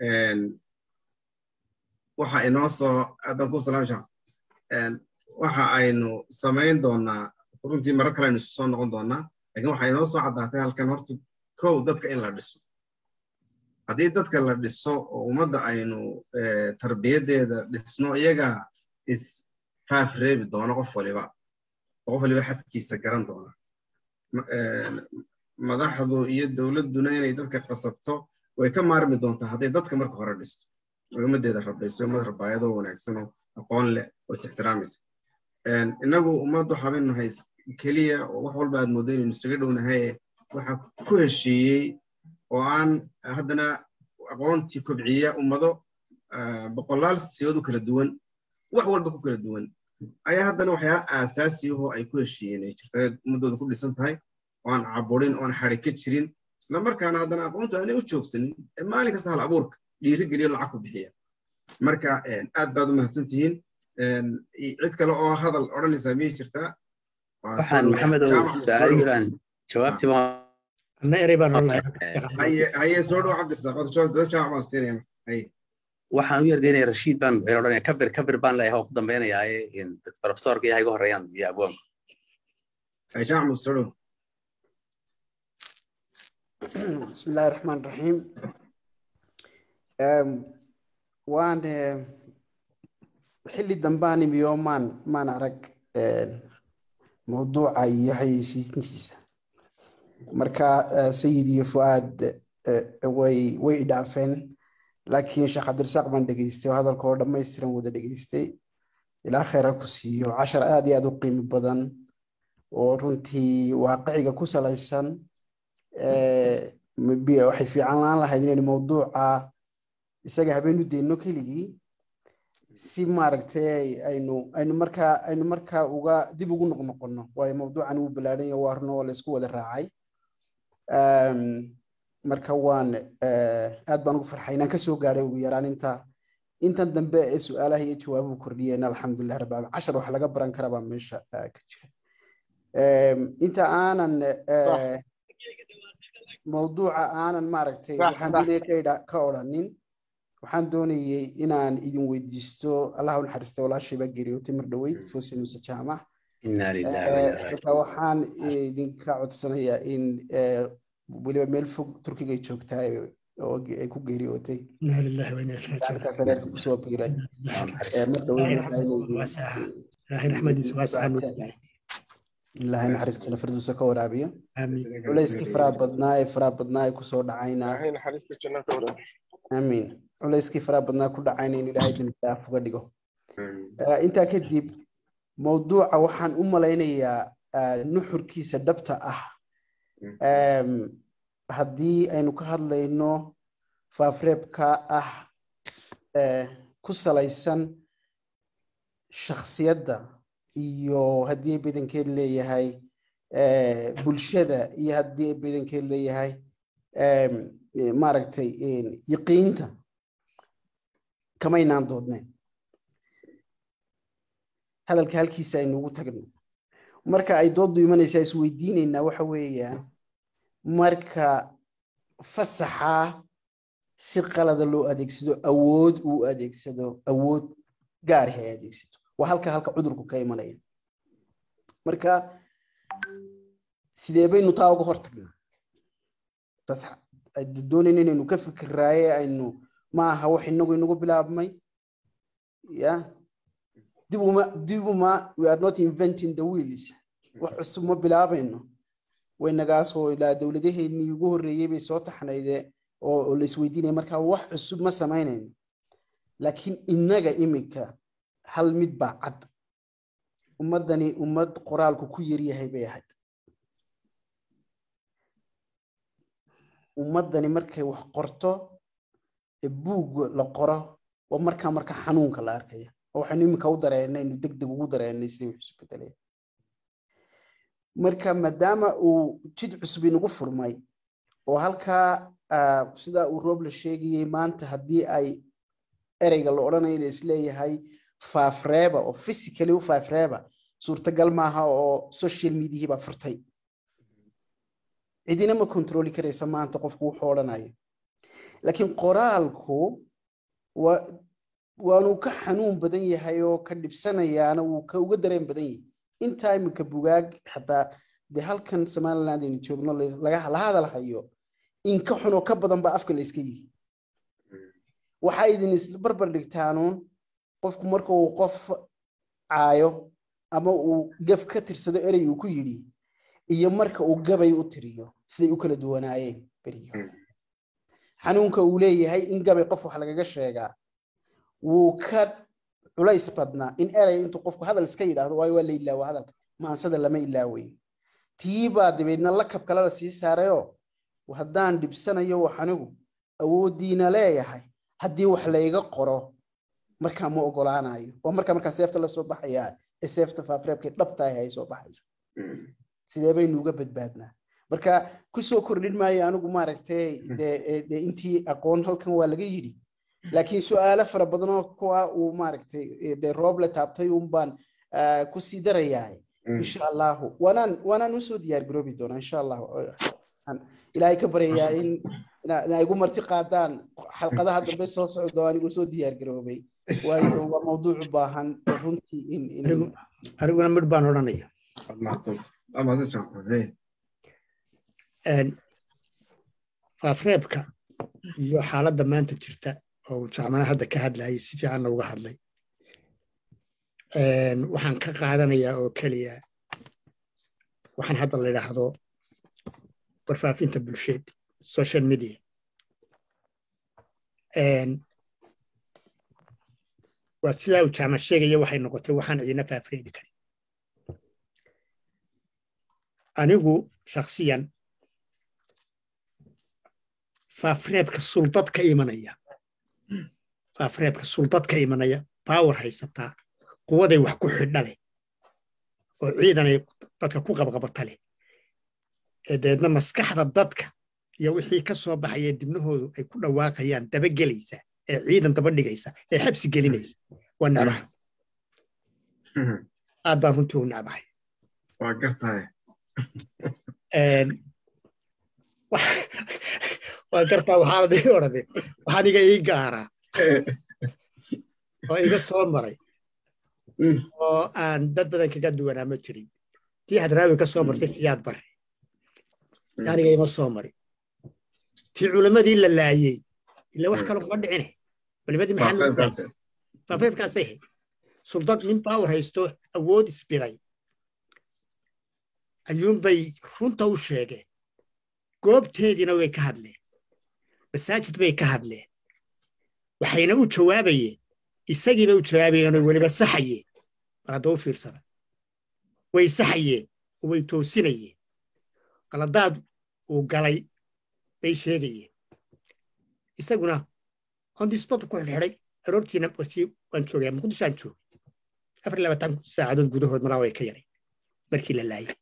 waxa inoo soo aadan ku salaam shaa waxa aynu samayn doonaa runtii marar kale aynu isu soo noqon doonaa lakin waxa inoo soo caddaatay halkan horta kow dadka in la dhiso haddii dadka la dhiso oo ummadda aynu tarbiyaddeeda dhisno iyaga isfaaf reebi doono qof waliba oo qof waliba xadkiisa garan doona madaxdu iyo dowladduna inay dadka qasabto way ka maarmi doontaa hadday dadka marka hore dhisto oo ummaddeeda rabayso ummad rabaayadoo wanaagsan oo aqoon leh oo is ixtiraamaysa innagu ummad waxabaynu nahay keliya oo wax walba aad mooddo inaynu isaga dhownahay waxa ku heshiiyey oo aan haddana aqoontii kobciya ummado boqolaal siyood u kala duwan wax walba ku kala duwan ayaa haddana waxyaala aasaasiyahoo ay ku heshiiyeen ay jirta ummaddooda ku dhisan tahay oo aan caburin oo aan xari ka jirin isla markaana haddana aqoontu aanay u joogsanin maalin kasta hal abuurka dhiiri geliyo lacag ku bixiya marka aad baad u mahadsan tihiin cid kale oo hadal odhanaysaa miyay jirtaa waxaan maxamed su-aalihibaan jawaabtii anna erey baan haye soo dhow cabdirasaaq dad jaac baan siinaya haye waxaan u yardaynaya rashiid baan odhanaya kabir kabir baan leeyahay oo ku dambeynayaaye profesorka iyo iga horeeyaan iyo abwaanku jaac mus soo dhow بسم الله الرحمن الرحيم waan xilli dambaani miyo maan maan arag mawduuca iyo hayeysiintiisa marka sayid iyo fuaad way way idhaafeen laakiin sheekh cabdirasaaq baan dhegeystay oo hadalka oo dhammaystiran wada dhegeystay ilaa khayra ku siiyo cashar aad iyo aad u qiimo badan oo runtii waaqiciga ku salaysan waxay fiican laan lahayd inaynu mawduuca isaga habeen u deyno keligii si maaragtay aynu aynu markaa aynu markaa uga dib ugu noqnoqono waayo mawduucan wuu balaadhan yahay waa runo waa laysku wada raacay marka waan aad baan ugu farxay inaan kasoo gaadhay ugu yaraan inta intan dambe ee su-aalaha iyo jawaabuhu kordhiyeen alxamdulilah rabbil alamin cashar wax laga baran kara baa meesha ka jira inta aanan mawduuca aanan maaragtay waxaan doonaya ka odhanin waxaan doonayey inaan idin weydiisto allah u naxariista walaashayba geeriyootay mar dhoweyd fosin muse jaamac marka waxaan idinka codsanayaa in weliba meel fog turkiga ay joogtaa oo ay ku geeriyootay reerka kusoo biiray mar ilaahay naxariistiina firduusa ka waraabiyo culayskii faraha badnaa ee faraha badnaa ee kusoo dhacayna amiin culayskii faraha badnaa ku dhacayna in ilaahay dambidaaf uga dhigo intaa kadib mawduuca waxaan u malaynayaa nuxurkiisa dhabta ah haddii aynu ka hadlayno faafreebka ah ku salaysan shakhsiyadda iyo haddii badankeed leeyahay bulshada iyo haddii badankeed leeyahay maaragtay yaqiinta kamaynaan doodneen hadalka halkiisa aynuugu tagno marka ay dooddu imanaysaa isweydiinaynaa waxa weeyaan marka fasaxa si qalada loo adeegsado awood uu adeegsado awood gaarih ay adeegsato waa halka halka cudurku ka imanaya marka sidee baynu taa uga hortagnaa aynu doonayna inaynu ka fikiraaye aynu ma aha wax inagu inagu bilaabmay ya dib uma dib uma we are not inventing the wheels wax cusub ma bilaabayno waynagaasoo ilaa dowladaheennii ugu horreeyey bay soo taxnayde oo la isweydiinaya markaa wax cusub ma samaynayno laakiin innaga imika hal mid baa cad ummaddani ummad qoraalku ku yaryahay bay ahayd ummaddani markay wax qorto ee buug la qoro waa markaa marka xanuunka la arkaya oo waxaynu iminka u dareennay inu deg deg ugu dareennay sidii wax isu bedelaya marka maadaama uu jid cusub inagu furmay oo halkaa sida uu roob la sheegayey maanta haddii ay ereyga la odhanayo la isleeyahay faafreeba oo physically u faafreeba suurtagal maaha oo social mediahii baa furtay cidina ma kontroli karaysa maanta qofku wuxuu odhanayo laakiin qoraalku waanuu ka xanuun badan yahay oo ka dhibsanayaana wuu ka uga dareen badan yahay intaa iminka bugaag xataa dee halkan somaliland aynu joogno la hadal hayo in ka xunoo ka badan baa afka la iska yihi waxaa idin isbarbar dhigtaanuun qofku marka uu qof caayo ama uu gaf ka tirsado erey uu ku yidhi iyo marka uu gabay u tiriyo siday u kala duwanaayeen berigi xanuunka uu leeyahay in gabay qof wax lagaga sheegaa wuu ka culays badnaa in erey intuu qofku hadal iska yidhaahdo waayo waa la ilaawa hadalka maansada lama ilaaweyn tii baa dabeedna lakab kale la sii saarayoo haddaan dhibsanayo wax anigu awooddiina leeyahay haddii wax layga qoro markaa ma ogolaanayo waa markaa markaa seefta la soo baxayaa ee seefta faafreebkay dhabtahay ay soo baxaysa sidee baynu uga badbaadnaa marka kusoo kordhin maayo anigu maaragtay de intii aqoon halkan waa laga yidhi laakiin su-aalo fara badan oo kuwa uu maaragtay de roob la taabtay un baan kusii darayaa insha allahu waanaan waanaan usoo diyaar garoobi doonaa insha allahu ilaahay ka baryayaa in ina igu marti qaadaan xalqadaha dambe soo socdo anigu soo diyaar garoobay waayo waa mawduuc u baahan runtii in aniguna midh baan odhanaya faafreebka iyo xaaladda maanta jirta oo jacmana hadda ka hadlayay si fiicanna uga hadlay waxaan ka qaadanayaa oo keliya waxaan hadda la yidhaahdo warfaafinta bulsheed social media waa sidaa uu jacma sheegaya waxay noqotay waxaan cidina faafreebi karin anigu shaksiyan faafreebka suldad ka imanaya faafreebka suldad ka imanaya baawar haysataa quwaday wax ku xidha leh oo ciidanay dadka ku qabqabata leh ee dabeedna maskaxda dadka iyo wixii ka soo baxaya dibnahoodu ay ku dhawaaqayaan dabagelaysa ee ciidan daba dhigaysa ee xabsi gelinaysa waa necbahay aad baan runtii u necbahay waa gartahay waa gartaa waxaanad ii odhade waxaan iga ii gaaraa oo iga soo maray oo aan dad badan kaga duwanaa ma jirin tii hadraawi ka soo martay siyaad bare aniga ima soo mari tii culammadii la laayey ila wax kale kuma dhicine culimadii maxaafeebkaasay ahayd suldad nin baawar haysto awood isbiday ayuunbay runta u sheegeen goobteediina way ka hadleen masaajid bay ka hadleen waxayna u jawaabayeen isagiibay u jawaabayeen oo weliba saxayeen mar hadda u fiirsada way saxayeen oo way toosinayeen qaladaad uu galay bay sheegayeen isaguna on the spot ku xidhxidhay aroortiina waan joogaya muqdishoaan joogay afar iyo labaatan saacadood gudahood malaa way ka yaray markii la laayay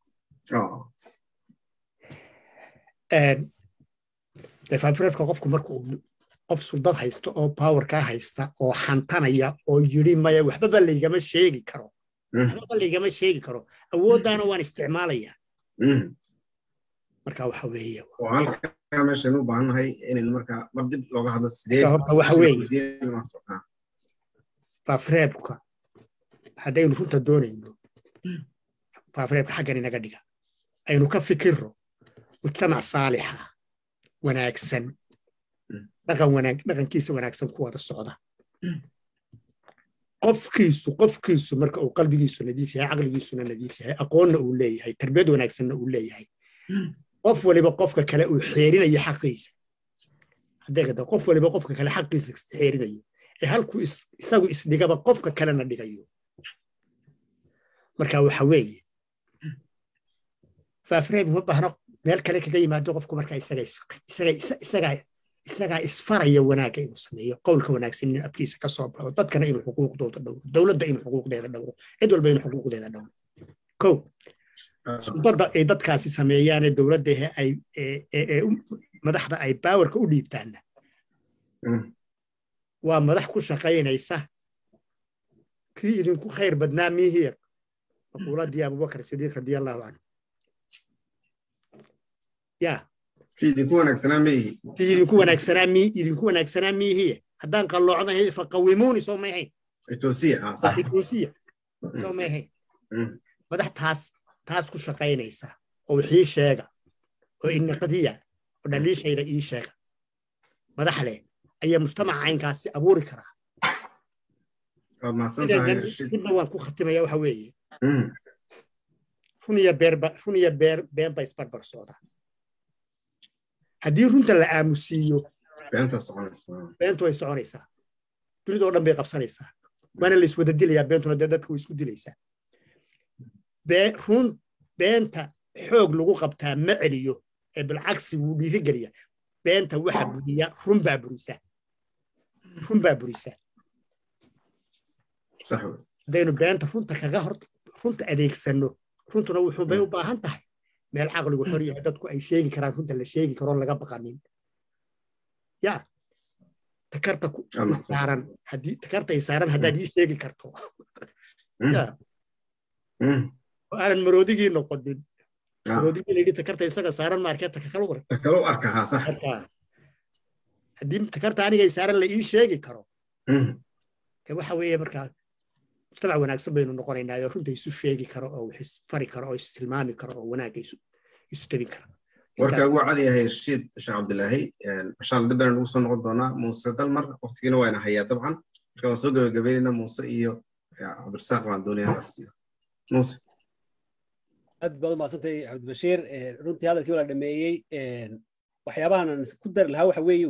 faafureedka qofku marka uu qof suldad haysta oo powerkaa haysta oo xantanaya oo yidhi maya waxbaba laygama sheegi karo waxbaba laygama sheegi karo awooddaana waan isticmaalayaa marka waxa weeye halkaa meeshan u baahannahay inayn markaa mar dib looga hadlo sidee horta waxa weeye faafureebka haddaynu runta doonayno faafureebka xaggan inaga dhiga aynu ka fikirro mujtamac saalixa wanaagsan dhaqan wanaag dhaqankiisa wanaagsan ku wada socda qofkiisu qofkiisu marka uu qalbigiisu nadiif yahay caqligiisuna nadiif yahay aqoonna uu leeyahay tarbiyad wanaagsanna uu leeyahay qof waliba qofka kale uu xeerinayo xaqiisa hadeegada qof waliba qofka kale xaqiisa xeerinayo ee halkuu isagu isdhigaba qofka kalena dhigayo marka waxa weeye faafreeb ma baahna meel kale kaga yimaado qofku marka isagaa isfaraya wanaagga inuu sameeyo qowlka wanaagsan inuu afkiisa ka soo baxo dadkana inuu xuquuqdooda dhowro dowladda inuu xuquuqdeeda dhowro cid walba inuu xuquuqdeeda dhowro ko suldada ay dadkaasi sameeyaane dowladda ay madaxda ay baawarka u dhiibtaanna waa madax ku shaqaynaysa kii idinku khayr badnaa miihiya maquuladii abubakar sidiiq radiallahu canhu ya idinku wanaagsanaa miihi idinku wanaagsanaa mi idinku wanaagsanaa miihiya haddaan qalloocdahay faqawimuuni soo may ahayn etoosiya etoosiya soo may ahayn madax taas taas ku shaqaynaysa oo wixii sheega oo inaqadiya oo dhaliishayda ii sheega madax leh ayaa mujtamaca caynkaasi abuuri karaa midna waan ku khatimaya waxa weeye run iyo beerba run iyo beer been ba isbarbar socdaa haddii runta la aamusiiyo beentu way soconaysaa dunida oo dhan bay qabsanaysaa waana la iswada dilayaa beentuna dee dadka way isku dilaysaa run beenta xoog lagu qabtaa ma celiyo ee bilcagsi wuu dhiirigeliya beenta waxa buriya run baa burisa run baa burisa haddaynu beenta runta kaga hor runta adeegsanno runtuna wuxuu bay u baahan tahay meel caqligu xor yahay dadku ay sheegi karaan runta la sheegi karoon laga baqanin ya takarta saaran haddii takarta ay saaran haddaad ii sheegi karto ya oo aanan maroodigii noqonin maroodigii layidhi takarta isaga saaran maarkee takakalu qor takalu arka haa sax haddii takarta anigay saaran la ii sheegi karo de waxa weeye markaa mujtamac wanaagsan baynu noqonaynaa oo runta isu sheegi karo oo wax isfari karo oo istilmaami karo oo wanaagga isu tabin karo warkaa ugu cad yahay rashiid sheekh cabdilaahi mashaalla dib baynu ugu soo noqon doonaa muuse dalmar waqtigiina waana hayaa dabcan marka waan soo gabagabaynaynaa muuse iyo cabdirasaaq baan doonayaa asiyo muuse aad baad umaadsantahay cabdibashiir runtii hadalkii wala dhameeyey waxyaabahan ku dari lahaa waxa weeye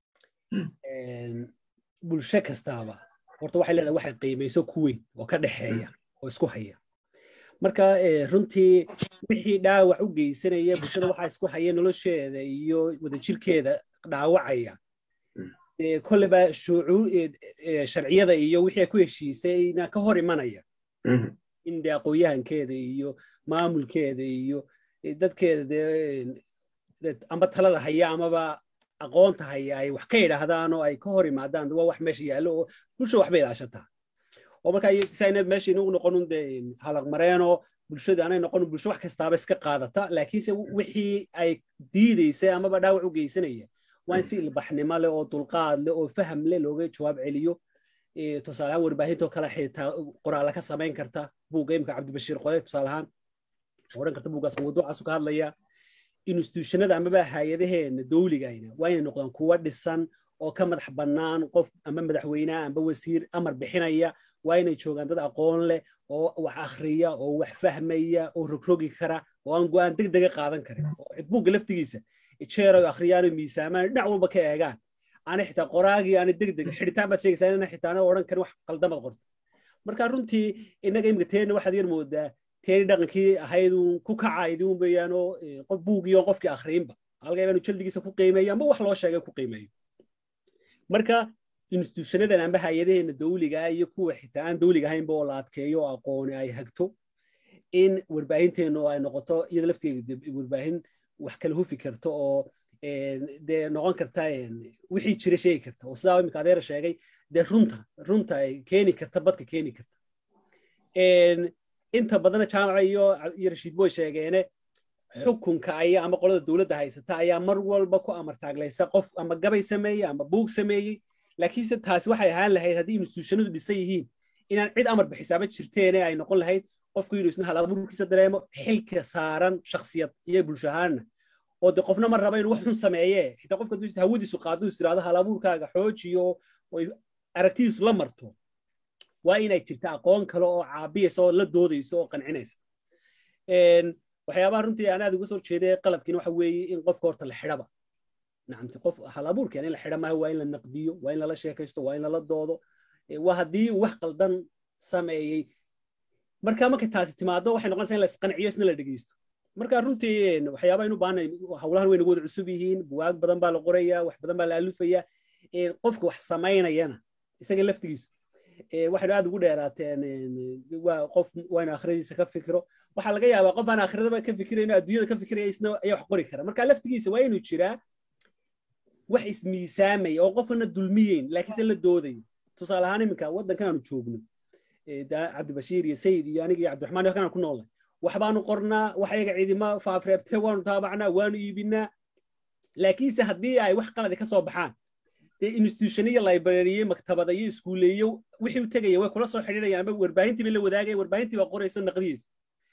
bulsho kastaaba horta waxay leedahay waxay qiimayso ku weyn oo ka dhexeeya oo isku haya marka runtii wixii dhaawac u geysanaya bulshada waxaa isku haya nolosheeda iyo wadajirkeeda dhaawacaya kolleba sharciyada iyo wixii ay ku heshiisayna ka hor imanaya in de aqoonyahankeeda iyo maamulkeeda iyo dadkeeda de amba talada haya amaba aqoonta haya ay wax ka yidhaahdaan oo ay ka hor imaadaan waa wax meesha yaallo oo bulsha waxbay ilaashataa oo marka sayna meesha inagu noqonun de halaqmareenoo bulshada anay noqonun bulsho wax kastaaba iska qaadata laakiinse wixii ay diidaysay amaba dhaawac u geysanaya waa in si ilbaxnimo leh oo dulqaad leh oo faham leh looga jawaab celiyo tusaale ahaan warbaahintoo kale xitaa qoraala ka samayn karta buugga imka cabdibashiir qode tusaale ahaan odhan karta buuggaas mawduucaasu ka hadlaya institutionada amaba hay-adaheena dowligayna waa inay noqdaan kuwa dhisan oo ka madax bannaan qof ama madaxweyneha amba wasiir amar bixinaya waa inay joogaan dad aqoon leh oo wax akhriya oo wax fahmaya oo rogrogi kara oo aan go-aan deg dega qaadan karin oo buugga laftigiisa jeero akhriyaan miisaamaan dhinac walba ka eegaan ana xitaa qoraagii ana deg deg xidhitaan baad sheegaysaa inana xitaana odhan karin wax qaldamad qorto marka runtii innaga imika teena waxaad yar moodaa teeni dhaqankii ahaydun ku kacaydun weeyaanoo qof buugiyo qofkii akhriinba halka inaanu jaldigiisa ku qiimeeyo amba wax loo sheegay ku qiimeeyo marka instituushanadan amba hay-adaheena dawliga iyo kuwa xitaa aan dawliga ahaynba oo la adkeeyo oo aqooni ay hagto in warbaahinteenu ay noqoto iyada lafteeda warbaahin wax kala hufi karto oo dee noqon karta wixii jira sheegi karta oo sidaa imika adeera sheegay dee runta runta ay keeni karta badka keeni karta inta badana jaamaca iyo iyo rashiid boy sheegeene xukunka ayaa ama qolada dowladda haysata ayaa mar walba ku amartaaglaysa qof ama gabay sameeyey ama buug sameeyey laakiinse taasi waxay ahaan lahayd haddii instituushonadu dhisan yihiin inaan cid amar bixisaaba jirteene ay noqon lahayd qofku inuu isna halabuurkiisa dareemo xilka saaran shaksiyad iyo bulsho ahaanna oo de qofna ma raba inuu wax xun sameeye xitaa qofka hadduu hawadiisu qaado is tiraahdo halabuurkaaga xoojiyo oy aragtidiisu la marto waa inay jirta aqoon kale oo caabiyaysa oo la doodaysa oo qancinaysa waxyaabaha runtii aan aad uga soo jeeday qaladkiina waxa weeye in qofka horta la xidhaba nacamti qof halabuurkeen in la xidha maaha waa in la naqdiyo waa in lala sheekaysto waa in lala doodo waa haddii wax qaldan sameeyey marka markay taasi timaado waxay noqonaysaa in la isqanciyo isna la dhegeysto marka runtii waxyaaba aynu baahnay howlahan way nagu wada cusub yihiin buwaag badan baa la qoraya wax badan baa la alufaya qofka wax samaynayana isaga laftigiisu waxaynu aad ugu dheeraateen waa qof waa inu akhradiisa ka fikiro waxaa laga yaabaa qof aan akhradaba ka fikirayno adduunyada ka fikiraya isna ayaa wax qori kara marka laftigiisa waa inuu jiraa wax ismiisaamaya oo qofna dulmiyeyn laakiinse la doodayo tusaale ahaan iminka waddankan aanu joogno cabdibashiir iyo sayid iyo aniga iyo cabdiraxmaan halkan aan ku noolnay waxbaanu qornaa wax ayaga ciidima faafreebtee waanu taabacnaa waanu iibinaa laakiinse haddii ay wax qaladi ka soo baxaan dee institutioniyo librariye maktabada iyo iskuuleeyo wixii u tegaya way kula soo xidhiidhayaan ama warbaahintii bay la wadaagaya warbaahintii baa qoraysa naqdiyeysa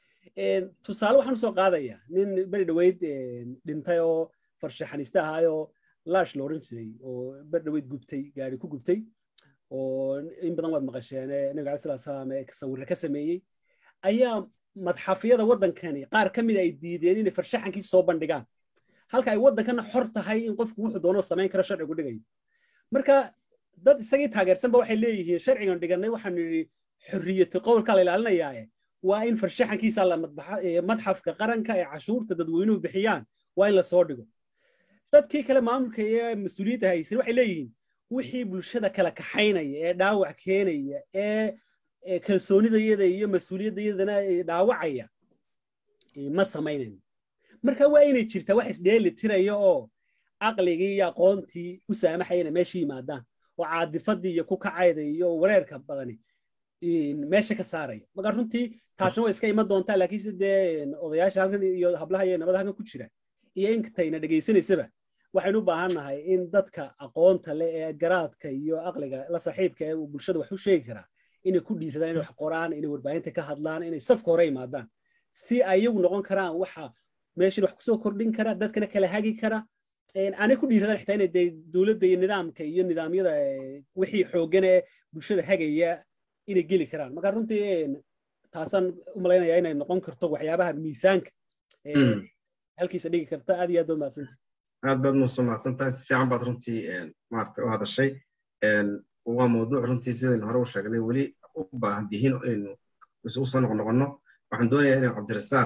tusaale waxaan usoo qaadayaa nin beri dhaweyd dhintay oo farshaxaniste ahaayoo laash la odhan jiray oo beri dhaweyd gubtay gaari ku gubtay oo in badan waad maqasheen nabiga alai salatu salaam ee sawirre ka sameeyey ayaa madxafyada waddankani qaar ka mid ay diideen inay farshaxankiisa soo bandhigaan halka ay waddankana xor tahay in qofku wuxuu doono samayn karo sharcigu dhigayo marka dad isagii taageersanba waxay leeyihiin sharcigan dhiganay waxaanu yidhi xorriyatu qowlka la ilaalinayaaye waa in farshaxankiisa la madxafka qaranka ee cashuurta dadweynuhu bixiyaan waa in la soo dhigo dadkii kale maamulka ee mas-uuliyadda haysan waxay leeyihiin wixii bulshada kala kaxaynaya ee dhaawac keenaya ee kalsoonidayada iyo mas-uuliyaddayadana dhaawacaya ma samaynayno marka waa inay jirtaa wax isdheeli tiraya oo caqligii iyo aqoontii u saamaxayana meesha yimaadaan oo caadifadii iyo ku kacayda iyo wareerka badani meesha ka saaraya marka runtii taasina way iska iman doontaa laakiinse dee odayaasha halkan iyo hablaha iyo nabada halkan ku jira iyo intayna dhegaysanaysaba waxaynu u baahan nahay in dadka aqoonta leh ee garaadka iyo aqliga la saaxiibka ee bulshada wax u sheegi karaa inay ku dhiiradaan inay wax qoraan inay warbaahinta ka hadlaan inay safka hore imaadaan si ay iyagu noqon karaan waxa meeshan wax kusoo kordhin kara dadkana kala hagi kara aanay ku dhiiradaan xitaa inay dee dowladda iyo nidaamka iyo nidaamyada wixii xooggan ee bulshada hagaya inay geli karaan marka runtii taasaan u malaynayaa inay noqon karto waxyaabaha miisaanka halkiisa dhigi karta aad iyo aad baa mahadsanta aad baad muuse mahadsantahay si fiican baad runtii maarata u hadashay waa mawduuc runtii sidaynu hore u sheegnay weli u baahan dihiin inaynu isugu soo noqnoqonno waxaan doonayaa inaan cabdirasaaq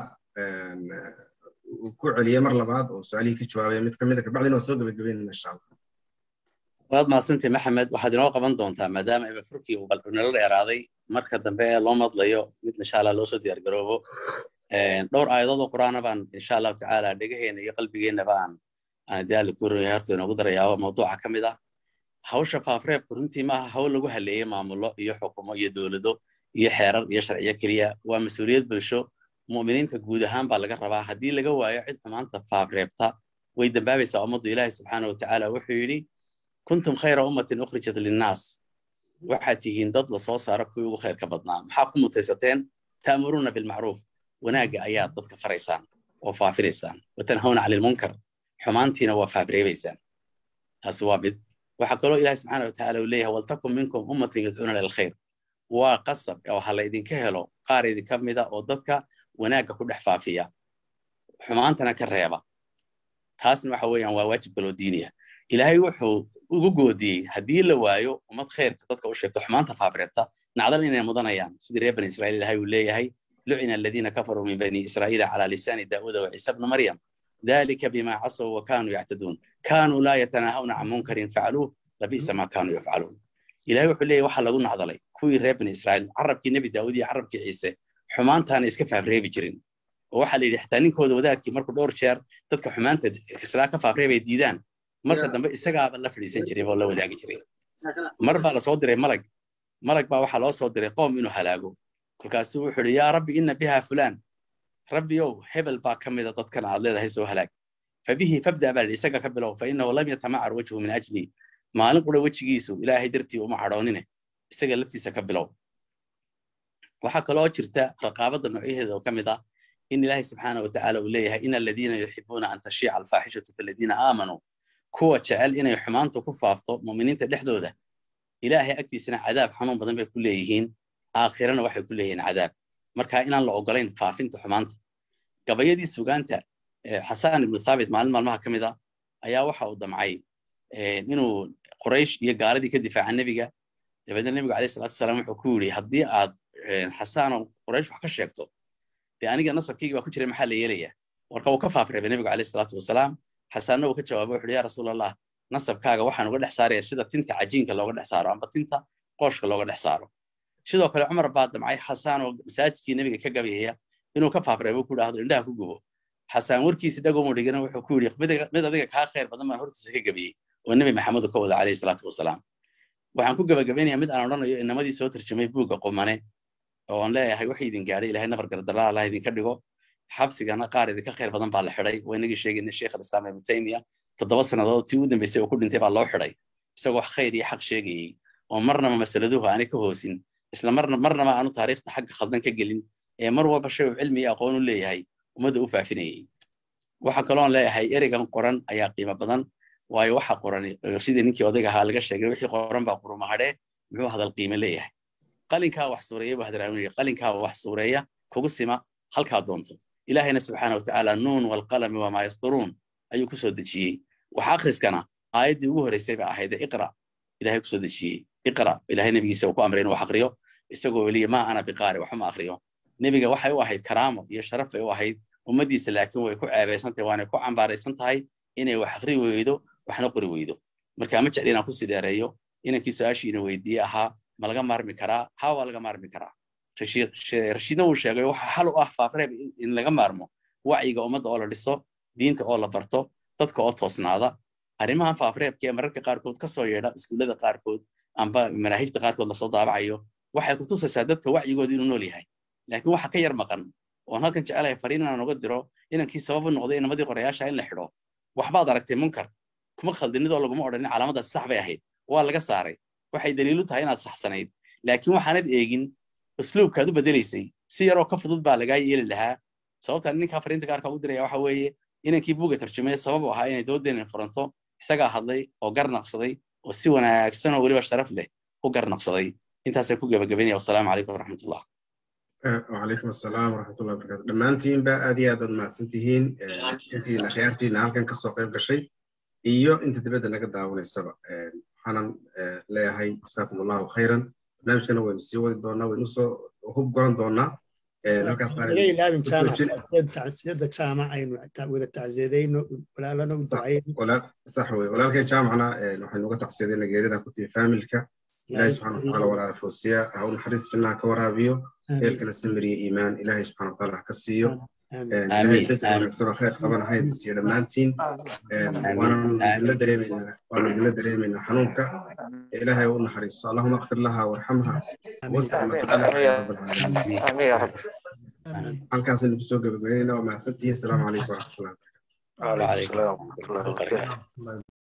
ku celiye mar labaad oo su-aalihii ka jawaabaya mid kamid a kabacdina waa soo gebagabeynana insha allah waad mahadsantay maxamed waxaad inoo qaban doontaa maadaama ibafurkii uu nala dheeraaday marka dambe ee loo madlayo mid insha allah loo soo diyaar garoobo dhowr aayadood oo qur'aana baan insha allahu tacaala dhegaheena iyo qalbigeennaba aan aan daali ku runyahay horta inoogu darayaa mawduuca ka mid ah hawsha faafreebku runtii maaha hawl lagu haleeyey maamulo iyo xukumo iyo dowlado iyo xeerar iyo sharciyo keliya waa mas-uuliyad bulsho mu'miniinta guud ahaan baa laga rabaa haddii laga waayo cid xumaanta faafreebta way dambaabaysaa ummaddu ilaahi subxaana watacaala wuxuu yidhi kuntum khayra ummatin ukhrijat linnaas waxaad tihiin dad la soo saaro kuwii ugu khayrka badnaa maxaa ku mutaysateen ta'muruuna bilmacruuf wanaagga ayaad dadka faraysaan oo faafinaysaan watanhawna cani lmunkar xumaantiina waa faafreebaysaan taasi waa mid waxaa kaloo ilaahi subxaana watacaala uu leeyahay waltakun minkum ummatin yadcuuna lilkhayr waa qasab oo ha la idinka helo qaar idinka mida oo dadka wanaagga ku dhex faafiya xumaantana ka reeba taasna waxa weeyaan waa waajib kaloo diiniya ilaahay wuxuu ugu goodiyey haddii la waayo ummad khayrka dadka u sheegto xumaanta faafreebta nacdan inay mudanayaan sidii reer bani israiil ilahay uu leeyahay lucina aladiina kafaruu min bani israa'iila calaa lisaani daa'uuda wa ciisa bna maryam ذلك بما عصوا وكانوا يعتدون كانوا لا يتناهون عن منكر فعلوه labiisa maa kaanuu yafcaluun ilahay wuxuu leeyahy waxaa lagu nacdalay kuwii reer bani israa'iil carabkii nebi daawud iyo carabkii ciise xumaantaana iska faafreebi jirin oo waxaa la yidhi xitaa ninkooda wadaadkii markuu dhowr jeer dadka xumaanta islaa ka faafreebay diidaan marka dambe isagaaba la fadhiisan jiray oo la wadaagi jiray mar baa lasoo diray malag malag baa waxaa loo soo diray qoom inuu halaago kolkaasuu wuxuu yidhi yaa rabbi inna biha fulaan rabbiyow hebel baa ka mida dadkan aad leedahay soo halaag fabihi fabda baa yidhi isaga ka bilow fa innahu lam yatamacar wajhu min ajli maalin qura wejigiisu ilaahay dartii uma cadhoonine isaga laftiisa ka bilow waxaa kaloo jirta raqaabadda noocyaheeda oo ka mid ah in ilaahay subxaana wa tacaala uu leeyahay in aladiina yuxibuuna an tashiica alfaaxishatu fi aladiina aamanuu kuwa jecel inay xumaanta ku faafto mu'miniinta dhexdooda ilaahay agtiisana cadaab xanuun badan bay ku leeyihiin aakhirana waxay ku leeyihiin cadaab marka inaan la ogolayn faafinta xumaanta gabayadii sugaanta xasaan ibnu thaabit maalin maalmaha ka mid a ayaa waxa uu damcay inuu quraysh iyo gaaladii ka difaaca nebiga dabeedna nebigu alayh salatu wasalaam wuxuu ku yidhi haddii aad xasaano quraysh wax ka sheegto dee aniga nasabkaygi baa ku jiray maxaa la yeelaya marka uu ka faafreebay nebigu alayh salaatu wasalaam xasaanna uu ka jawaabay wuxuu ya rasuul allah nasabkaaga waxaan uga dhex saaraya sida tinta cajiinka looga dhex saaro amba tinta qooshka looga dhex saaro sidoo kale cumar baa damcay xasaan oo masaajidkii nebiga ka gabayaya inuu ka faafreebo ku dhahdo indhaha ku gubo xasaan warkiisi dhagomu dhigana wuxuu ku yidhi mid adiga kaa khayr badan baan hortiisa ka gabiyey oo nebi maxamedu ka wada calayhi salaatu wasalaam waxaan ku gabagabaynayaa mid aan odhanayo inamadii soo tarjumay buugga qumane oo aan leeyahay wax idin gaadhay ilahay nabar gardalaa allah idinka dhigo xabsigana qaar idinka khayr badan baa la xidhay waa inagii sheegayna sheekh alislaam ibnu taymiya toddoba sannadood tii u dambaysay oo ku dhintay baa loo xidhay isagoo wax khayr iyo xaq sheegayey oo marnaba masaladuhu aanay ka hoosin isla marna marnaba aanu taariikhda xagga khaldan ka gelin ee mar walba shay uu cilmi iyo aqoon u leeyahay ummadda u faafinayey waxa kaloon leeyahay ereygan qoran ayaa qiimo badan waayo waxa qoran sidii ninkii odayga ahaa laga sheegay wixii qoran baa qurumahadhee muxuu hadal qiime leeyahay qalinkaa wax suureeya buu hadraamin yidhi qalinkaa wax suureeya kugu sima halkaa doonto ilaahayna subxaana watacaala nuun walqalami wamaa yasturuun ayuu kusoo dejiyey wax akhriskana aayaddii ugu horreysay ba ahayd iqra ilahay kusoo dejiyey iqra ilahay nebigiisa uu ku amray inuu wax aqriyo isagoo weliya maa ana biqaari waxuma aqriyo nebiga waxay u ahayd karaamo iyo sharaf bay u ahayd ummaddiisa laakiin way ku ceebaysan tahay waanay ku cambaaraysan tahay inay wax aqri weydo waxna qori weydo marka ma jecli inaan kusii dheereeyo inankii su-aashiina weydiiye ahaa ma laga maarmi karaa haa waa laga maarmi karaa rashiidna uu sheegay waxa xal u ah faafreeb in laga maarmo wacyiga ummadda oo la dhiso diinta oo la barto dadka oo toosnaada arrimahan faafreebka ee mararka qaarkood ka soo yeedha iskuullada qaarkood amba manaahijta qaarkood lasoo daabacayo waxay ku tusaysaa dadka wacyigooda inuu nool yahay laakiin waxa ka yar maqan oon halkan jecelahay fariin inaan uga diro inankii sababu noqday inamadii qorayaasha in la xidho waxbaad aragtay munkar kuma khaldinidoo laguma odhanin calaamadaas sax bay ahayd waa laga saaray waxay daliilu tahay inaad saxsanayd laakiin waxaanad eegin usluubkaad u bedelaysay si yaroo ka fudud baa lagaa yeeli lahaa sababtaan ninkaa fariinta gaarka ugu diraya waxa weeye inankii buuga tarjumaya sabab u ahaa inay doodeenin furanto isagaa hadlay oo garnaqsaday oo si wanaagsan oo weliba sharaf leh u garnaqsaday intaasay ku gabagabaynaya wasalaamu calaykum waraxmatullah وعليكم السلام ورحمة الله وبركاته دمانتين بقى أدي أدن ما تنتهين أنتي أخيارتي نهالكن كسو قيب قشي إيو أنت تبدا نقد داون السبع حانا لا هاي جزاكم الله خيرا برنامجنا وين سيوا دونا ونسو وهب قران دونا لازم جامعة سيادة جامعة أين وإذا تعزيدين ولا لنا ودعين ولا صح ولا كان جامعنا نحن نقطع تعزيدين جيردا كنت فاميلكا إلهي سبحانه وتعالى ولا فوسيا أو نحرز جنا كورابيو إلكنا السمري إيمان إلهي سبحانه وتعالى كسيو إلهي بيت ونكسر خير طبعا هاي تسير لمانتين وانا لا دريمنا وانا لا دريمنا حنونك إلهي ونحرز اللهم اغفر لها وارحمها وسع ما تقلها رب العالمين آمين يا رب halkaas aynu kusoo gabagabeynayna waa mahadsantihiin asalaamu calaykum waraxmatullahi وعليكم السلام ورحمة الله وبركاته